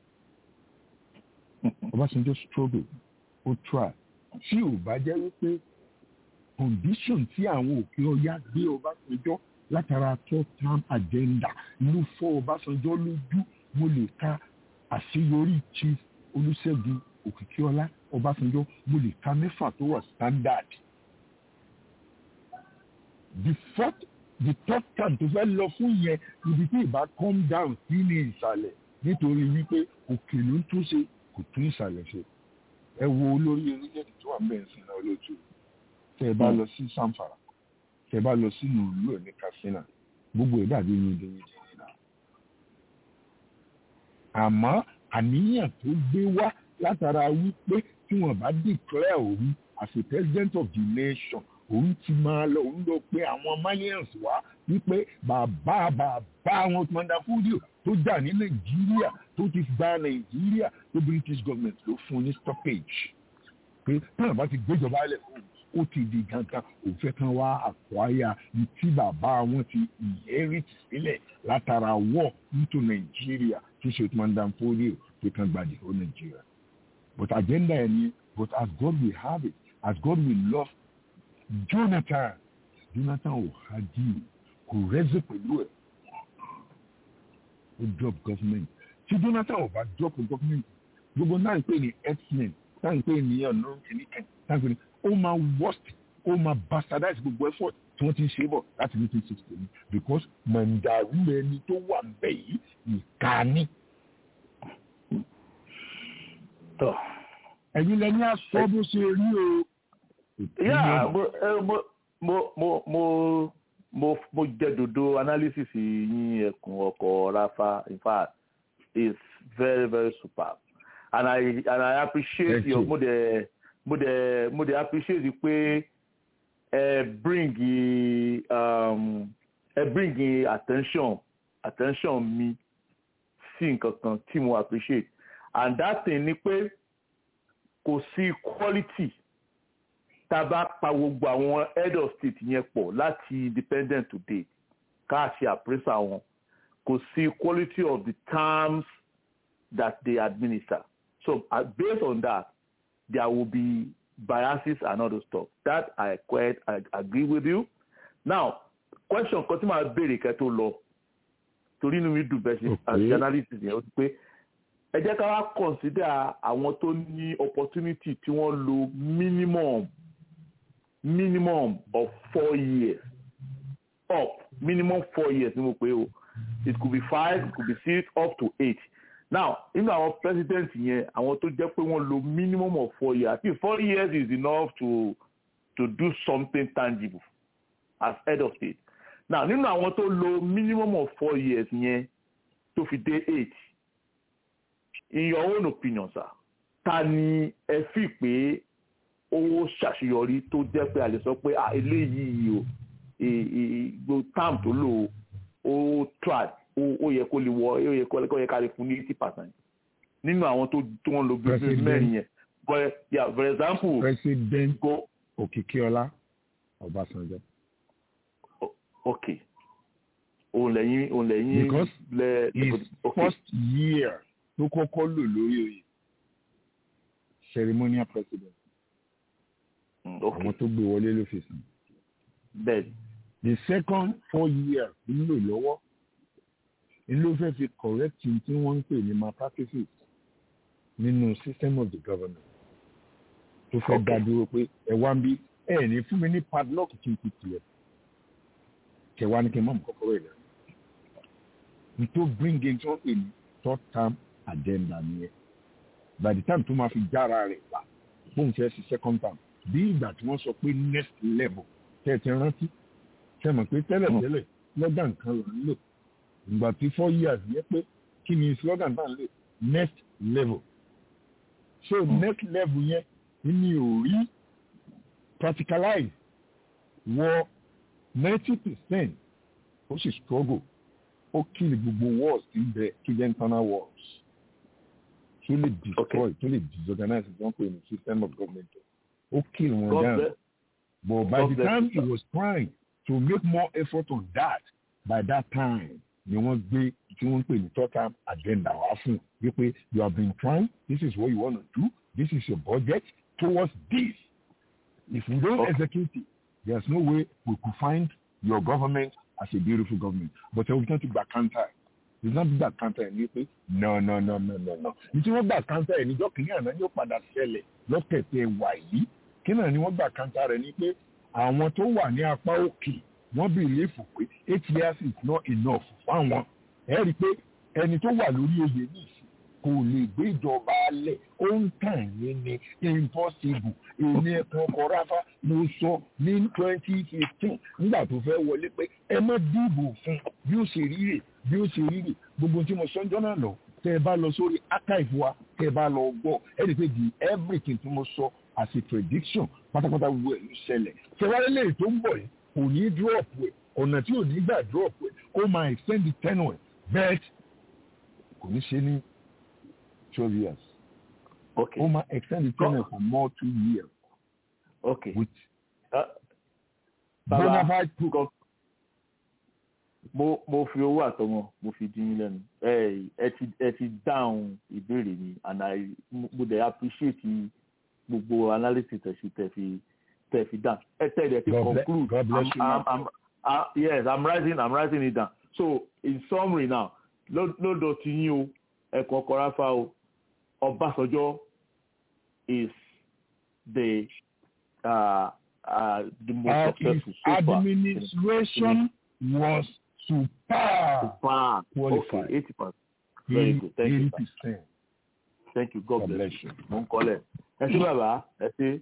Ọbásanjọ́ struggle ó try tí ò bá jẹ́ wípé condition tí àwọn òkè ọya gbé Ọbásanjọ́ látara third term agenda ló fọ́ Ọbásanjọ́ lójú mo lè ka àṣeyọrí chief Olúṣẹ́gun òkìkíọlá ọbásanjọ́ mo lè ka mẹ́fà tó wà standard the fourth the third time tó fẹ́ lọ fún yẹn ibi tí ìbá come down sí ní ìsàlẹ̀ nítorí wípé òkè ló ń túnṣe kò tún ìsàlẹ̀ ṣe ẹ wo olórí orílẹ̀-èdè tó wà ń bẹ̀rẹ̀ sí náà lójú tẹ́ ẹ bá lọ sí samfara tẹ́ ẹ bá lọ sínú ìlú ẹ̀ ní katsina gbogbo ẹ̀ dàbí yin dín yin dín náà àmọ́ àníyàn tó gbé wá látara wípé tí wọ́n bá declare òun as a president of the nation òun ti máa lọ òun lọ pé àwọn malians wá wípé bàbá bàbá àwọn mọ̀ndàfúdíò tó jà ní nàìjíríà tó ti gba nàìjíríà tó british government ló fún ní stoppage pé táwọn bá ti gbéjọba lẹ̀ fún un ó ti di gangan òun fẹ́ kán wá àkọ́yà ní tí bàbá wọn ti inherit sílẹ̀ látara war into nàìjíríà tó ṣe mọ̀ndàfúdíò pé kán gbàdé ó nàìjíríà but agenda ẹ̀ ni but as God will have it as God will love jonathan jonathan ò hajj kò rẹ́sẹ̀ pẹ̀lú ẹ̀ ó drop government tí jonathan ò bá drop government gbogbo náà ń pè ní x-men náà ń pè ní ọ̀nà kìnìkan náà ń pè ní ó máa worst ó máa bastardize gbogbo effort tí wọ́n ti ń ṣe bọ̀ láti nineteen sixty ni because mandaru ẹni tó wà bẹ́ẹ̀ yìí ìkànnì. ẹ̀yin lẹ́ni aṣọ bó ṣe rí o yeah mo mo mo mo mo mo mo jẹ dodo analysis yín ẹkùn ọkọ rafa in fact is very very superb and i and i appreciate Thank your you. mo de mo de mo de appreciate pé ẹ bring um, ẹ bring attention attention mi sí nǹkan kan tí mo appreciate and that thing ni pé kò sí quality tá a bá pa gbogbo àwọn head of state yẹn pọ̀ láti independent today ká ṣe appraisal wọn kò sí quality of the terms that they administer so uh, based on that there will be biases and other stuff that i quite i agree with you now question kan tí màá béèrè kẹ́ tó lọ torí inú mi dùn bẹ́ẹ̀ ṣe as Okay. journalist yẹn ó ti pé ẹ jẹ́ ká wá consider àwọn tó ní opportunity tí wọ́n lo minimum minimum of four years up minimum four years ni mo pe o it could be five it could be six up to eight now nínú àwọn president yẹn àwọn tó jẹ́ pé wọ́n lo minimum of four years i think four years is enough to to do something tangible as head of state now nínú àwọn tó lo minimum of four years yẹn tó fi dé eight in your own opinion sir ta ni ẹ fi pé ó ṣàṣeyọrí tó jẹ́ pé a lè sọ pé ah, eléyìí o gbogbo term tó lò ó trad ó yẹ kó lè wọ ó yẹ kó yẹ ká lè fún ní eighty percent nínú àwọn tó tó wọn lo business President. mẹ́rin yẹn but yeah for example president go òkìkíọlá ọbásanjọ́ okay òun lẹ́yìn òun lẹ́yìn Because lẹ his okay first year tó kọ́kọ́ lò lórí oyè ceremonial president mm, àwọn okay tó gbé wọlé ló fi sàn bẹ́ẹ̀ the second four year ń lò lọ́wọ́ ń ló fẹ́ fi correct n tí wọ́n ń pè ní malpractices nínú system of the government tó fẹ́ Okay. dá dúró pé ẹ wá ń bí ẹ ní fún mi ní padlock kí n fi tilẹ̀ kẹwàá ní kí n mọ̀ mọ́ kọ́kọ́rọ́ ìlẹ̀ n tó bring in tí wọ́n pè ní third term agenda nìyẹn by the time tó máa fi jára rẹ̀ wá bóun fẹ́ sí second term bí ìgbà tí wọ́n sọ pé next level tẹ́ ẹ ti rántí ṣe mọ̀ pé tẹ́lẹ̀tẹ́lẹ̀ slogan kan là ń lò ìgbà tí four years yẹ pé kí ni slogan tá à ń lò next level so next level yẹn ní ò rí practicalize wọ ninety percent ó sì struggle ó kill gbogbo wars tí ń bẹ kí jẹ́ internal wars tó lè destroy tó lè disorganize ìjọba pé ní system of government ó kill wọn God down. bless But by God the bless time you, he was trying to make more effort on that, by that time, ni wọ́n gbé tí wọ́n ń pè ní third term agenda wá fún un wípé you have been trying, this is what you want to do, this is your budget towards this. If we don't Okay. execute it, there's no way we could find your government as a beautiful government. But ẹ wọ́n ti gba counter ìdílé gbà kántà ẹ̀ ní pé no no no no no no ní tí wọ́n gbà kántà ẹ̀ níjọ́ kìíní àná yóò padà ṣẹlẹ̀ lọ́tẹ̀tẹ̀ wà yìí kí náà ni wọ́n gbà kántà rẹ̀ ní pé àwọn tó wà ní apá òkè wọ́n bìlífù pé eight years is not enough fáwọn ẹ̀ rí i pé ẹni tó wà lórí oyè ní ìsìn kò lè gbé ìjọba alẹ̀ ó ń tàn yín ní impossible èmi ẹ̀kan kọ́ráfà ló sọ ní twenty fifteen nígbà tó fẹ́ wọlé pé ẹ má dìbò fún bí ó ṣe ríre bí ó ṣe ríre gbogbo tí mo sọ ń jọ́nà lọ tẹ ẹ bá lọ sórí archive wa tẹ ẹ bá lọ gbọ́ ẹ rí i pé the everything tí mo sọ as a prediction pátápátá gbogbo ẹ̀ ló ṣẹlẹ̀ ṣẹwárẹ́ lè tó ń bọ̀ yìí kò ní drop ẹ̀ ọ̀nà tí ò ní gbà drop ẹ̀ ó máa extend the tenure but kò ní ṣe ní twelve years. Okay. Ó máa extend the tenure for more two years. Okay. With Uh, bona Baba, fide proof. go- mo mo fi owó àtọmọ mo fi dín yín lẹ́nu ẹ ẹ ti ẹ ti dáhùn ìbéèrè mi and i mo mo dey appreciate gbogbo analysis tẹ̀sí tẹ̀ fi tẹ̀ fi down ẹ tẹ̀ ẹ̀ ti God bless- conclude God bless I'm, you, I'm, man. I'm, uh, yes i'm writing i'm writing it down so in summary now ló- lọ́dọ̀ tí yín o ẹ̀kọ́ kọ́ráfà o ọbásanjọ́ is the uh, uh, the most Uh, his successful so far. administration was super Wow. qualified. Okay, eighty percent. Very in good. Thank you. eighty sir. percent. Thank you. God, God bless, bless you. you. Mo ń kọ́lẹ̀. Ẹ ṣé bàbá. Ẹ ṣé.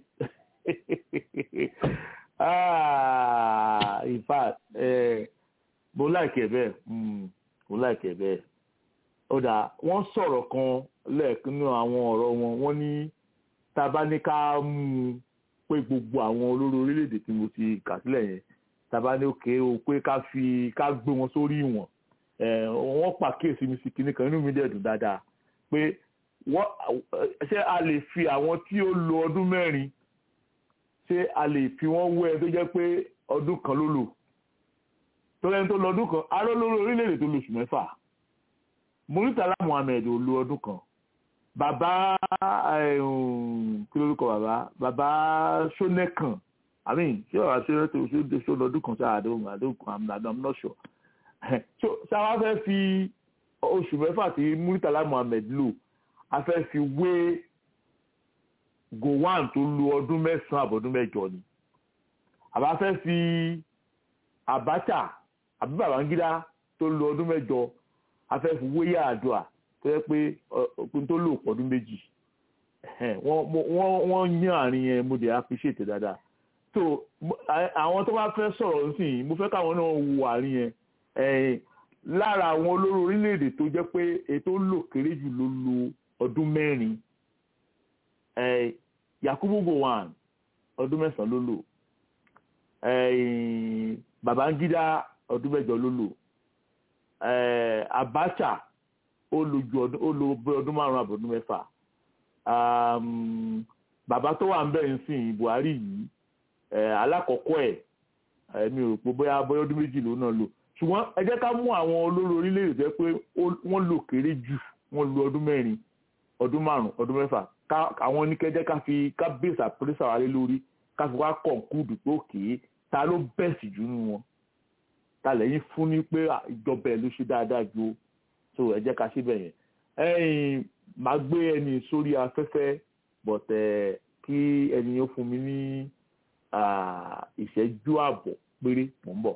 Ah, in fact, eh, mo láìkẹ̀ bẹ́ẹ̀. Mm, Mo láìkẹ̀ bẹ́ẹ̀. Ó dà wọ́n sọ̀rọ̀ kan lẹ́ẹ̀kan nínú àwọn ọ̀rọ̀ wọn. Wọ́n ní tá a bá ní ká mú un pé gbogbo àwọn olórí orílẹ̀-èdè tí mo ti kà sílẹ̀ yẹn tá a bá ní òkè o pé ká fi ká gbé wọn sórí ìwọ̀n ẹ̀, wọ́n pàkíyèsí mi sí kinní kan inú mi dẹ̀ dùn dáadáa pé wọ́n ṣé a lè fi àwọn tí ó lo ọdún mẹ́rin ṣé a lè fi wọ́n wé ẹ tó jẹ́ pé ọdún kan ló lò tó lẹ́ni tó lọ ọdún kan arọ́ lórí orílẹ̀-èdè tó lo oṣù mẹ́fà Murtala Muhammed ò lo ọdún kan bàbá ẹ̀hún, kí lórúkọ bàbá bàbá Ṣónẹ́kàn I mean ṣé bàbá Ṣónẹ́kàn ṣó lọ ọdún kan ṣáà àdóhùn àdóhùn I'm not- I'm not sure so sáwá fẹ́ fi oṣù mẹ́fà tí Murtala Muhammed lò a fẹ́ fi wé Gowon tó lo ọdún mẹ́sàn-án àbọ̀dún mẹ́jọ ni àbá fẹ́ fi Abacha àbí Babangida tó lo ọdún mẹ́jọ a fẹ́ fi wé Yar'Adua tó yẹ pé ọkùnrin tó lò pọ̀dún méjì Ẹhẹ́n, wọ́n mo- wọ́n wọ́n yán àárín yẹn mo dẹ̀ appreciate dáadáa so mo- à- àwọn tó bá fẹ́ sọ̀rọ̀ nísìnyí mo fẹ́ káwọn náà wo àárín yẹn ẹ̀yìn lára àwọn olórí orílẹ̀-èdè tó jẹ́ pé ètò lò kéré jù ló lo ọdún mẹ́rin ẹ̀yìn Yakubu Gowon ọdún mẹ́sàn-án ló lò ẹ̀yìn Babangida ọdún mẹ́jọ ló lò ẹ̀yìn Abacha ó lò ju ọdún ó lò bí ọdún márùn-ún àbọ̀dún mẹ́fà um, bàbá tó wà ń bẹ̀ ń sìn Buhari yìí ẹ̀ alákọ̀ọ́kọ́ ẹ̀ ẹ̀ mi ò rò pé bóyá bóyá ọdún méjì ló náà lò ṣùgbọ́n ẹ jẹ́ ká mú àwọn olórí orílẹ̀-èdè tó jẹ́ pé ó- wọ́n lò kéré jù wọ́n lo ọdún mẹ́rin ọdún márùn-ún ọdún mẹ́fà ká àwọn oníkẹ́jẹ́ ká fi ká bèsè àpèsè àwálé lórí ká fi wá kọ̀ǹkúdù pé òkè ta ló bẹ̀sì jù nínú wọn ta lẹ́yìn fún ní pé à, ìjọba ẹ̀ ló ṣe dáadáa ju o. so ẹ jẹ́ ká ṣe bẹ̀ yẹn ẹ̀yìn máa gbé ẹni sórí afẹ́fẹ́ bọ̀tẹ̀ kí ẹni ó fún mi ní ah, ìṣẹ́jú ààbọ̀ péré mò ń bọ̀.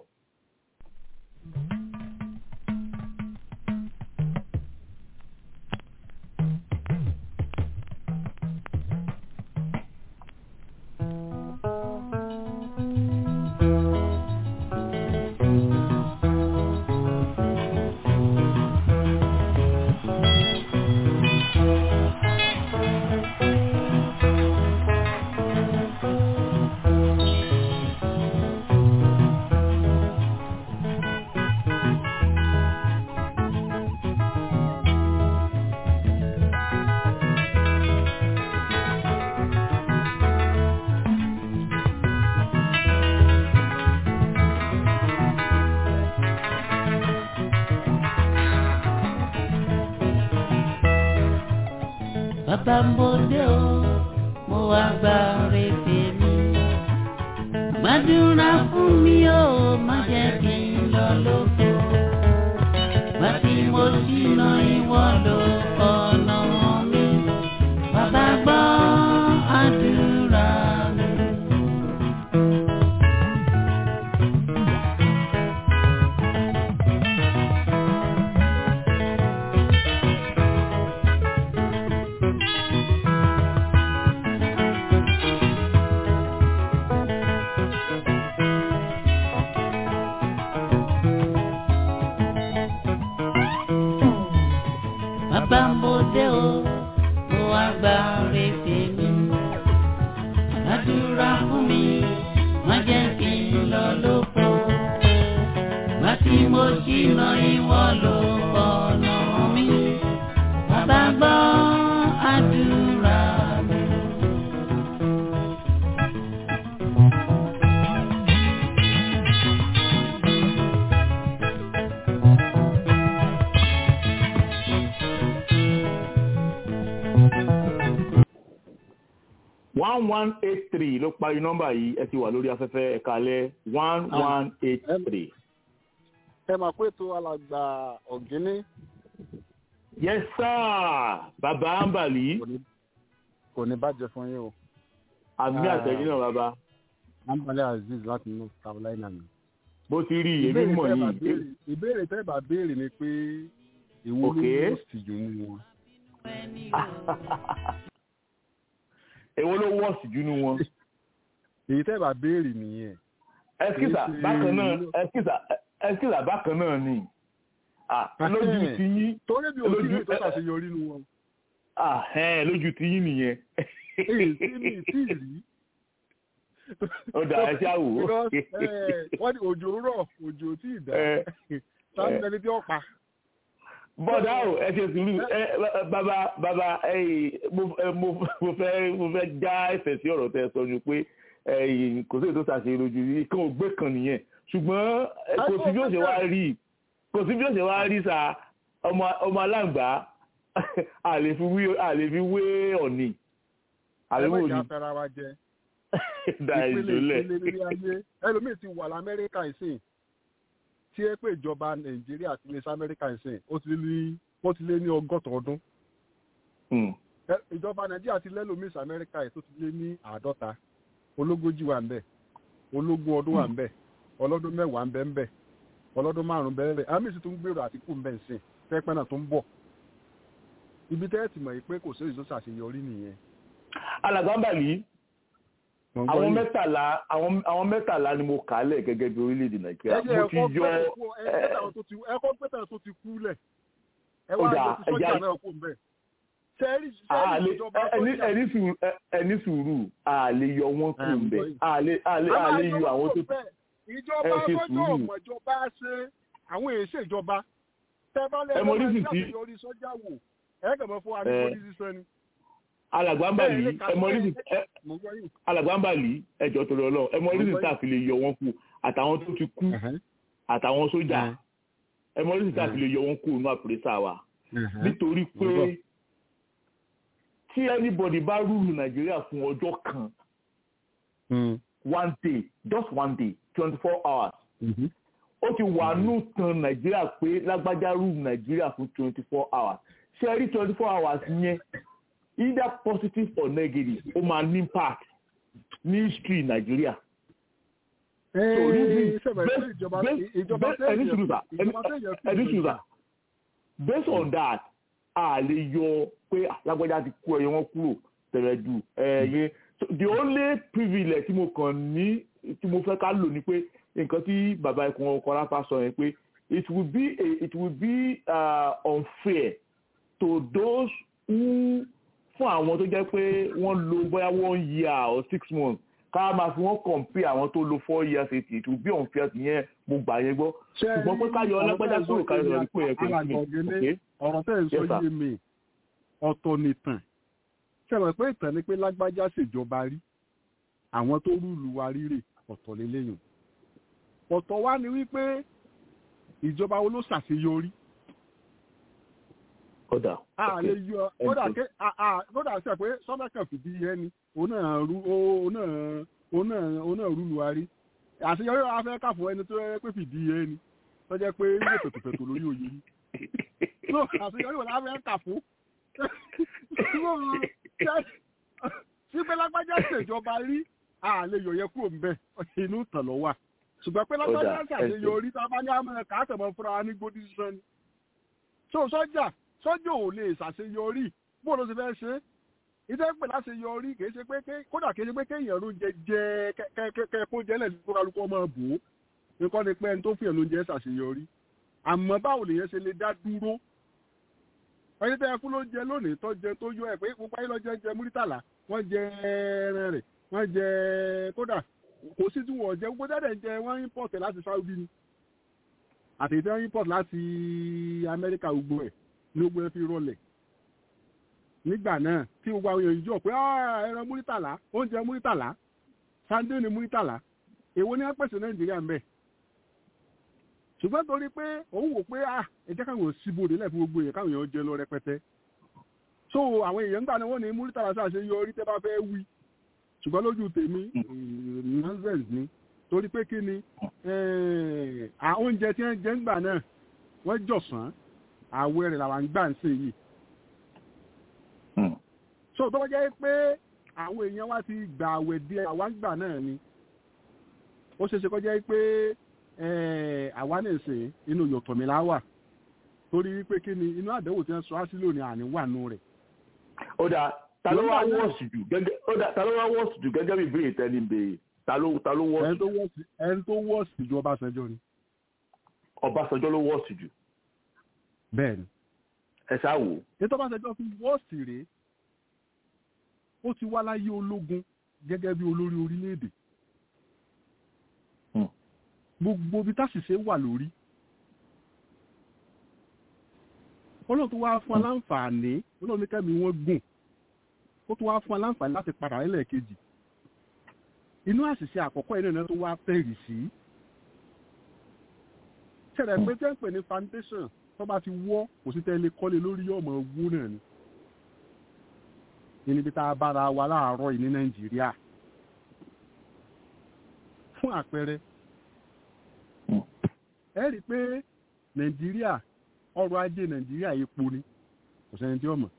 bàbá ń bòde o mo wá gba rèébè mi. gbàdúrà fún mi o má jẹ́ kí n lọ lóko. wá tí mo ṣìnà ìwọ ló ọ̀nà mi. Bàbá gbọ́ àdúrà mi. Bàbá mo dé o, mo wá gba retí mi. Àdúrà fún mi, má jẹ́ kí n lọ lóko. Má tí mo ṣìnà ìwọ ló ọ̀nà mi. Bàbá gbọ́ àdúrà mi. one one eight three ló parí nọ́mbà yìí ẹ ti wà lórí afẹ́fẹ́ ẹ̀ka alẹ́ one one eight three. ẹ máa pé tó alàgbà ọ̀gíní yes sir bàbá ambali kò ní bàjẹ́ fún yín o. àmì àtẹ̀yìn náà bàbá ambali aziz láti north carolina ni. bó ti rí èmi mọ̀ tẹ́ bá yìí béèrè- ìbéèrè tẹ́ bá béèrè ni pé èwo ló Okay. wọ́ sí jù nínú wọn. èwo ló wọ́ọ̀sì jù nú wọn. èyí tẹ́ bá béèrè nìyẹn. ẹskísà Kìí ṣe bákan náà ìlú- ẹskísà ẹskísà bákan náà ni Ah, lójú ti yín torí bí òsì lójú mi tó ṣàṣeyọrí nínú wọn. Ah, ẹ̀, lójú ti yín nìyẹn. èyí tí mi tí ì rí. ó dà ẹ ṣáà wò ó. Because, eh, wọ́n ní òjò rọ̀ òjò tí ì dá. Eh, sáà ẹni tí ó pa. bọ́dà o ẹ ṣe sùúrù ẹ ẹ, bàbá bàbá ẹ mo ẹ, mo mo fẹ́ mo fẹ́ já ẹsẹ̀ sí ọ̀rọ̀ tẹ sọ ni pé ẹ, kò sí ètò ṣàṣe lójú yìí kan ò gbé kan nìyẹn ṣùgbọ́n ẹ, kò sí bí ó ṣe wá rí kò sí bí ó ṣe wá rí sa ọmọ ọmọ aláǹgbá àlè fi wé àlè fi wé ọ̀nì àlè ẹ wò má ni jà fẹ́ra wa jẹ. da ìjọlẹ̀ ìpele nílé ayé ẹlòmíì ti wà lamẹ́ríkà ìsìn tí ẹ pé ìjọba nàìjíríà ti lé sí amẹ́ríkà ìsìn ó ti lé ní ó ti lé ní ọgọ́ta ọdún Ẹ- ìjọba nàìjíríà ti lẹ́lòmíì sí amẹ́ríkà yìí tó ti lé ní àádọ́ta ológójì wà ń bẹ̀ ológún ọdún wà ń bẹ̀ ọlọ́dún mẹ́wàá ń bẹ̀ ń bẹ̀ ọlọ́dún márùn-ún bẹ̀ ń bẹ̀ àmì sì tún gbèrò àtìkù ń bẹ̀ ń sìn pẹ́pẹ́ náà tó ń bọ̀ ibi tẹ́ ẹ ti mọ̀ yìí pé kò sí èyí tó ṣàṣeyọrí nìyẹn. alàgbàǹbàlì àwọn mẹ́tàlá àwọn àwọn mẹ́tàlá ni mo kà á lẹ̀ gẹ́gẹ́ bí orílẹ̀-èdè nàìjíríà ẹjẹ mo ti ẹkọ yọ pẹtẹ kú ẹkọ pẹtẹ tó ti kú lẹ ẹ wá Ó dáa, lọ sí sọjà ẹja- náà kú mbẹ sẹẹrì àlè sẹẹrì ìjọba ẹni sọjà ẹni sùúrù ẹ- ẹni sùúrù àlè yọ wọn kù Ẹ̀, ń mbẹ gbọ́ yìí. àlè àlè a máa àlè yọ yọ àwọn tó wọn bẹ́ẹ̀ ìjọba ẹ ṣe sọjọ sùúrù. ọmọ ìjọba ṣe àwọn èsè ìjọba tẹ bá lẹ Ẹ mọ lọ́wọ́ oríṣìí ẹgbẹ́ tí- àṣeyọrí sọjà wò ẹ kàn mọ́ fún wa ní Ẹ. polisi sẹ́ni. alàgbàǹbàlì Bẹ́ẹ̀ ni, ẹ mọ oríṣìí ẹ- mo gbọ́ yìí. alàgbàǹbàlì ẹjọ torí Ọlọ́run ẹ mọ oríṣìí gbọ́ tá a fi lè yọ wọn kù àtàwọn tó ti kú àtàwọn sójà ẹ mọ oríṣìí tá a fi lè yọ wọn kù nínú àpèrèsà wa nítorí Mo gbọ́. pé tí anybody bá rúlu nàìjíríà fún ọjọ́ kan one day just one day twenty four hours ó ti wà nù tan nàìjíríà pé lágbájá rúlu nàìjíríà fún twenty four hours ṣe rí twenty four hours yẹn either positive or negative ó máa ní impact ní history nàìjíríà. So, reason- sẹ́wọ̀n based- ìjọba based- ìjọba based- ẹni sùúrù sà, ẹni- ìjọba tẹ̀yẹ̀ fún ẹni sùúrù ìjọba. sà. based on that a lè yọ pé lágbájá ti kú ẹyẹ wọn kúrò tẹ̀rẹ̀ dù ẹ̀yẹ So, the only privilege tí mo kàn ní tí mo fẹ́ ká lò ní pé nǹkan tí bàbá ikùn ọkọ̀ ráfà sọ yẹn pé it will be a, it will be uh, unfair to those who fún àwọn tó jẹ́ pé wọ́n lo bóyá one year or six months ká máa fi wọ́n compare àwọn tó lo four years eighty it will be unfair yẹn mo gbà yẹn gbọ́ ṣùgbọ́n pé ká yọ ọlọ́pẹ́jà kúrò ká yọ ọdún pé ẹ̀ pé kí ni ọ̀rọ̀ tẹ́ ń sọ Yes, sir. yé mi ọ̀tọ̀ nìtàn ṣẹlẹ̀ pé ìtàn ni pé lágbájá ṣèjọba rí àwọn tó rúlu wa rírè ọ̀tọ̀ lélẹ́yìn ọ̀tọ̀ wá ni wípé ìjọba wo ló ṣàṣeyọrí kódà a lè yọ Ẹ kódà ṣe. ké a a kódà sẹ pé sọ́dọ̀kàn fìdí yẹn ni òun náà rú òun náà òun náà òun náà rúlu wa rí àṣeyọrí wa fẹ́ kà fún ẹni tó yẹ pé fìdí yẹn ni tó jẹ́ pé ilé pẹ̀tùpẹ̀tù lórí òye rí no àṣeyọrí wọn láfẹ́ kà fún sí pé lágbájá ṣèjọba rí àlè yòóyẹ kúrò ń bẹ inú tàn lọ wà ṣùgbọ́n pé lágbájá ṣàṣeyọrí tá a bá ní àmọ́ ẹ̀ka àtẹ̀mọ́ fúnra wa ní gbódì sísan ni so sọ́jà sọ́jà ò lè ṣàṣeyọrí bó ló ti fẹ́ ṣe ìdẹ́ pè láṣeyọrí kì í ṣe pé kódà kì í ṣe pé kéèyàn ló ń jẹ jẹ kẹ́kẹ́ jẹ́lẹ̀ ní kókàlùkọ́ ọmọ bò ó nǹkan ni pé ẹni tó fìyàn ló ń jẹ ṣàṣeyọrí àmọ́ báwo lèyẹn ṣe lè dá dúró ẹni tẹ́ ẹ fún ló ń jẹ lónìí tó jẹ tó yọ ẹ pé gbogbo ayé lọ jẹ jẹ múrítàlá wọ́n jẹ ẹran rẹ̀ wọ́n jẹ kódà kò sí tí wọ́n jẹ gbogbo dáadáa jẹ wọ́n import láti Saudi ni àti ìtẹ́ import láti Amẹ́ríkà gbogbo ẹ̀ ní gbogbo ẹ fi rọlẹ̀ nígbà náà tí gbogbo àwọn èèyàn jọ pé ẹran múrítàlá oúnjẹ múrítàlá sandé ni múrítàlá èwo ni wọ́n pèsè Nàìjíríà ń bẹ̀ ṣùgbọ́n torí pé òun wò pé ah ẹ̀jẹ̀ káwọn síbòdè lẹ́ẹ̀fún gbogbo èèyàn káwọn èèyàn jẹ lọ rẹpẹtẹ so àwọn èèyàn gbà náà wọ́n ní múrítàlá ṣàṣe yọ orí tẹ́ bá fẹ́ wí ṣùgbọ́n lójú tèmi nonsense ni torí pé kí ni oúnjẹ tí wọ́n jẹ ń gbà náà wọ́n jọ̀sán àwẹ̀ rẹ̀ làwọn gbà ń sè yìí so tó bá jẹ́ pé àwọn èèyàn wá ti gbà àwẹ̀ di àwọn gbà náà ni ó ṣeéṣe kó jẹ́ pé àwa lè ṣe inú yọ̀tọ̀mílá wà torí pé kí ni inú àdéhùn tí wọ́n sọ á sí lónìí àní wà nù rẹ̀. ó dà ta ló wá wọ́ọ̀sì jù gẹ́gẹ́ ó dà ta ló wá wọ́ọ̀sì jù gẹ́gẹ́ bí ìbéèrè tẹ́lẹ̀ ń béèrè ta ló ta ló wọ́ọ̀sì. ẹni tó wọ́ọ̀sì ju Ọbásanjọ́ ni. Ọbásanjọ́ ló wọ́ọ̀sì jù. bẹ́ẹ̀ni. ẹ ṣáà wò. ètò Ọbásanjọ́ fi wọ́ọ̀sì rèé ó ti wá láyé ológun gẹ́gẹ́ bí olórí orílẹ̀-èdè gbogbo bí táṣìṣe wà lórí ọlọ́run tó wá fún aláǹfààní ọlọ́run ní kẹ́mi wọ́n gùn ó tó wá fún aláǹfààní láti padà lẹ́lẹ́kejì inú àṣìṣe àkọ́kọ́ iná náà tó wá tẹ̀rì sí ṣẹlẹ̀ pé tẹ́ ń pè ní foundation tó bá ti wọ́ kò sí tẹ́lẹ̀ kọ́lé lórí ọmọ owó náà ni níbi tá a bára wa láàárọ̀ yìí ní nàìjíríà fún àpẹẹrẹ ẹ rí i pé nàìjíríà ọrọ̀ ajé nàìjíríà epo ni kò sẹ́ni tí ó mọ̀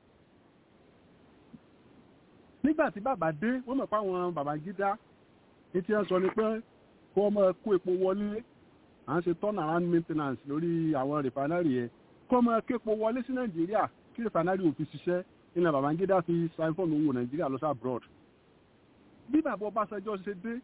nígbà tí bàbá dé wọ́n mọ̀ pé àwọn Babangida ní tí wọ́n sọ ni pé kó ọmọ kó epo wọlé à ń ṣe turn around maintenance lórí àwọn rìfánárì yẹn kó ọmọ kó epo wọlé sí nàìjíríà kí rìfánárì ò fi ṣiṣẹ́ ilẹ̀ Babangida fi siphon owó nàìjíríà lọ sí abroad bí bàbá Ọbásanjọ́ ṣe dé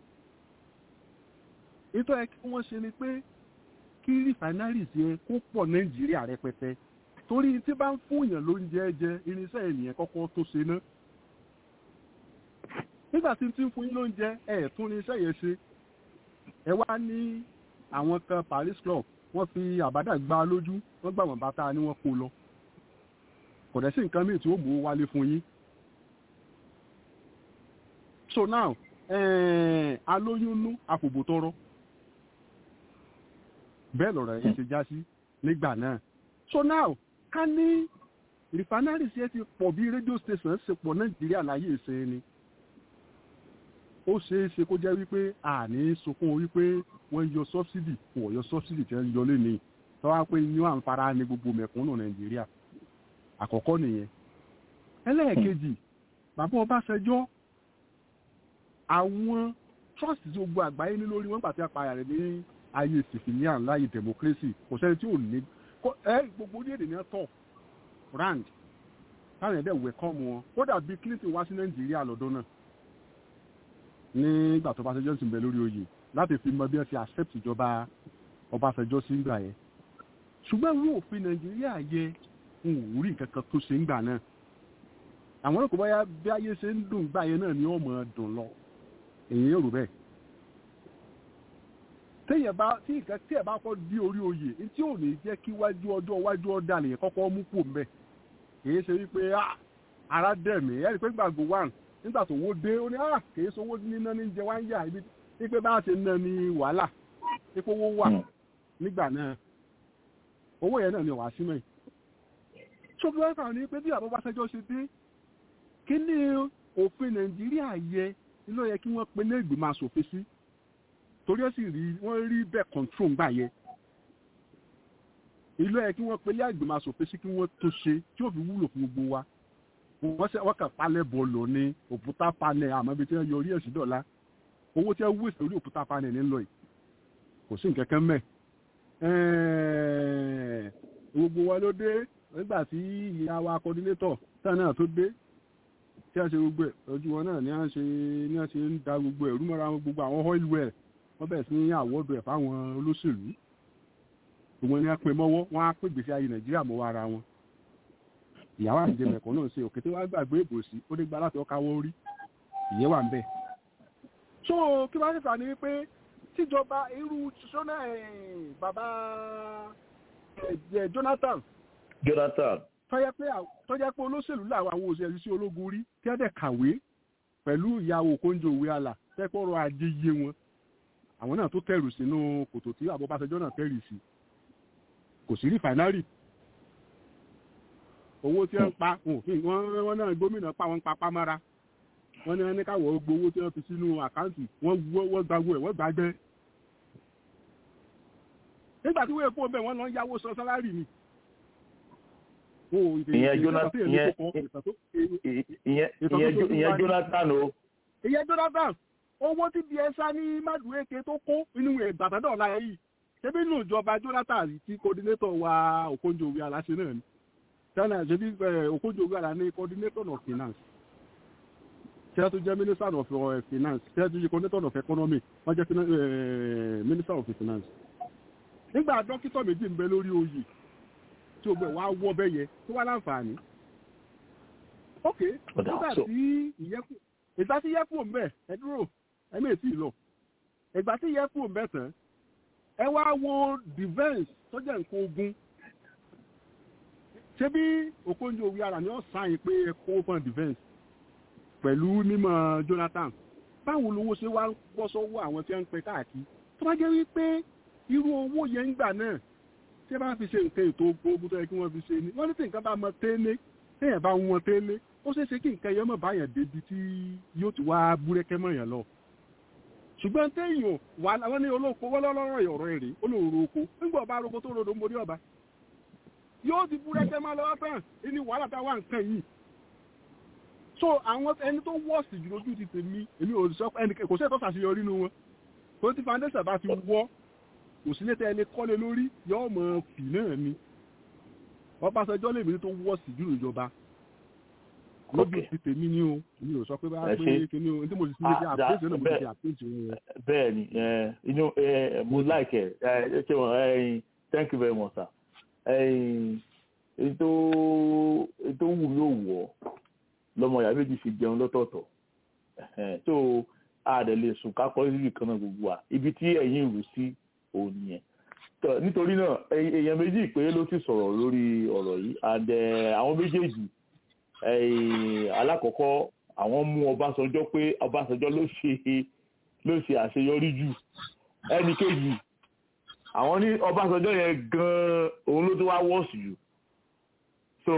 ètò ẹ kí wọ́n ṣe ni pé kí refineries yẹn kó pọ̀ nàìjíríà rẹpẹtẹ torí tí bá ń fún èèyàn lóúnjẹ jẹ irinṣẹ́ ènìyàn kọ́kọ́ tó ṣe ná nígbà tí tí ń fún yín lóúnjẹ ẹ̀ tún irinṣẹ́ yẹn ṣe ẹ wá ní àwọn kan Paris Club wọ́n fi àbádà gbá lójú wọ́n gbà wọ́n bàtà ni wọ́n kó lọ kò dẹ̀ sí nǹkan míì tí ó mú wálé fún yín so now alóyúnnú àfòbò tọrọ bẹ́ẹ̀ lọ̀rọ̀ yẹn ṣe já sí nígbà náà so now ká ní refinery ṣe ti pọ̀ bí radio station ṣe pọ̀ nàìjíríà láyé ṣe ni ó ṣeé ṣe kó jẹ́ wípé àní sunkún wípé wọ́n yọ subsidy wọ́n yọ subsidy tí wọ́n yọ lé ní tọ́wá pé yín àǹfààní ní gbogbo mẹ̀kúnnù nàìjíríà àkọ́kọ́ nìyẹn ẹlẹ́ẹ̀kejì bàbá Ọbásanjọ́ àwọn trust tí gbogbo àgbáyé ní lórí wọn pàtí apààyà rẹ̀ ní ayé civilian láyé democracy kò sẹ́ni tí ò ní ẹ gbogbo orílẹ̀-èdè ní ọ̀tọ̀ rand táwọn ẹ̀dẹ̀ wẹ̀kọ́mù wọn kódà bí Clinton wá sí Nàìjíríà lọ́dún náà nígbà tó Ọbásanjọ́ sì ń bẹ lórí oyè láti fi mọ bí wọ́n ti accept ìjọba Ọbásanjọ́ sí ìgbà yẹn ṣùgbọ́n ìwé òfin Nàìjíríà yẹ n ò rí nǹkan kan tó ṣe ń gbà náà àwọn olùkọ́ báyà bí ayé ṣe ń dùn gbà yẹn náà ni ó mọ̀ dùn lọ èyí yóò rò bẹ́ẹ̀ téèyàn bá tí nǹkan tí ẹ̀ bá kọ́ di orí oyè tí ò ní jẹ́ kí wájú ọjọ́ wájú ọ̀dà lèyàn kọ́kọ́ mú kù mbẹ́ kìí ṣe wípé ara dẹ̀ mí ẹ̀rí pé gbàgbó wà nígbà tó wó dé ó ní kìí ṣe owó níná ní jẹ wá ń yà ibi wípé bá a ṣe ná ní wàhálà wípé owó wà nígbà náà owó yẹn náà ni wàá símẹ̀ ṣókè wá kàn ní pé bí àbọ̀ Ọbásanjọ́ ṣe dé kí ni òfin Nàìjíríà yẹ ló yẹ kí wọ́n pe ní ìgbìmọ̀ asòfin sí torí ó sì rí wọ́n rí bẹ́ẹ̀ control gbà yẹ ìlú ẹ̀ kí wọ́n pelé àgbìmọ̀ asòfin sí kí wọ́n tó ṣe tí ó fi wúlò fún gbogbo wa wọ́n ṣe wọ́n kàn palẹ̀ bọ̀ọ̀lù ní òkúta panẹ̀ àmọ́ ibi tí wọ́n yọ orí ẹ̀ sí dọ̀la owó tí wọ́n wíṣẹ̀ orí òkúta panẹ̀ ní lọ yìí kò sí nǹkan kan mẹ́ gbogbo wa ló dé nígbà tí ìyá wa kọ́dínétọ̀ táwọn náà tó dé tí a ṣe gbogbo ẹ̀ ojú wọn náà ní à ń ṣe ní à ń ṣe ń da gbogbo ẹ̀rú mọ́ra wọn gbogbo àwọn oil well wọ́n bẹ̀rẹ̀ sí ní àwọ́dù ẹ̀ fáwọn olóṣèlú gbogbo ní a pè mọ́wọ́ wọ́n á pè gbèsè ayé nàìjíríà mọ́wọ́ ara wọn ìyàwó àjẹ mẹ̀kọ́ náà ṣe òkété wá gbàgbé ìbò sí ó dé gba láti ọkà wọ́n rí ìyẹn wà ń bẹ̀. so kí wọ́n ṣèṣà ni wípé tíjọba irú sọ́nà bàbá Jonathan Jonathan tọ́jẹ́ pé tọ́jẹ́ pé olóṣèlú làwọn àwọn òṣèlú sí ológun rí tí wọ́n dẹ̀ kàwé pẹ̀lú ìyàwó kóńjó òwe àlà tẹ́pọ̀ ọrọ̀ ajé yé wọn àwọn náà tó tẹ̀rù sínú kòtò tí àbọ̀báṣẹjọ́ náà tẹ̀rì sí kò sí rìfàínárì owó tí wọ́n pa wọ́n náà gómìnà pa wọ́n pa pámára wọ́n ní wọ́n ní káwọ̀ gbowó tí wọ́n fi sínú àkáǹtì wọ́n gbàgbó ẹ̀ wọ́n gbàgbẹ́ nígbà tí wọ́n èpo bẹ́ẹ̀ wọ́n lọ yáwó sọ sálárì ni ìyẹn Jonathan o. ìyẹn Jonathan owó tí bí ẹsá ní Madueke tó kó inú ìgbàtàdọ̀ ọ̀la yìí ṣébí inú ìjọba Jonathan tí coordinator wa Okonjo-Iweala aláṣẹ náà ni tẹ́lẹ̀ ṣébí Okonjo-Iweala ní coordinator of finance tẹ́lẹ̀ tó jẹ́ minister of finance tẹ́lẹ̀ tó jẹ́ coordinator of economy wọ́n jẹ́ minister of finance nígbà dókítà méjì ń bẹ lórí oyè tí o gbẹ wá wọ bẹ yẹ tó wá láǹfààní. ok nígbà tí ìyẹ́kù ìgbà tí ìyẹ́kù ń bẹ̀ ẹ dúró ẹ mẹ́ tí ì lọ ìgbà tí ìyẹ́kù ń bẹ̀ tán ẹ wá wo defence tó jẹ́ nǹkan ogun ṣé bí Okonjo-Iweala ni ó sáyìn pé ẹ kó fún defence pẹ̀lú mímọ̀ Jonathan báwo lowó ṣe wá bọ́ sọ́wọ́ àwọn tí wọ́n ń pẹ káàkiri tó bá jẹ́ wípé irú owó yẹn ń gbà náà tí ẹ bá fi ṣe nǹkan ètò ogun tó yẹ kí wọ́n fi ṣe ni wọ́n ní tí nǹkan bá mọ tẹ́lẹ̀ téèyàn bá wọn tẹ́lẹ̀ ó ṣeé ṣe kí nǹkan yẹn mọ̀ báyàn débi tí yóò ti wá búrẹ́kẹ́ mọ̀ yàn lọ. ṣùgbọ́n téèyàn wà wọ́n ní olóko wọ́n lọ́rọ̀ ọ̀rọ̀ èrè olóòrò oko nígbà ọba aróko tó rodo ń borí ọba yóò ti búrẹ́kẹ́ mọ́ lọ́wọ́ tán ní wàhálà táwa nǹkan yìí. so àwọn ẹni tó wọ́ọ̀sì jù lójú ti tèmi èmi ò sọ ẹnì kò sẹ́ẹ̀ tó ṣàṣeyọrí nu wọn tó ti foundation bá ti wọ́ òsínlẹ̀ ẹni kọ́lé lórí yóò mọ̀ fì náà ni Ọbásanjọ́ lèmi tó wọ́ sí jù ìjọba lóbi ti tèmi ni o mi ò sọ pé bá pé kíní o tí mo sì sílé bí àpèjì náà mo ti àpèjì wọn. bẹ́ẹ̀ ni inú mo like ẹ ẹ ṣe wọn thank you very much sir ètò ètò wù mí ò wọ̀ lọ́mọ ìyá méjì fi jẹun lọ́tọ̀ọ̀tọ̀ tó a dẹ̀ lè sùn ká kọ́ síbi kan náà gbogbo wa ibi tí ẹ̀yin rù sí òun nìyẹn nítorí náà èèyàn méjì péré ló ti sọ̀rọ̀ lórí ọ̀rọ̀ yìí and àwọn méjèèjì alákọ̀ọ́kọ́ àwọn mú Ọbásanjọ́ pé Ọbásanjọ́ ló ṣe ló ṣe àṣeyọrí jù ẹnì kejì àwọn ní Ọbásanjọ́ yẹn gan-an òun ló tó wá wọ́ọ̀sì jù so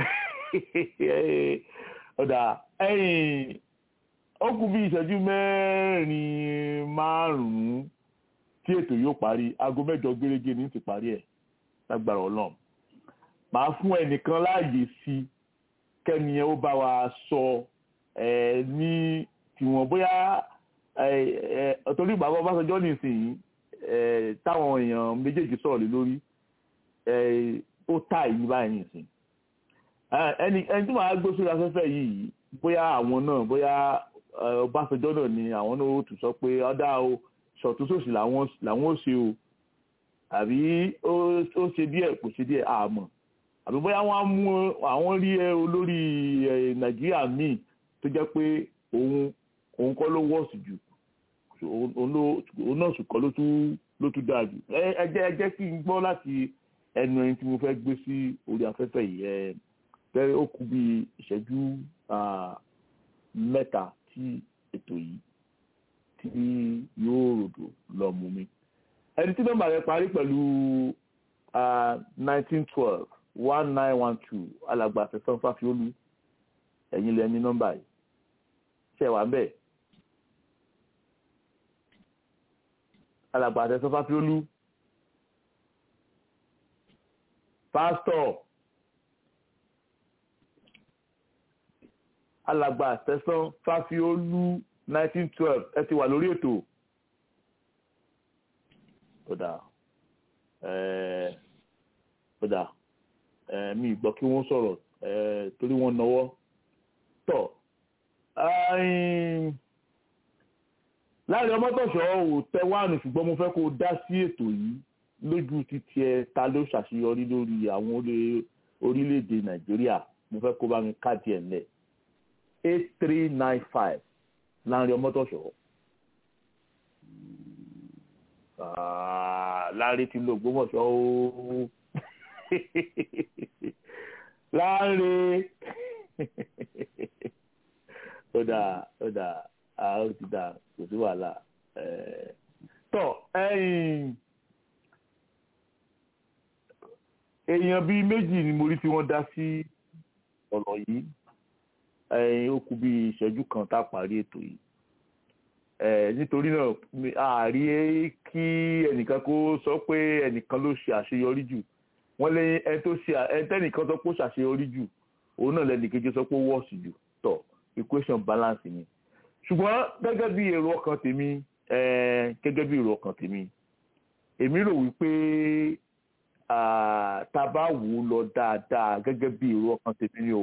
ọ̀dà ẹ̀yìn ó kù bí ìṣẹ́jú mẹ́rin márùn-ún tí ètò yóò parí aago mẹ́jọ gẹ́gẹ́ ní ti parí ẹ̀ lágbára Ọlọ́run màá fún ẹnìkan láàyè sí kẹ́ni ẹ ó bá wa sọ ẹ ní tiwọn bóyá torí bàbá Ọbásanjọ́ nísìnyí táwọn èèyàn méjèèjì sọ̀rọ̀ lé lórí ó tà yí báyìí nìsín ẹni ẹni tí màá gbé sórí afẹ́fẹ́ yìí bóyá àwọn náà bóyá Ọbásanjọ́ náà ni àwọn náà ó tún sọ pé ọ̀dà o ṣọ̀túnṣòsì làwọn ó ṣe o àbí ó ṣe díẹ̀ kò ṣe díẹ̀ àmọ́ àbí bóyá wọ́n á mú àwọn rí olórí nàìjíríà míì tó jẹ́ pé òun òun kọ́ ló wọ́ọ̀sì jù òun náà sì kọ́ ló tún dáa jù ẹ jẹ́ ẹ jẹ́ kí n gbọ́ láti ẹnu ẹni tí mo fẹ́ gbé sí orí afẹ́fẹ́ yìí ẹ fẹ́ ó kù bí ìṣẹ́jú mẹ́ta tí ètò yìí tí yóò ròdò lọ mú mi. ẹni tí nọ́mbà rẹ̀ parí pẹ̀lú nineteen twelve one nine one two alàgbà àfẹ́fẹ́ fáfiolú ẹ̀yin lẹ ní nọ́mbà yìí ṣe wà bẹ́ẹ̀. alàgbà àfẹ́fẹ́ fáfiolú pásítọ̀ alàgbà tẹ̀sán fáfiolú nineteen twelve ẹ ti wà lórí ètò kódà kódà mi gbọ́ kí wọ́n sọ̀rọ̀ torí wọ́n náwó tọ̀ láàrin ọmọtọ̀ṣọ́ ò tẹ wáànù ṣùgbọ́n mo fẹ́ kó o dá sí ètò yìí lójú títí ẹ ta ló ṣàṣeyọrí lórí àwọn orílẹ̀-èdè nàìjíríà mo fẹ́ kó bá mi káàdì ẹ̀ lẹ̀ eight three nine five láàrin ọmọtọ̀ṣọ́ láàrin tí ló gbọ́mọ̀ṣọ́ ó láàrin ó dáa ó dáa ó ti dáa kò sí wàhálà tọ ẹ̀yin èèyàn bíi méjì ni mo rí tí wọ́n dá sí ọ̀rọ̀ yìí ẹ̀yin ó kù bí ìṣẹ́jú kan tá a parí ètò yìí nítorí náà àárí kí ẹnìkan kó sọ pé ẹnìkan ló ṣe àṣeyọrí jù wọ́n lé ẹni tó ṣe ẹni tẹ́nìkan sọ pé ó ṣàṣeyọrí jù òun náà lẹ́nìkejì sọ pé ó wọ́ọ̀sì jù tọ̀ equation balance ni ṣùgbọ́n gẹ́gẹ́ bí èrò ọkàn tèmi gẹ́gẹ́ bí èrò ọkàn tèmi èmi rò wípé tá a bá wò ó lọ dáadáa gẹ́gẹ́ bí èrò ọkàn tèmi ni o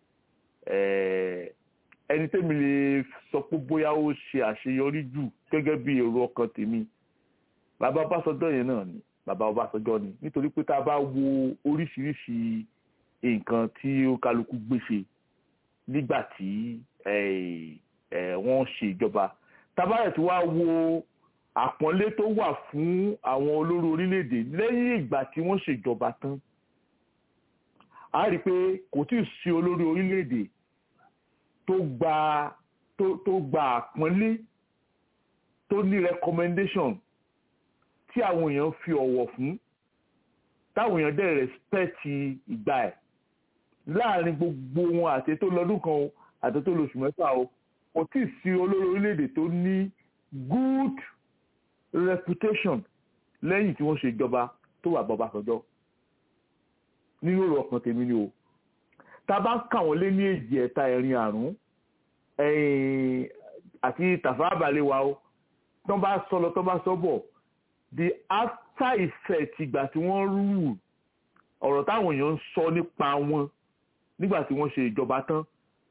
ẹni tẹ́mi lè sọ pé bóyá ó ṣe àṣeyọrí jù gẹ́gẹ́ bí èrò ọkàn tèmi bàbá Ọbásanjọ́ yẹn náà ni bàbá Ọbásanjọ́ ni nítorí pé tá a bá wo oríṣiríṣi nǹkan tí ó kálukú gbèsè nígbà tí wọ́n ṣe ìjọba tabarẹ̀ tí wàá wo àpọ́nlé tó wà fún àwọn olórí orílẹ̀-èdè lẹ́yìn ìgbà tí wọ́n ṣèjọba tán a rí i pé kò tí ì sí olórí orílẹ̀-èdè tó gba tó tó gba àpọ́nlé tó ní recommendation tí àwọn èèyàn fi ọ̀wọ̀ fún táwọn èèyàn dẹ̀ respect ìgbà ẹ̀ láàrin gbogbo wọn àti tó lọ́dún kan o àti tó lóṣù mẹ́fà o kò tí ì sí olórí orílẹ̀-èdè tó ní good reputation lẹ́yìn tí wọ́n ṣe ìjọba tó wà bọ́ba sọ́jọ́ nínú èrò ọkàn tèmi ni o tá a bá ń kà wọ́n lé ní èjì ẹ̀ta ẹ̀rin àrùn àti tàfà àbálẹ̀ wa o tó bá sọ lọ tó bá sọ bọ̀ the after effect ìgbà tí wọ́n rú ọ̀rọ̀ táwọn èèyàn ń sọ nípa wọn nígbà tí wọ́n ṣe ìjọba tán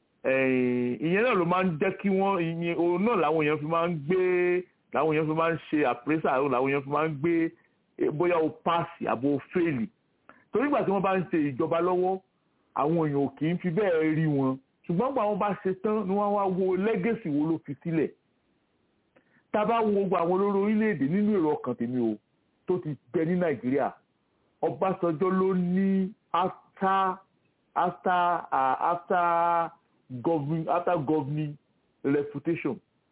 ìyẹn náà ló máa ń jẹ́ kí wọ́n ìyẹn òun náà làwọn èèyàn fi máa ń gbé làwọn èèyàn fi máa ń ṣe àpérésà làwọn èèyàn fi máa ń gbé bóyá o paasi àbò o fèèlì torí ìgbà tí wọ́n bá ń ṣe ìjọba lọ́wọ́ àwọn èèyàn ò kì í fi bẹ́ẹ̀ rí wọn ṣùgbọ́n gbà wọ́n bá ṣe tán ni wọ́n wá wo lẹ́gẹ̀sì wo ló fi sílẹ̀ tá a bá wo gbogbo àwọn olórí orílẹ̀-èdè nínú èrò ọkàn tèmi o tó ti bẹ ní nàìjíríà ọbásanjọ́ ló ní after after uh, after governing after governing reputation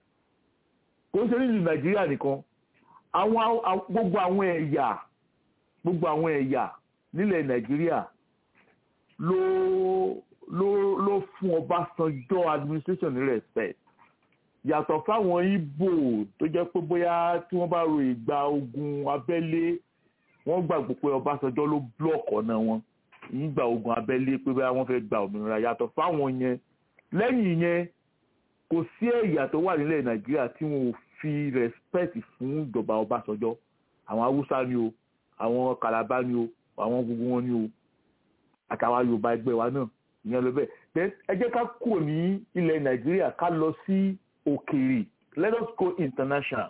kò ń ṣe nílùú nàìjíríà nìkan àwọn gbogbo àwọn ẹ̀yà gbogbo àwọn ẹ̀yà nílẹ̀ nàìjíríà ló ló ló fún ọbásanjọ́ administration ní respect yàtọ̀ fáwọn Ìgbò tó jẹ́ pé bóyá tí wọ́n bá ro ìgbà ogun abẹ́lé wọ́n gbàgbọ́ pé Ọbásanjọ́ ló blọọkì ọ̀nà wọn ìgbà ogun abẹ́lé pé bóyá wọ́n fẹ́ gba òmìnira yàtọ̀ fáwọn yẹn lẹ́yìn yẹn kò sí ẹ̀yà tó wà nílẹ̀ Nàìjíríà tí wọn ò fi respect fún ìjọba Ọbásanjọ́ àwọn Haúsá ni o àwọn Kàlábá ni o àwọn gbogbo wọn ni o àtàwọn Yorùbá ẹgbẹ́ wa náà ìyẹn ló bẹ́ẹ̀ ẹ jẹ́ ká kúrò ní ilẹ̀ Nàìjíríà ká lọ sí òkèèrè let us go international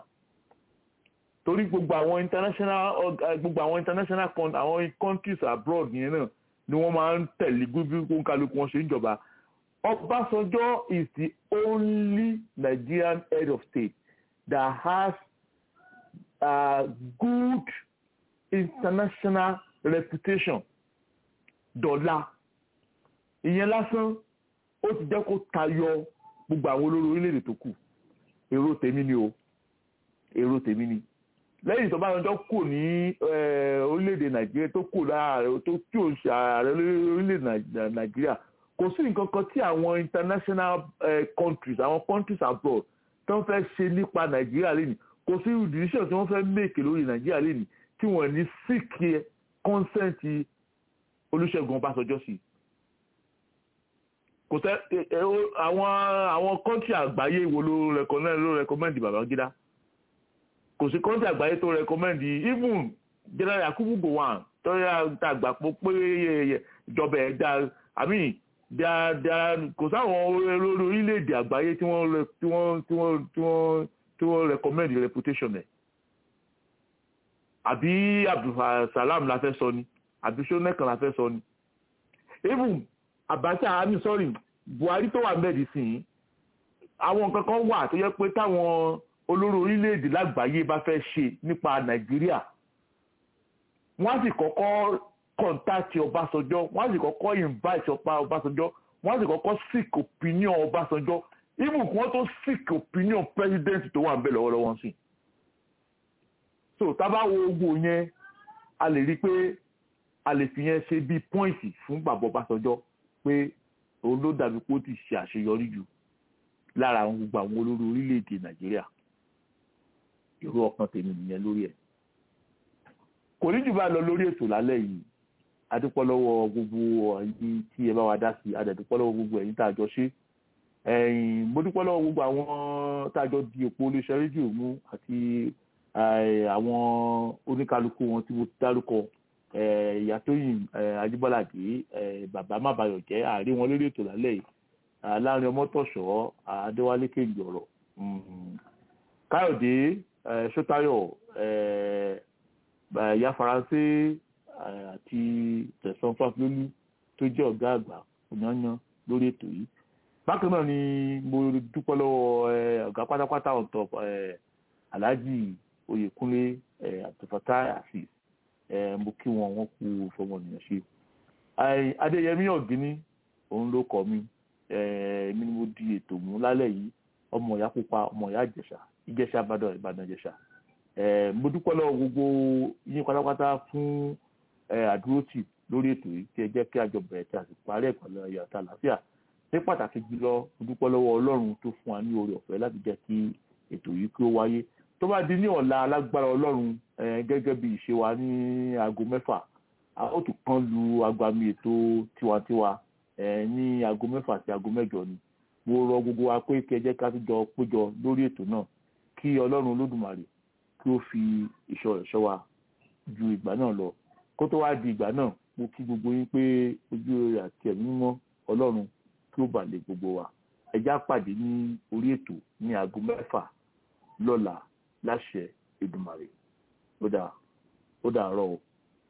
torí gbogbo àwọn international gbogbo àwọn international àwọn countries abroad yẹn náà ni wọ́n máa ń tẹ̀lé gbígbí kó ń kálukú wọn ṣe ń jọba Ọbásanjọ́ is the only Nigerian head of state that has a good international reputation dọ́là ìyẹn lásán ó ti jẹ́ kó tayọ gbogbo àwọn olórí orílẹ̀-èdè tó kù èrò tèmi ni o èrò tèmi ni lẹ́yìn tó bá yọjọ́ kù ní orílẹ̀-èdè nàìjíríà tó kù láàárẹ̀ tó tí ò ṣe ààrẹ orílẹ̀-èdè nàìjíríà kò sí nǹkan kan tí àwọn international countries àwọn countries abroad tó ń fẹ́ ṣe nípa nàìjíríà lẹ́nu kò sí decision tí wọ́n fẹ́ make lórí nàìjíríà lẹ́nu tí wọ́n ní seek consent olùṣègùn ọbásanjọ́ sí kò tẹ àwọn àwọn kọ́ńtì àgbáyé wo ló rẹkọmẹ́ndì ló rẹkọmẹ́ndì babangida kò sí kọ́ńtì àgbáyé tó rẹkọmẹ́ndì even general yakubu gowon tọ́yà tàgbà pọ̀ pé ìjọba ẹ̀ dá àmì kò sáwọn olórí orílẹ̀-èdè àgbáyé tí wọ́n tí wọ́n tí wọ́n tí wọ́n tí wọ́n recommend reputation ẹ̀ àbí abdulsalam la fẹ́ sọ ni àbí sọ́nẹ́kan la fẹ́ sọ ni even abacha ami sorry buhari tó wà mẹ́ẹ̀dì sí i àwọn nǹkan kan wà tó yẹ pé táwọn olórí orílẹ̀-èdè lágbàáyé bá fẹ́ ṣe nípa nàìjíríà wọ́n á sì kọ́kọ́ kọ́ńtàkì ọbásanjọ́ wọ́n á sì kọ́kọ́ invite ọba ọbásanjọ́ wọ́n á sì kọ́kọ́ seek opinion ọbásanjọ́ even kí wọ́n tó seek opinion president tó wà ń bẹ̀ lọ́wọ́lọ́wọ́ sí. so tábà wo ogun yẹn a lè rí i pé a lè fi yẹn ṣe bíi pọ́ìntì fún bàbá ọbásanjọ́ pé òun ló dàbí pé ó ti ṣe àṣeyọrí jù lára àwọn gbogbo àwọn olórí orílẹ̀-èdè nàìjíríà irú ọkàn tèmi nìyẹn lórí ẹ̀ kò ní jù bá lọ lórí ètò lálẹ́ yìí adúpọ́ lọ́wọ́ gbogbo ẹ̀yin tí ẹ bá wa dá sí adẹ̀dúpọ́ lọ́wọ́ gbogbo ẹ̀yin tá a jọ ṣe ẹ̀yin mo dúpọ́ lọ́wọ́ gbogbo àwọn tá a jọ di òpó olóṣẹ́ rédíò mú àti àwọn oníkálukú wọn tí mo ti dárúkọ ìyá tóyìn ajíbọ́ládé bàbá mábàyọ̀ jẹ́ àárí wọn lórí ètò lálẹ́ yìí láàrin ọmọtọ̀ṣọ́ adéwálé kéjì ọ̀rọ̀ káyọ̀dé sọ́tayọ̀ ìyá faransé àti tẹ̀sán fáfilólú tó jẹ́ ọ̀gá àgbà yanyan lórí ètò yìí bákan náà ni mo dúpọ́ lọ́wọ́ ọ̀gá pátápátá ọ̀tọ̀ alhaji oyèkúnlé àtọ̀fàtà àfíìs mo kí wọn wọn kú fọmọnìyàn ṣe adéyẹmí ọ̀gíní òun ló kọ mi èmi ni mo di ètò mú lálẹ́ yìí ọmọ ìyá pupa ọmọ ìyá ìjẹ̀ṣà ìjẹ̀ṣà ìbàdàn ìbàdàn ìjẹ̀ṣà mo dúpẹ́ lọ́wọ́ gbogbo yín pátápátá fún àdúrótì lórí ètò yìí tí ẹ jẹ́ kí àjọ bẹ̀rẹ̀ tí a sì parí ẹ̀kọ́ lọ ayọ̀ àti àlàáfíà ní pàtàkì jùlọ mo dúpẹ́ lọ́wọ́ ọlọ́run tó fún wa ní oore ọ̀fẹ́ láti jẹ́ kí ètò yìí kí ó wáyé tó bá di ní ọ̀la alágbára ọlọ́run gẹ́gẹ́ bí ìṣe wa ní aago mẹ́fà a ó tún kán lu agbami ètò tiwantiwa ní aago mẹ́fà sí aago mẹ́jọ ni mo rọ gbogbo wa pé kí ẹ jẹ́ ká tún jọ péjọ lórí ètò náà kí ọlọ́run olódùmarè kí ó fi ìṣọ́ rẹ̀ ṣọ́ wa ju ìgbà náà lọ kó tó wá di ìgbà náà mo kí gbogbo yín pé ojú rẹ̀ àti ẹ̀mí mímọ́ ọlọ́run kí ó bà lé gbogbo wa ẹ já pàdé ní orí ètò ní aago mẹ́fà lọ́la láṣẹ Èdùmàrè ó dà ó dà rọ o.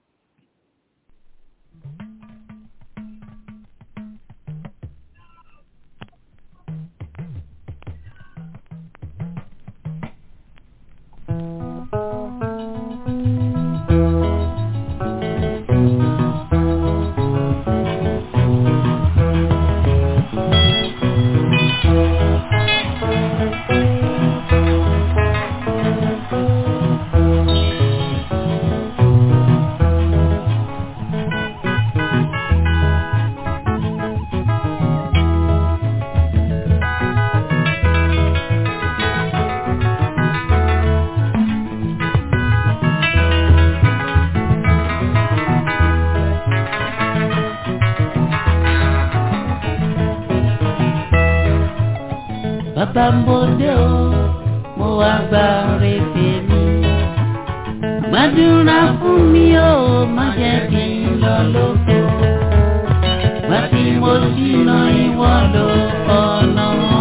bàbá ń bòde o mo wá gba rèébè mi. gbàdúrà fún mi o má jẹ́ kí n lọ lóko. gbà tí mo ṣìnà ìwọ lọ ọ̀nà.